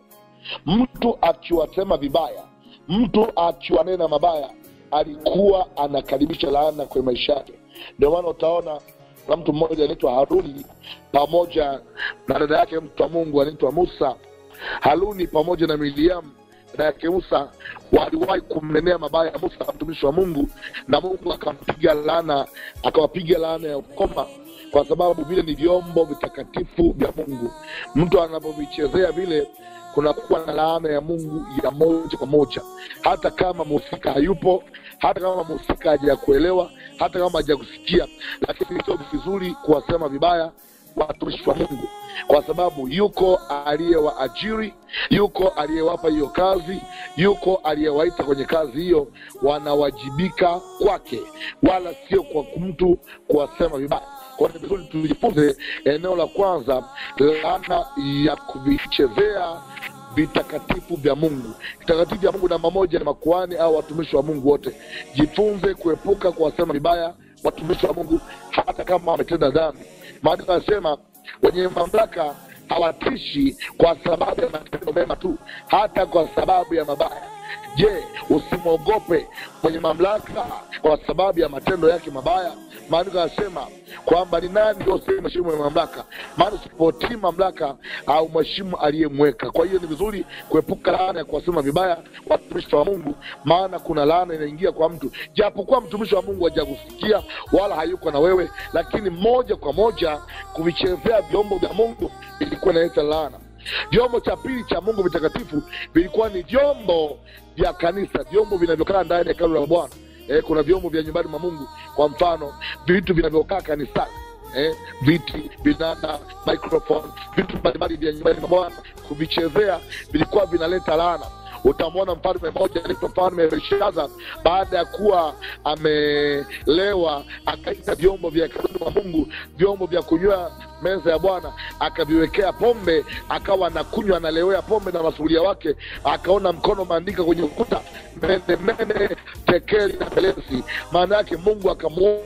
mtu akiwasema vibaya mtu akiwanena mabaya alikuwa anakaribisha laana kwenye maisha yake ndio maana utaona na mtu mmoja anaitwa haruni pamoja na dada yake mtu wa mungu anaitwa musa haruni pamoja na miriamu dada yake musa waliwahi kumnenea mabaya ya musa mtumishi wa mungu na mungu akampiga laana akawapiga laana ya ukoma kwa sababu vile ni vyombo vitakatifu vya mungu mtu anapovichezea vile kunakuwa na laana ya mungu ya moja kwa moja hata kama mhusika hayupo hata kama mhusika hajakuelewa hata kama hajakusikia lakini sio vizuri kuwasema vibaya watumishi wa mungu kwa sababu yuko aliyewaajiri yuko aliyewapa hiyo kazi yuko aliyewaita kwenye kazi hiyo wanawajibika kwake wala sio kwa mtu kuwasema vibaya kwa ni vizuri tujifunze eneo la kwanza laana ya kuvichezea vitakatifu vya mungu vitakatifu vya mungu namba moja ni makuani au watumishi wa mungu wote jifunze kuepuka kuwasema vibaya watumishi wa mungu hata kama wametenda dhambi maandiko yanasema wenye mamlaka hawatishi kwa sababu ya matendo mema tu hata kwa sababu ya mabaya je usimwogope mwenye mamlaka kwa sababu ya matendo yake mabaya maandiko yanasema kwamba ni nani ndio mheshimu mwenye mamlaka maana usipotii mamlaka au mheshimu aliyemweka kwa hiyo ni vizuri kuepuka laana ya kuwasema vibaya watumishi wa mungu maana kuna laana inaingia kwa mtu japokuwa mtumishi wa mungu hajakusikia wala hayuko na wewe lakini moja kwa moja kuvichezea vyombo vya mungu ilikuwa inaleta laana vyombo cha pili cha mungu vitakatifu vilikuwa ni vyombo vya kanisa vyombo vinavyokaa ndani ya hekalu la bwana eh, kuna vyombo vya nyumbani mwa mungu kwa mfano vitu vinavyokaa kanisani eh, viti vinanda microphone vitu mbalimbali vya nyumbani mwa bwana kuvichezea vilikuwa vinaleta laana utamwona mfalme mmoja anaitwa mfalme belshaza baada ya kuwa amelewa akaita vyombo vya hekaluni mwa mungu vyombo vya kunywa meza ya bwana akaviwekea pombe akawa anakunywa analewea pombe na masuria wake akaona mkono umeandika kwenye ukuta mene mene tekeli na pelesi maana yake mungu akamu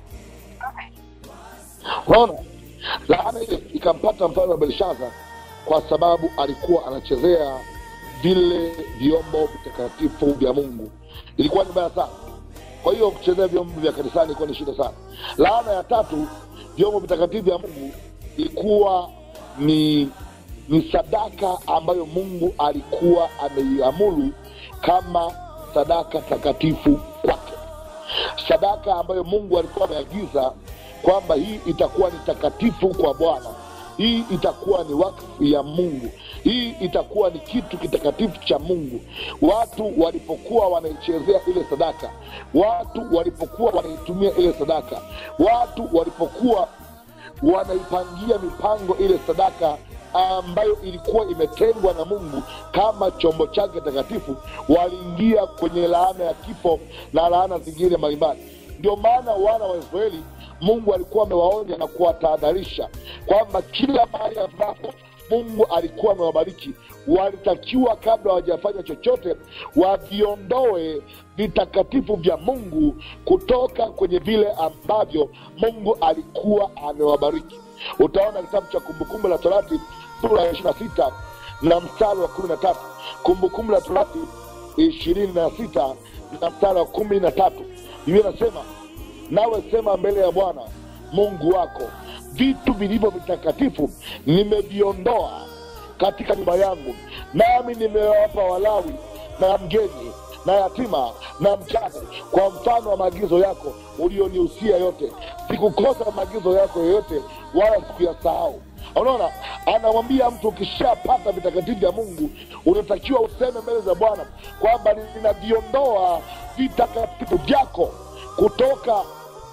unaona laana ile ikampata mfalme wa belshaza kwa sababu alikuwa anachezea vile vyombo vitakatifu vya mungu ilikuwa ni mbaya sana kwa hiyo kuchezea vyombo vya kanisani ilikuwa ni shida sana laana ya tatu vyombo vitakatifu vya mungu ilikuwa ni ni sadaka ambayo mungu alikuwa ameiamuru kama sadaka takatifu kwake sadaka ambayo mungu alikuwa ameagiza kwamba hii itakuwa ni takatifu kwa bwana hii itakuwa ni wakfu ya mungu hii itakuwa ni kitu kitakatifu cha mungu watu walipokuwa wanaichezea ile sadaka watu walipokuwa wanaitumia ile sadaka watu walipokuwa wanaipangia mipango ile sadaka ambayo ilikuwa imetengwa na mungu kama chombo chake takatifu waliingia kwenye laana ya kifo na laana zingine mbalimbali ndio maana wana wa israeli mungu alikuwa amewaonya na kuwatahadharisha kwamba kila mahali ambapo mungu alikuwa amewabariki walitakiwa kabla hawajafanya chochote waviondoe vitakatifu vya mungu kutoka kwenye vile ambavyo mungu alikuwa amewabariki utaona kitabu cha kumbukumbu la torati sura ya ishiri na sita na mstari wa kumi na tatu kumbukumbu la torati ishirini na sita na mstari wa kumi na tatu biblia inasema nawe sema mbele ya bwana mungu wako vitu vilivyo vitakatifu nimeviondoa katika nyumba yangu nami nimewapa walawi na mgeni na yatima na mjane kwa mfano wa maagizo yako ulionihusia yote sikukosa maagizo yako yoyote wala sikuyasahau unaona anamwambia mtu ukishapata vitakatifu vya mungu unatakiwa useme mbele za bwana kwamba ninaviondoa vitakatifu vyako kutoka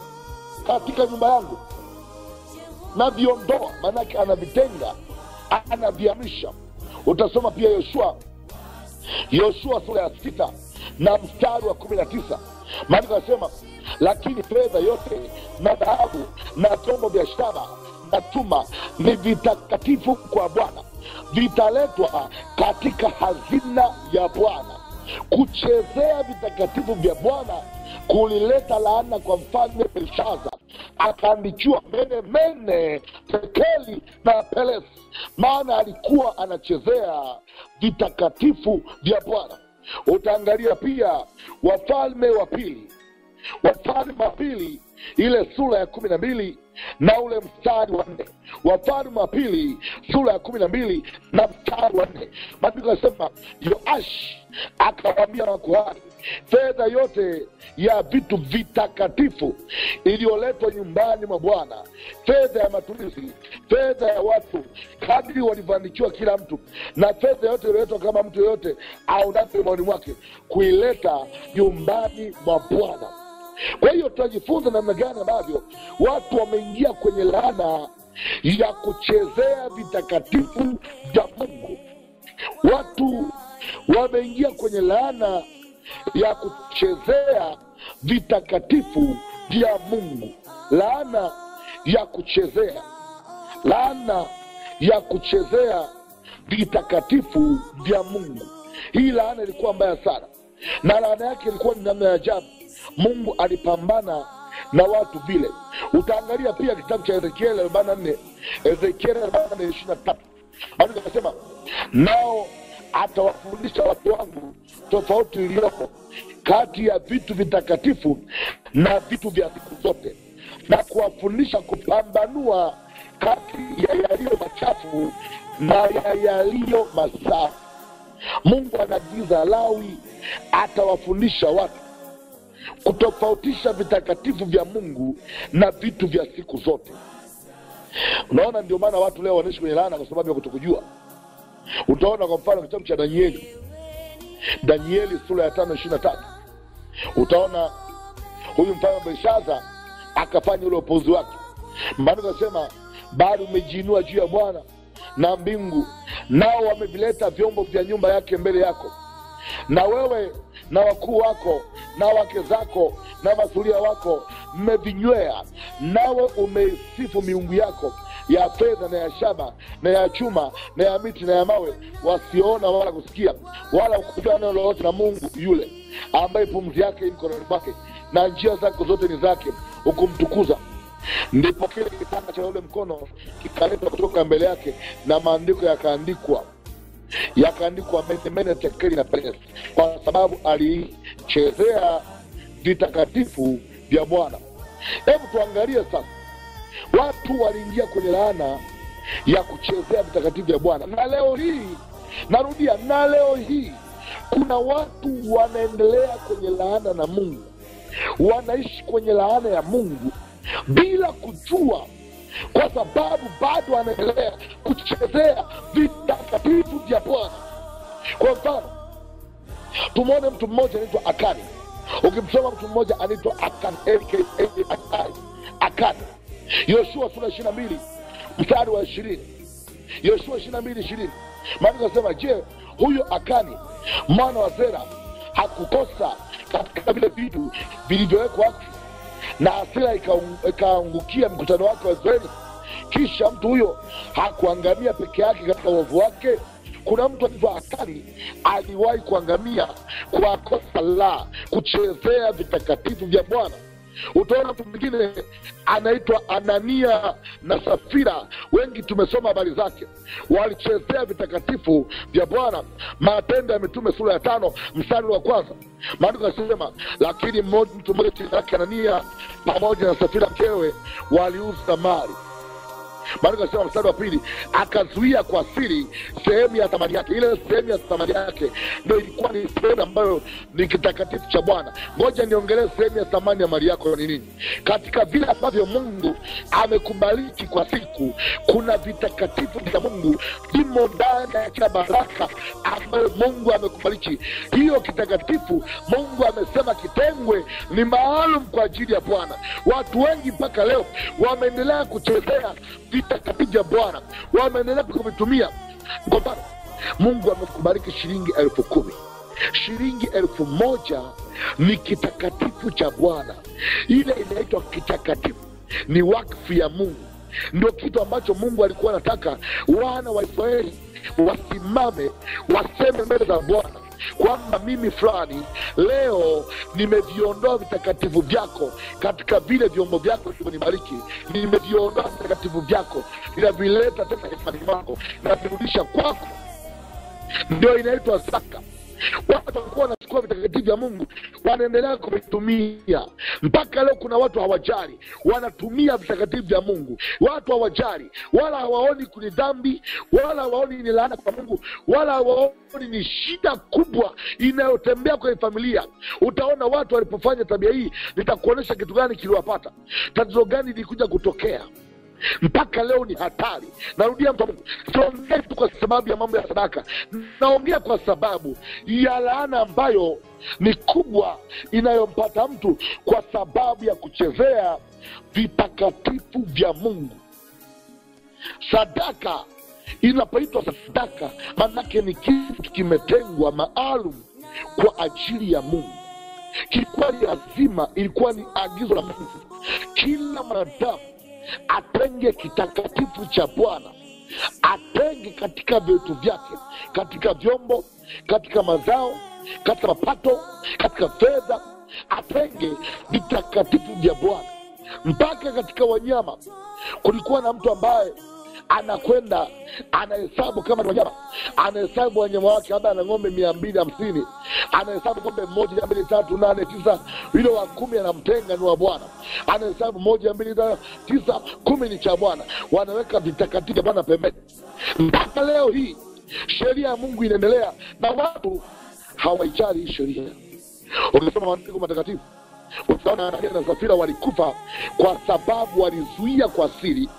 katika nyumba yangu naviondoa maanake anavitenga anavihamisha utasoma pia yoshua yoshua sura ya sita na mstari wa kumi na tisa maandiko anasema lakini fedha yote na dhahabu na vyombo vya shaba na chuma ni vitakatifu kwa bwana vitaletwa katika hazina ya bwana kuchezea vitakatifu vya bwana kulileta laana kwa mfalme belshaza akaandikiwa mene mene tekeli na pelesi maana alikuwa anachezea vitakatifu vya bwana utaangalia pia wafalme wa pili wafalme wa pili ile sura ya kumi na mbili na ule mstari wa nne wafalme wa pili sura ya kumi na mbili na mstari wa nne maandiko yanasema yoashi akawaambia makuhani fedha yote ya vitu vitakatifu iliyoletwa nyumbani mwa bwana fedha ya matumizi fedha ya watu kadri walivyoandikiwa kila mtu na fedha yote iliyoletwa kama mtu yoyote aunavyo maoni mwake kuileta nyumbani mwa bwana kwa hiyo tunajifunza namna gani ambavyo watu wameingia kwenye laana ya kuchezea vitakatifu vya mungu watu wameingia kwenye laana ya kuchezea vitakatifu vya mungu laana ya kuchezea laana ya kuchezea vitakatifu vya mungu hii laana ilikuwa mbaya sana na laana yake ilikuwa ni namna ya ajabu mungu alipambana na watu vile utaangalia pia kitabu cha ezekieli arobaini na nne ezekieli arobaini na nne ishiri na tatu maandiko akasema nao atawafundisha watu wangu tofauti iliyopo kati ya vitu vitakatifu na vitu vya siku zote na kuwafundisha kupambanua kati ya yaliyo machafu na ya yaliyo masafi mungu anaagiza lawi atawafundisha watu kutofautisha vitakatifu vya mungu na vitu vya siku zote unaona ndio maana watu leo wanaishi kwenye laana kwa sababu ya kutokujua utaona kwa mfano kitabu cha danieli danieli sura ya tano ishiri na tatu utaona huyu mfalme belshaza akafanya ule upuuzi wake maandiko asema bado umejiinua juu ya bwana na mbingu nao wamevileta vyombo vya nyumba yake mbele yako na wewe na wakuu wako na wake zako na masuria wako mmevinywea nawe umeisifu miungu yako ya fedha na ya shaba na ya chuma na ya miti na ya mawe wasiona wala kusikia wala kujua neno lolote na mungu yule ambaye pumzi yake i mkononi mwake na njia zake zote ni zake hukumtukuza ndipo kile kitanda cha ule mkono kikaletwa kutoka mbele yake na maandiko yakaandikwa yakaandikwa menemene tekeli na pelesi kwa sababu alichezea vitakatifu vya bwana hebu tuangalie sasa watu waliingia kwenye laana ya kuchezea vitakatifu vya bwana na leo hii narudia na leo hii kuna watu wanaendelea kwenye laana na mungu wanaishi kwenye laana ya mungu bila kujua kwa sababu bado wanaendelea kuchezea vitakatifu vya bwana kwa mfano tumwone mtu mmoja anaitwa akani ukimsoma mtu mmoja anaitwa akan A-K-A-N-I, akani yoshua sura ishiri na mbili mstari wa ishirini yoshua ishiri na mbili ishirini maandiko asema je huyo akani mwana wa zera hakukosa katika vile vitu vilivyowekwa wakfu na hasira ikaung- ikaangukia mkutano wake wa israeli kisha mtu huyo hakuangamia peke yake katika uovu wake kuna mtu anaitwa akani aliwahi kuangamia kwa kosa la kuchezea vitakatifu vya bwana utaona mtu mwingine anaitwa anania na safira wengi tumesoma habari zake walichezea vitakatifu vya bwana matendo ya mitume sura ya tano mstari wa kwanza maandiko yasema lakini mmoja- mtu mmoja chini yake anania pamoja na safira mkewe waliuza mali maandiko yasema mstari wa pili akazuia kwa siri sehemu ya thamani yake ile sehemu ya thamani yake ndo ilikuwa ni sehemu ambayo ni kitakatifu cha bwana ngoja niongelee sehemu ya thamani ya mali yako ni nini katika vile ambavyo mungu amekubariki kwa siku kuna vitakatifu vya mungu vimo ndani ya kila baraka ambayo mungu amekubariki hiyo kitakatifu mungu amesema kitengwe ni maalum kwa ajili ya bwana watu wengi mpaka leo wameendelea kuchezea vitakatifu vya bwana wameendelea kuvitumia kwa mfano mungu amekubariki shilingi elfu kumi shilingi elfu moja ni kitakatifu cha bwana ile inaitwa kitakatifu ni wakfu ya mungu ndio kitu ambacho mungu alikuwa anataka wana wa israeli wasimame waseme mbele za bwana kwamba mimi fulani leo nimeviondoa vitakatifu vyako katika vile vyombo vyako vilivyonibariki nimeviondoa vitakatifu vyako ninavileta tena hifani mwako navirudisha kwako ndio inaitwa zaka watu walikuwa wanachukua vitakatifu vya mungu wanaendelea kuvitumia mpaka leo kuna watu hawajali wanatumia vitakatifu vya mungu watu hawajali wala hawaoni kuni dhambi wala hawaoni ni laana kwa mungu wala hawaoni ni shida kubwa inayotembea kwenye familia utaona watu walipofanya tabia hii nitakuonyesha kitu gani kiliwapata tatizo gani lilikuja kutokea mpaka leo ni hatari narudia mtu wa mungu siongei tu kwa sababu ya mambo ya sadaka naongea kwa sababu ya laana ambayo ni kubwa inayompata mtu kwa sababu ya kuchezea vitakatifu vya mungu sadaka inapoitwa sadaka maanake ni kitu kimetengwa maalum kwa ajili ya mungu kilikuwa ni lazima ilikuwa ni agizo la mungu kila mwanadamu atenge kitakatifu cha bwana atenge katika vitu vyake katika vyombo katika mazao katika mapato katika fedha atenge vitakatifu vya bwana mpaka katika wanyama kulikuwa na mtu ambaye anakwenda anahesabu kama ni wanyama anahesabu wanyama wake labda ana ng'ombe mia mbili hamsini anahesabu ng'ombe moja mbili tatu nane tisa yule wa kumi anamtenga ni wa bwana anahesabu moja mbili tatu tisa kumi ni cha bwana wanaweka vitakatifu vya bwana pembeni mpaka leo hii sheria ya mungu inaendelea na watu hawaijali hii sheria ukisoma maandiko matakatifu utaona Anania na Safira walikufa kwa sababu walizuia kwa siri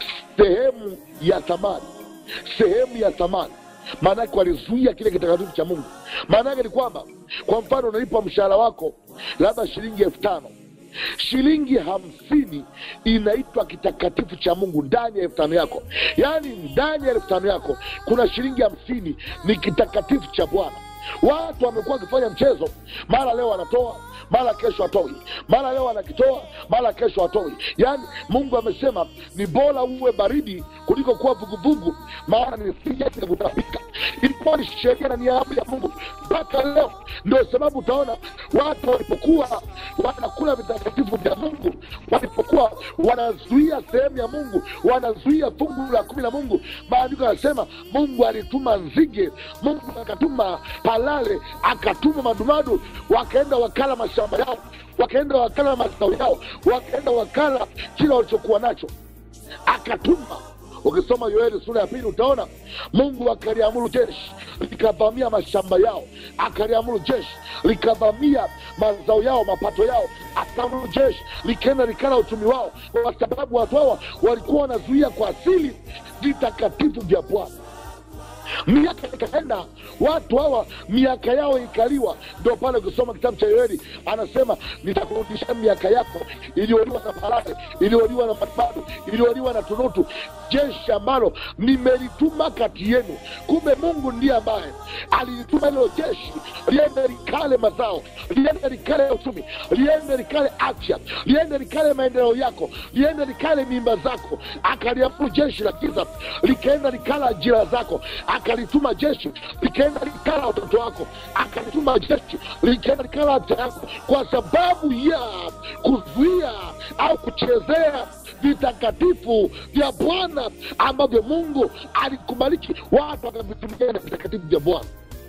sehemu ya thamani, sehemu ya thamani. Maanake walizuia kile kitakatifu cha Mungu. Maana yake ni kwamba, kwa mfano, unalipa mshahara wako labda shilingi elfu tano shilingi hamsini inaitwa kitakatifu cha mungu ndani ya elfu tano yako yaani ndani ya elfu tano yako kuna shilingi hamsini ni kitakatifu cha bwana watu wamekuwa wakifanya mchezo mara leo wanatoa mara kesho atoi mara leo anakitoa mara kesho atoi yaani mungu amesema ni bora uwe baridi kuliko kuwa vuguvugu maana nisije kutapika ilikuwa ni sheria na ni amri ya mungu mpaka leo ndio sababu utaona watu walipokuwa wanakula vitakatifu vya mungu walipokuwa wanazuia sehemu ya mungu wanazuia fungu la kumi la mungu maandiko yanasema mungu alituma nzige mungu akatuma palale akatuma madumadu wakaenda wakala mashamba yao wakaenda wakala mazao yao wakaenda wakala kila walichokuwa nacho akatuma ukisoma yoeli sura ya pili utaona mungu akaliamuru jeshi likavamia mashamba yao akaliamuru jeshi likavamia mazao yao mapato yao akaamuru jeshi likaenda likala uchumi wao kwa sababu watu hawa walikuwa wanazuia kwa asili vitakatifu vya bwana miaka ikaenda watu hawa miaka yao ikaliwa ndio pale ukisoma kitabu cha yoeli anasema nitakurudisha miaka yako iliyoliwa na parare iliyoliwa na madbadu iliyoliwa na tunutu jeshi ambalo nimelituma kati yenu kumbe mungu ndiye ambaye alilituma hilo jeshi liende likale mazao liende likale uchumi liende likale afya liende likale maendeleo yako liende likale mimba zako akaliamuru jeshi la giza likaenda likala ajira zako akalituma jeshi likaenda likala watoto wako akalituma jeshi likaenda likala afya yako kwa sababu ya kuzuia au kuchezea vitakatifu vya bwana ambavyo mungu alikubaliki watu wakavitumia na vitakatifu vya bwana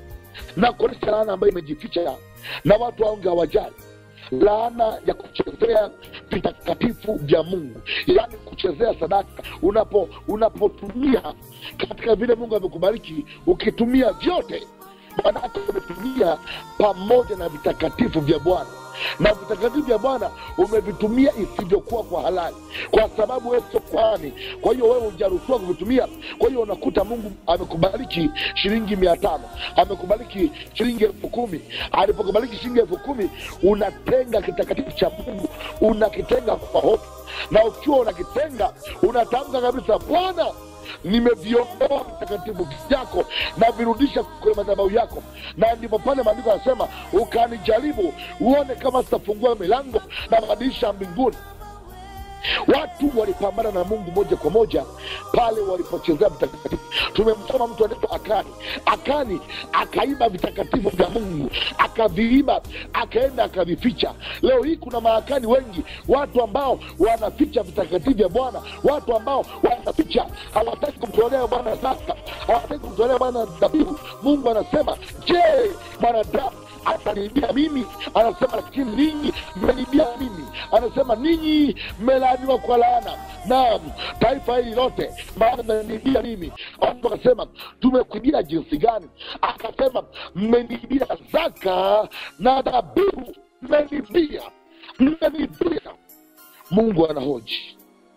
na kuonyesha laana ambayo imejificha na watu waonge hawajali laana ya kuchezea vitakatifu vya mungu yaani kuchezea sadaka unapo unapotumia katika vile mungu amekubariki ukitumia vyote maanake umetumia pamoja na vitakatifu vya bwana na vitakatifu vya bwana umevitumia isivyokuwa kwa halali kwa sababu wewe sio kwani kwa hiyo wewe hujaruhusiwa kuvitumia kwa hiyo unakuta mungu amekubariki shilingi mia tano amekubariki shilingi elfu kumi alipokubariki shilingi elfu kumi unatenga kitakatifu cha mungu unakitenga kwa hofu na ukiwa unakitenga unatamka kabisa bwana nimeviondoa vitakatifu vyako na virudisha kwenye madhabahu yako na ndipo pale maandiko yanasema ukanijaribu uone kama sitafungua milango na madirisha ya mbinguni watu walipambana na mungu moja kwa moja pale walipochezea vitakatifu tumemsoma mtu anaitwa akani akani akaiba vitakatifu vya mungu akaviiba akaenda akavificha leo hii kuna maakani wengi watu ambao wanaficha vitakatifu vya bwana watu ambao wanaficha hawataki kumtolea bwana sasa hawataki kumtolea bwana dhabihu mungu anasema je mwanadamu ataniibia mimi anasema lakini ninyi mmeniibia mimi anasema ninyi mmelaaniwa kwa laana naam taifa hili lote maana mmeniibia mimi watu wakasema tumekuibia jinsi gani akasema mmeniibia zaka na dhabihu mmeniibia mmeniibia mungu anahoji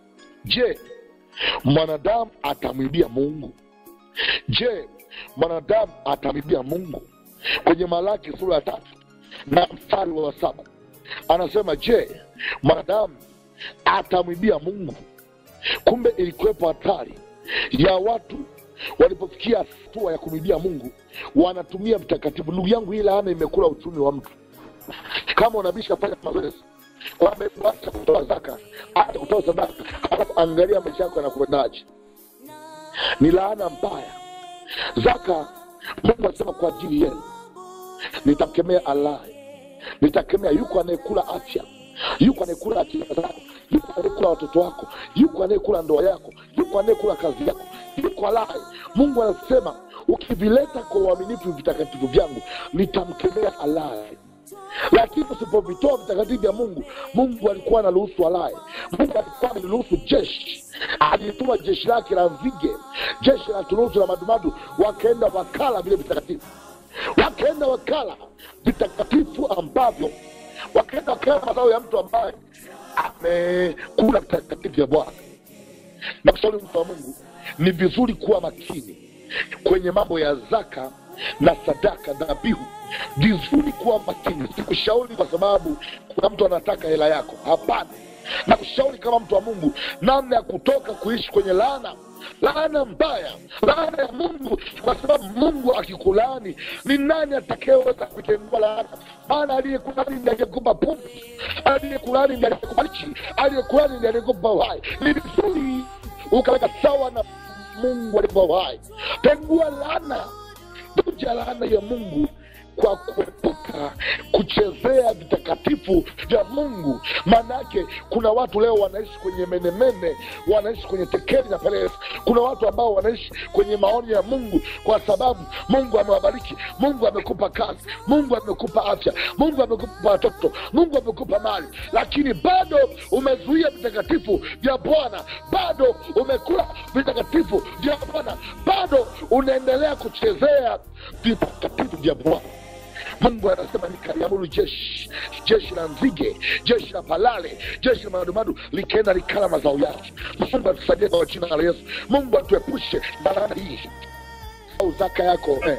je mwanadamu atamwibia mungu je mwanadamu atamwibia mungu kwenye malaki sura ya tatu na mstari wa saba anasema je mwanadamu atamwibia mungu kumbe ilikuwepo hatari ya watu walipofikia hatua ya kumwibia mungu wanatumia vitakatifu ndugu yangu hii laana imekula uchumi wa mtu kama unabisha fanya mazoezi wameacha kutoa zaka hata kutoa sadaka alafu angalia maisha yako yanakwendaje ni laana mbaya zaka mungu anasema kwa ajili yenu nitakemea alai nitakemea yuko anayekula afya yuko anayekula akili zako yuko anayekula watoto wako yuko anayekula ndoa yako yuko anayekula kazi yako yuko alai mungu anasema ukivileta kwa uaminifu vitakatifu vyangu nitamkemea alai lakini usipovitoa vitakatifu vya mungu mungu alikuwa anaruhusu alaye mungu alikuwa ameruhusu jeshi alituma jeshi lake la nzige jeshi la turusu la madumadu wakaenda wakala vile vitakatifu wakaenda wakala vitakatifu ambavyo wakaenda wakala mazao ya mtu ambaye amekula vitakatifu vya bwana na kushauri mtu wa mungu ni vizuri kuwa makini kwenye mambo ya zaka na sadaka dhabihu vizuri kuwa makini sikushauri kwa sababu kuna mtu anataka hela yako hapana na kushauri kama mtu wa mungu namna ya kutoka kuishi kwenye laana laana mbaya laana ya mungu kwa sababu mungu akikulaani ni nani atakayeweza kuitengua laana maana aliyekulani ndi aliyekupa pumzi aliyekulani ndi aliyekupa nchi aliyekulani ndi aliyekupa uhai ni vizuri ukaweka sawa na mungu alivyo uhai tengua laana kuja laana ya mungu kwa kuepuka kuchezea vitakatifu vya mungu maanaake kuna watu leo wanaishi kwenye menemene wanaishi kwenye tekeli na pelesi kuna watu ambao wanaishi kwenye maoni ya mungu kwa sababu mungu amewabariki mungu amekupa kazi mungu amekupa afya mungu amekupa watoto mungu amekupa mali lakini bado umezuia vitakatifu vya bwana bado umekula vitakatifu vya bwana bado unaendelea kuchezea vitakatifu vya bwana mungu anasema nikaliamuru jeshi jeshi la nzige jeshi la palale jeshi la madumadu likaenda likala mazao yake mungu atusaidie kwa jina la yesu mungu atuepushe na laana hii au zaka yako eh.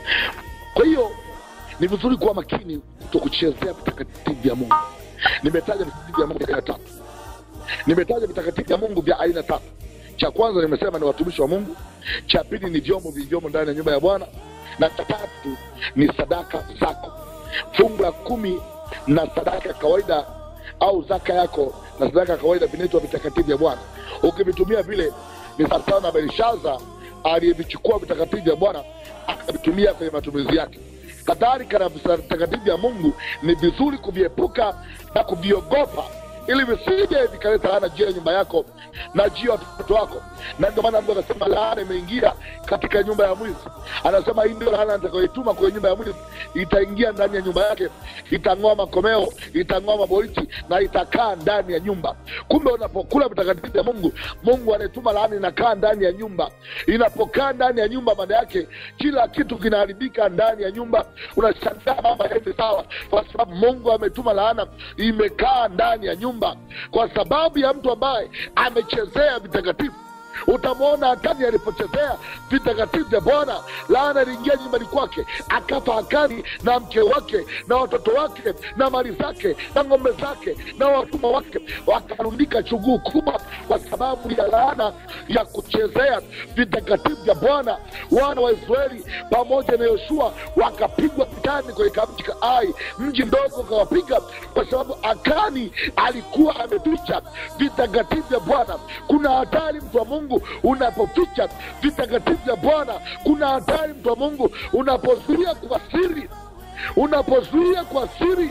kwa hiyo ni vizuri kuwa makini kutokuchezea vitakatifu vya mungu nimetaja vitakatifu vya mungu vya aina tatu nimetaja vitakatifu vya mungu vya aina tatu cha kwanza nimesema ni watumishi wa mungu cha pili ni vyombo vilivyomo ndani ya nyumba ya bwana na cha tatu ni sadaka zako fungu la kumi na sadaka ya kawaida au zaka yako na sadaka ya kawaida vinaitwa vitakatifu vya bwana ukivitumia vile ni sawasawa na belishaza aliyevichukua vitakatifu vya bwana akavitumia kwenye matumizi yake kadhalika na vitakatifu vya mungu ni vizuri kuviepuka na kuviogopa ili visije vikaleta laana juu ya nyumba yako na juu ya watoto wako na ndio maana mungu anasema laana imeingia katika nyumba ya mwizi anasema hii ndio laana nitakayoituma kwenye nyumba ya mwizi itaingia ndani ya nyumba yake itang'oa makomeo itang'oa maboriti na itakaa ndani ya nyumba kumbe unapokula vitakatifu vya mungu mungu anayetuma laana inakaa ndani ya nyumba inapokaa ndani ya nyumba maana yake kila kitu kinaharibika ndani ya nyumba unashangaa mambo yaende sawa kwa sababu mungu ametuma laana imekaa ndani ya nyumba kwa sababu ya mtu ambaye amechezea vitakatifu utamwona akani alipochezea vitakatifu vya bwana laana iliingia nyumbani kwake akafa akani na mke wake na watoto wake na mali zake na ng'ombe zake na watumwa wake wakarundika chuguu kubwa kwa sababu ya laana ya kuchezea vitakatifu vya bwana wana wa israeli pamoja na yoshua wakapigwa vitani kwenye kamji ka ai mji mdogo ukawapiga kwa sababu akani alikuwa ameficha vitakatifu vya bwana kuna hatari mtu wa mungu unapoficha vitakatifu vya bwana kuna hatari mtu wa mungu unapozuia kwa siri unapozuia kwa siri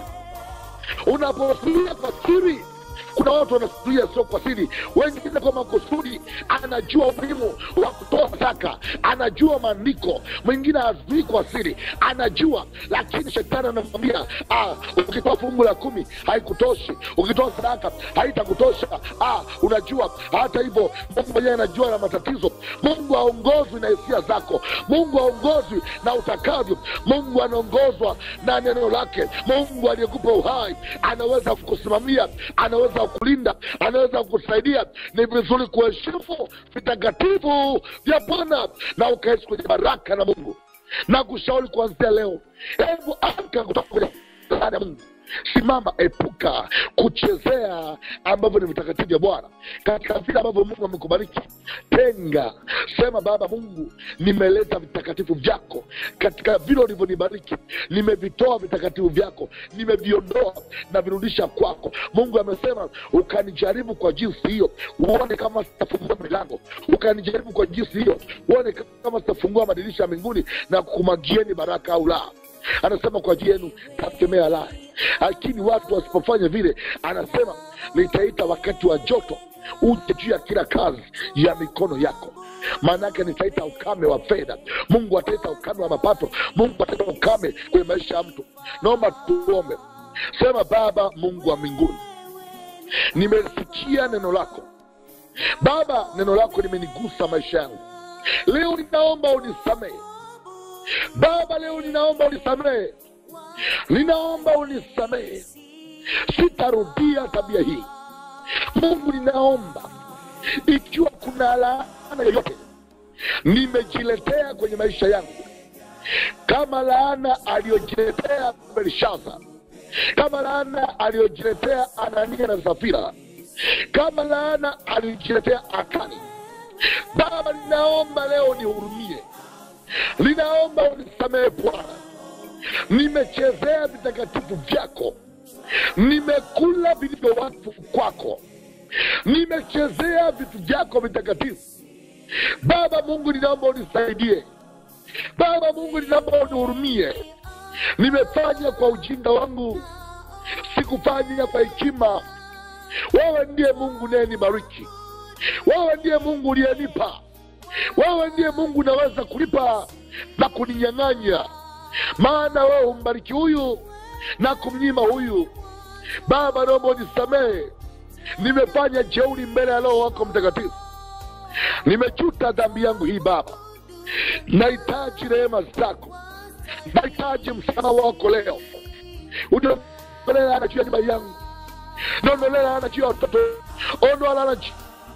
unapozuia kwa siri kuna watu wanazuia sio kwa siri wengine kwa makusudi anajua umuhimu wa kutoa zaka anajua maandiko mwingine hazuii kwa siri anajua lakini shetani anamwambia ah, ukitoa fungu la kumi haikutoshi ukitoa sadaka haitakutosha ah, unajua hata hivyo mungu mwenyewe anajua na matatizo mungu haongozwi na hisia zako mungu haongozwi na utakavyo mungu anaongozwa na neno lake mungu aliyekupa uhai anaweza kukusimamia anaweza kukulinda anaweza kukusaidia ni vizuri kuheshimu vitakatifu vya bwana na ukaishi kwenye baraka na mungu na kushauri kuanzia leo hebu amka kutoka kwenye laana ya mungu simama epuka kuchezea ambavyo ni vitakatifu vya bwana katika vile ambavyo mungu amekubariki tenga sema baba mungu nimeleta vitakatifu vyako katika vile ulivyonibariki nimevitoa vitakatifu vyako nimeviondoa na virudisha kwako mungu amesema ukanijaribu kwa jinsi hiyo uone kama sitafungua milango ukanijaribu kwa jinsi hiyo uone kama sitafungua madirisha ya mbinguni na kukumagieni baraka au la anasema kwa ajili yenu tasemea la lakini watu wasipofanya vile anasema nitaita wakati wa joto uje juu ya kila kazi ya mikono yako maanaake nitaita ukame wa fedha mungu ataita ukame wa mapato mungu ataita ukame kwenye maisha ya mtu naomba tuombe sema baba mungu wa mbinguni nimesikia neno lako baba neno lako limenigusa maisha yangu leo ninaomba unisamehe baba leo ninaomba unisamehe ninaomba unisamehe sitarudia tabia hii mungu ninaomba ikiwa kuna laana yoyote nimejiletea kwenye maisha yangu kama laana aliyojiletea berishaza kama laana aliyojiletea anania na safira kama laana aliyojiletea akani baba ninaomba leo nihurumie ninaomba unisamehe bwana nimechezea vitakatifu vyako nimekula vilivyo watu kwako nimechezea vitu vyako vitakatifu baba mungu ninaomba unisaidie baba mungu ninaomba unihurumie nimefanya kwa ujinga wangu sikufanya kwa hekima wewe ndiye mungu nayenibariki wewe ndiye mungu uliyenipa wewe ndiye mungu unaweza kulipa na kuninyang'anya maana wewe humbariki huyu na kumnyima huyu baba naomba unisamehe nimefanya jeuri mbele ya roho wako mtakatifu nimechuta dhambi yangu hii baba nahitaji rehema zako nahitaji msamaha wako leo uniondolee laana juu ya nyumba yangu niondolee laana juu ya watoto ondoa laana juu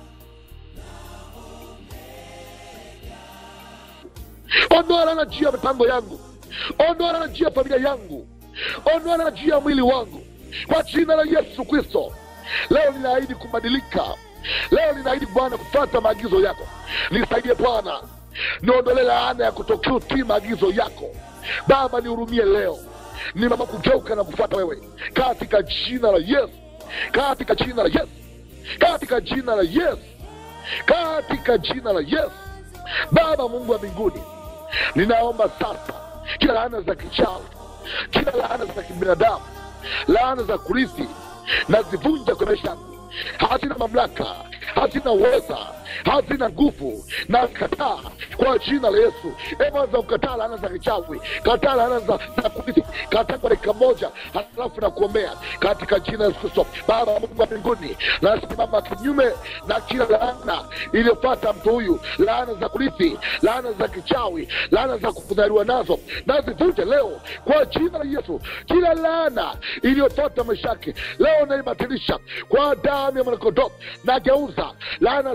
ondoa laana juu ya mipango yangu ondoa laana juu ya familia yangu ondoa laana juu ya mwili wangu kwa jina la yesu kristo leo ninaahidi kubadilika leo ninaahidi bwana kufata maagizo yako nisaidie bwana niondolee laana ya kutokutii maagizo yako baba nihurumie leo ni mama kugeuka na kufuata wewe katika jina la yesu katika jina la yesu katika jina la yesu katika jina la yesu baba mungu wa mbinguni ninaomba sasa kila laana za kichawi kila laana za kibinadamu laana za kurithi nazivunja kwa maisha yangu hazina mamlaka hazina uweza hazina nguvu na kataa kwa jina la yesu ewanza kukataa laana za kichawi kataa laana za, za kurithi kataa kwa dakika moja halafu na kuombea katika jina la yesu kristo baba mungu wa mbinguni nasimama kinyume na kila laana iliyopata mtu huyu laana za kurithi laana za kichawi laana za kudhariwa nazo nazivunje leo kwa jina la yesu kila laana iliyopata maisha yake leo naibatilisha kwa damu ya mwanakondoo nageuza laana zote za kichawi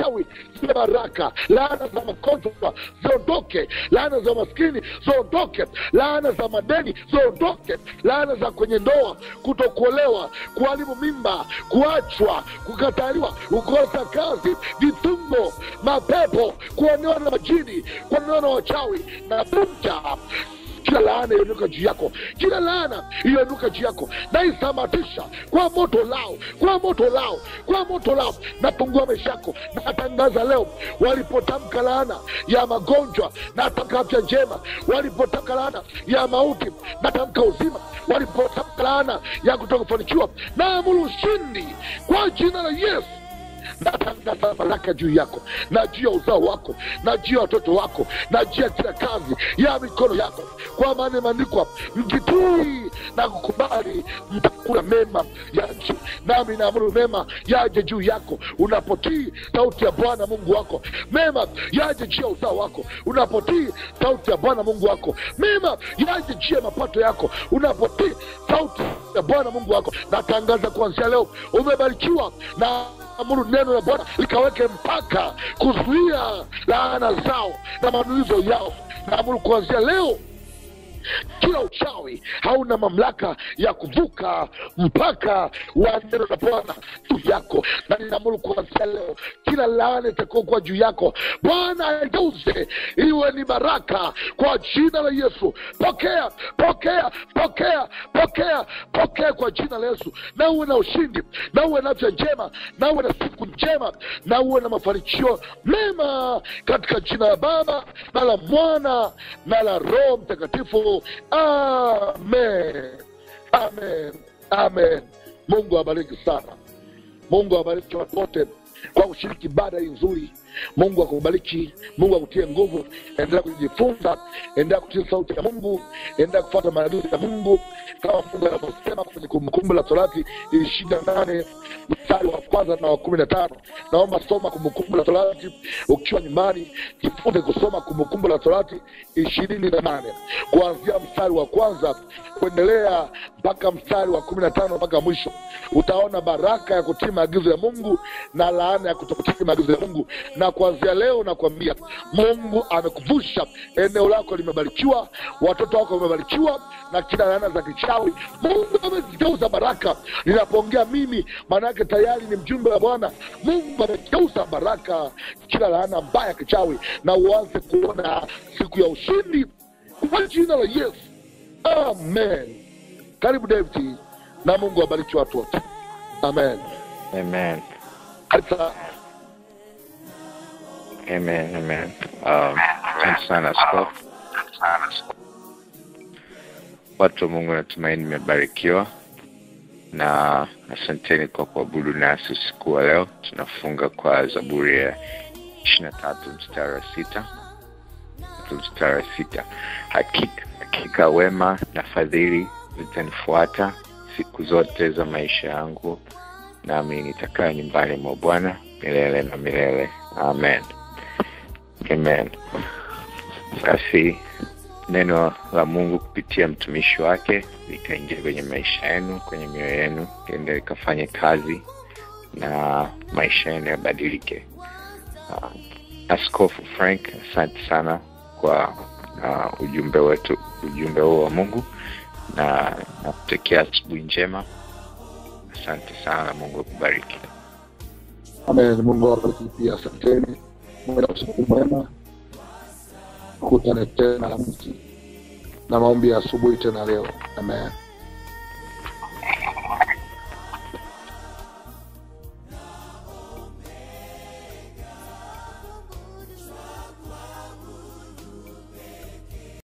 uchawi ziwe baraka laana za magonjwa ziondoke laana za maskini ziondoke laana za madeni ziondoke laana za kwenye ndoa kutokuolewa kuharibu mimba kuachwa kukataliwa kukosa kazi vifungo mapepo kuonewa na majini kuonewa na wachawi na vunja kila laana iliyoinuka juu yako kila laana iliyoinuka juu yako naisamatisha kwa moto lao kwa moto lao kwa moto lao napungua maisha yako natangaza leo walipotamka laana ya magonjwa natamka afya njema walipotamka laana ya mauti natamka uzima walipotamka laana ya kutoka kufanikiwa naamuru ushindi kwa jina la yesu natangaza baraka juu yako na juu ya uzao wako na juu ya watoto wako na juu ya kila kazi ya mikono yako kwa maana imeandikwa mkitii na kukubali mtakula mema ya nchi nami naamuru mema yaje juu yako unapotii sauti ya bwana mungu wako mema yaje juu ya uzao wako unapotii sauti ya bwana mungu wako mema yaje juu ya mapato yako unapotii sauti ya bwana mungu wako natangaza kuanzia leo umebarikiwa na amuru neno la bwana likaweke mpaka kuzuia laana zao na manuizo yao naamuru kuanzia leo kila uchawi hauna mamlaka ya kuvuka mpaka wa neno la bwana juu yako na ninaamuru kuanzia leo kila laana itakuokuwa juu yako bwana aigeuze iwe ni baraka kwa jina la yesu pokea pokea pokea pokea pokea kwa jina la yesu na uwe na ushindi na uwe na afya njema na uwe na siku njema na uwe na mafanikio mema katika jina la baba na la mwana na la roho mtakatifu amen amen amen mungu awabariki sana mungu awabariki watu wote kwa kushiriki ibada hii nzuri mungu akubariki mungu akutie nguvu endelea kujifunza endelea kutii sauti ya mungu endelea kufuata maagizo ya mungu kama mungu anavyosema kwenye kumbukumbu la torati ishirini na nane mstari wa kwanza na wa kumi na tano naomba soma kumbukumbu la torati ukiwa nyumbani jifunze kusoma kumbukumbu la torati ishirini na nane kuanzia mstari wa kwanza kuendelea mpaka mstari wa kumi na tano mpaka mwisho utaona baraka ya kutii maagizo ya mungu na laana ya kutokutii maagizo ya mungu na kuanzia leo nakwambia mungu amekuvusha eneo lako limebarikiwa watoto wako wamebarikiwa na kila laana za kichawi mungu amezigeuza baraka ninapoongea mimi maanaake tayari ni mjumbe wa bwana mungu amegeuza baraka kila laana mbaya ya kichawi na uanze kuona siku ya ushindi kwa jina la yesu amen karibu david na mungu abariki watu wote amen amen Karibu sana. amen amen um, asante sana askofu watu wa mungu natumaini nimebarikiwa na asanteni kwa kuabudu nasi usiku wa leo tunafunga kwa zaburi ya ishiri na tatu mstari wa sita mstari wa sita hakika, hakika wema na fadhili zitanifuata siku zote za maisha yangu nami nitakaa nyumbani mwa bwana milele na milele amen amen basi neno la mungu kupitia mtumishi wake likaingia kwenye maisha yenu kwenye mioyo yenu liende likafanye kazi na maisha yenu yabadilike uh, askofu frank asante sana kwa uh, ujumbe wetu ujumbe huo wa mungu na nakutakia asubuhi njema asante sana mungu akubariki amen mungu awabariki pia asanteni muwe na usiku mwema kutane tena Alhamisi na maombi ya asubuhi tena leo amen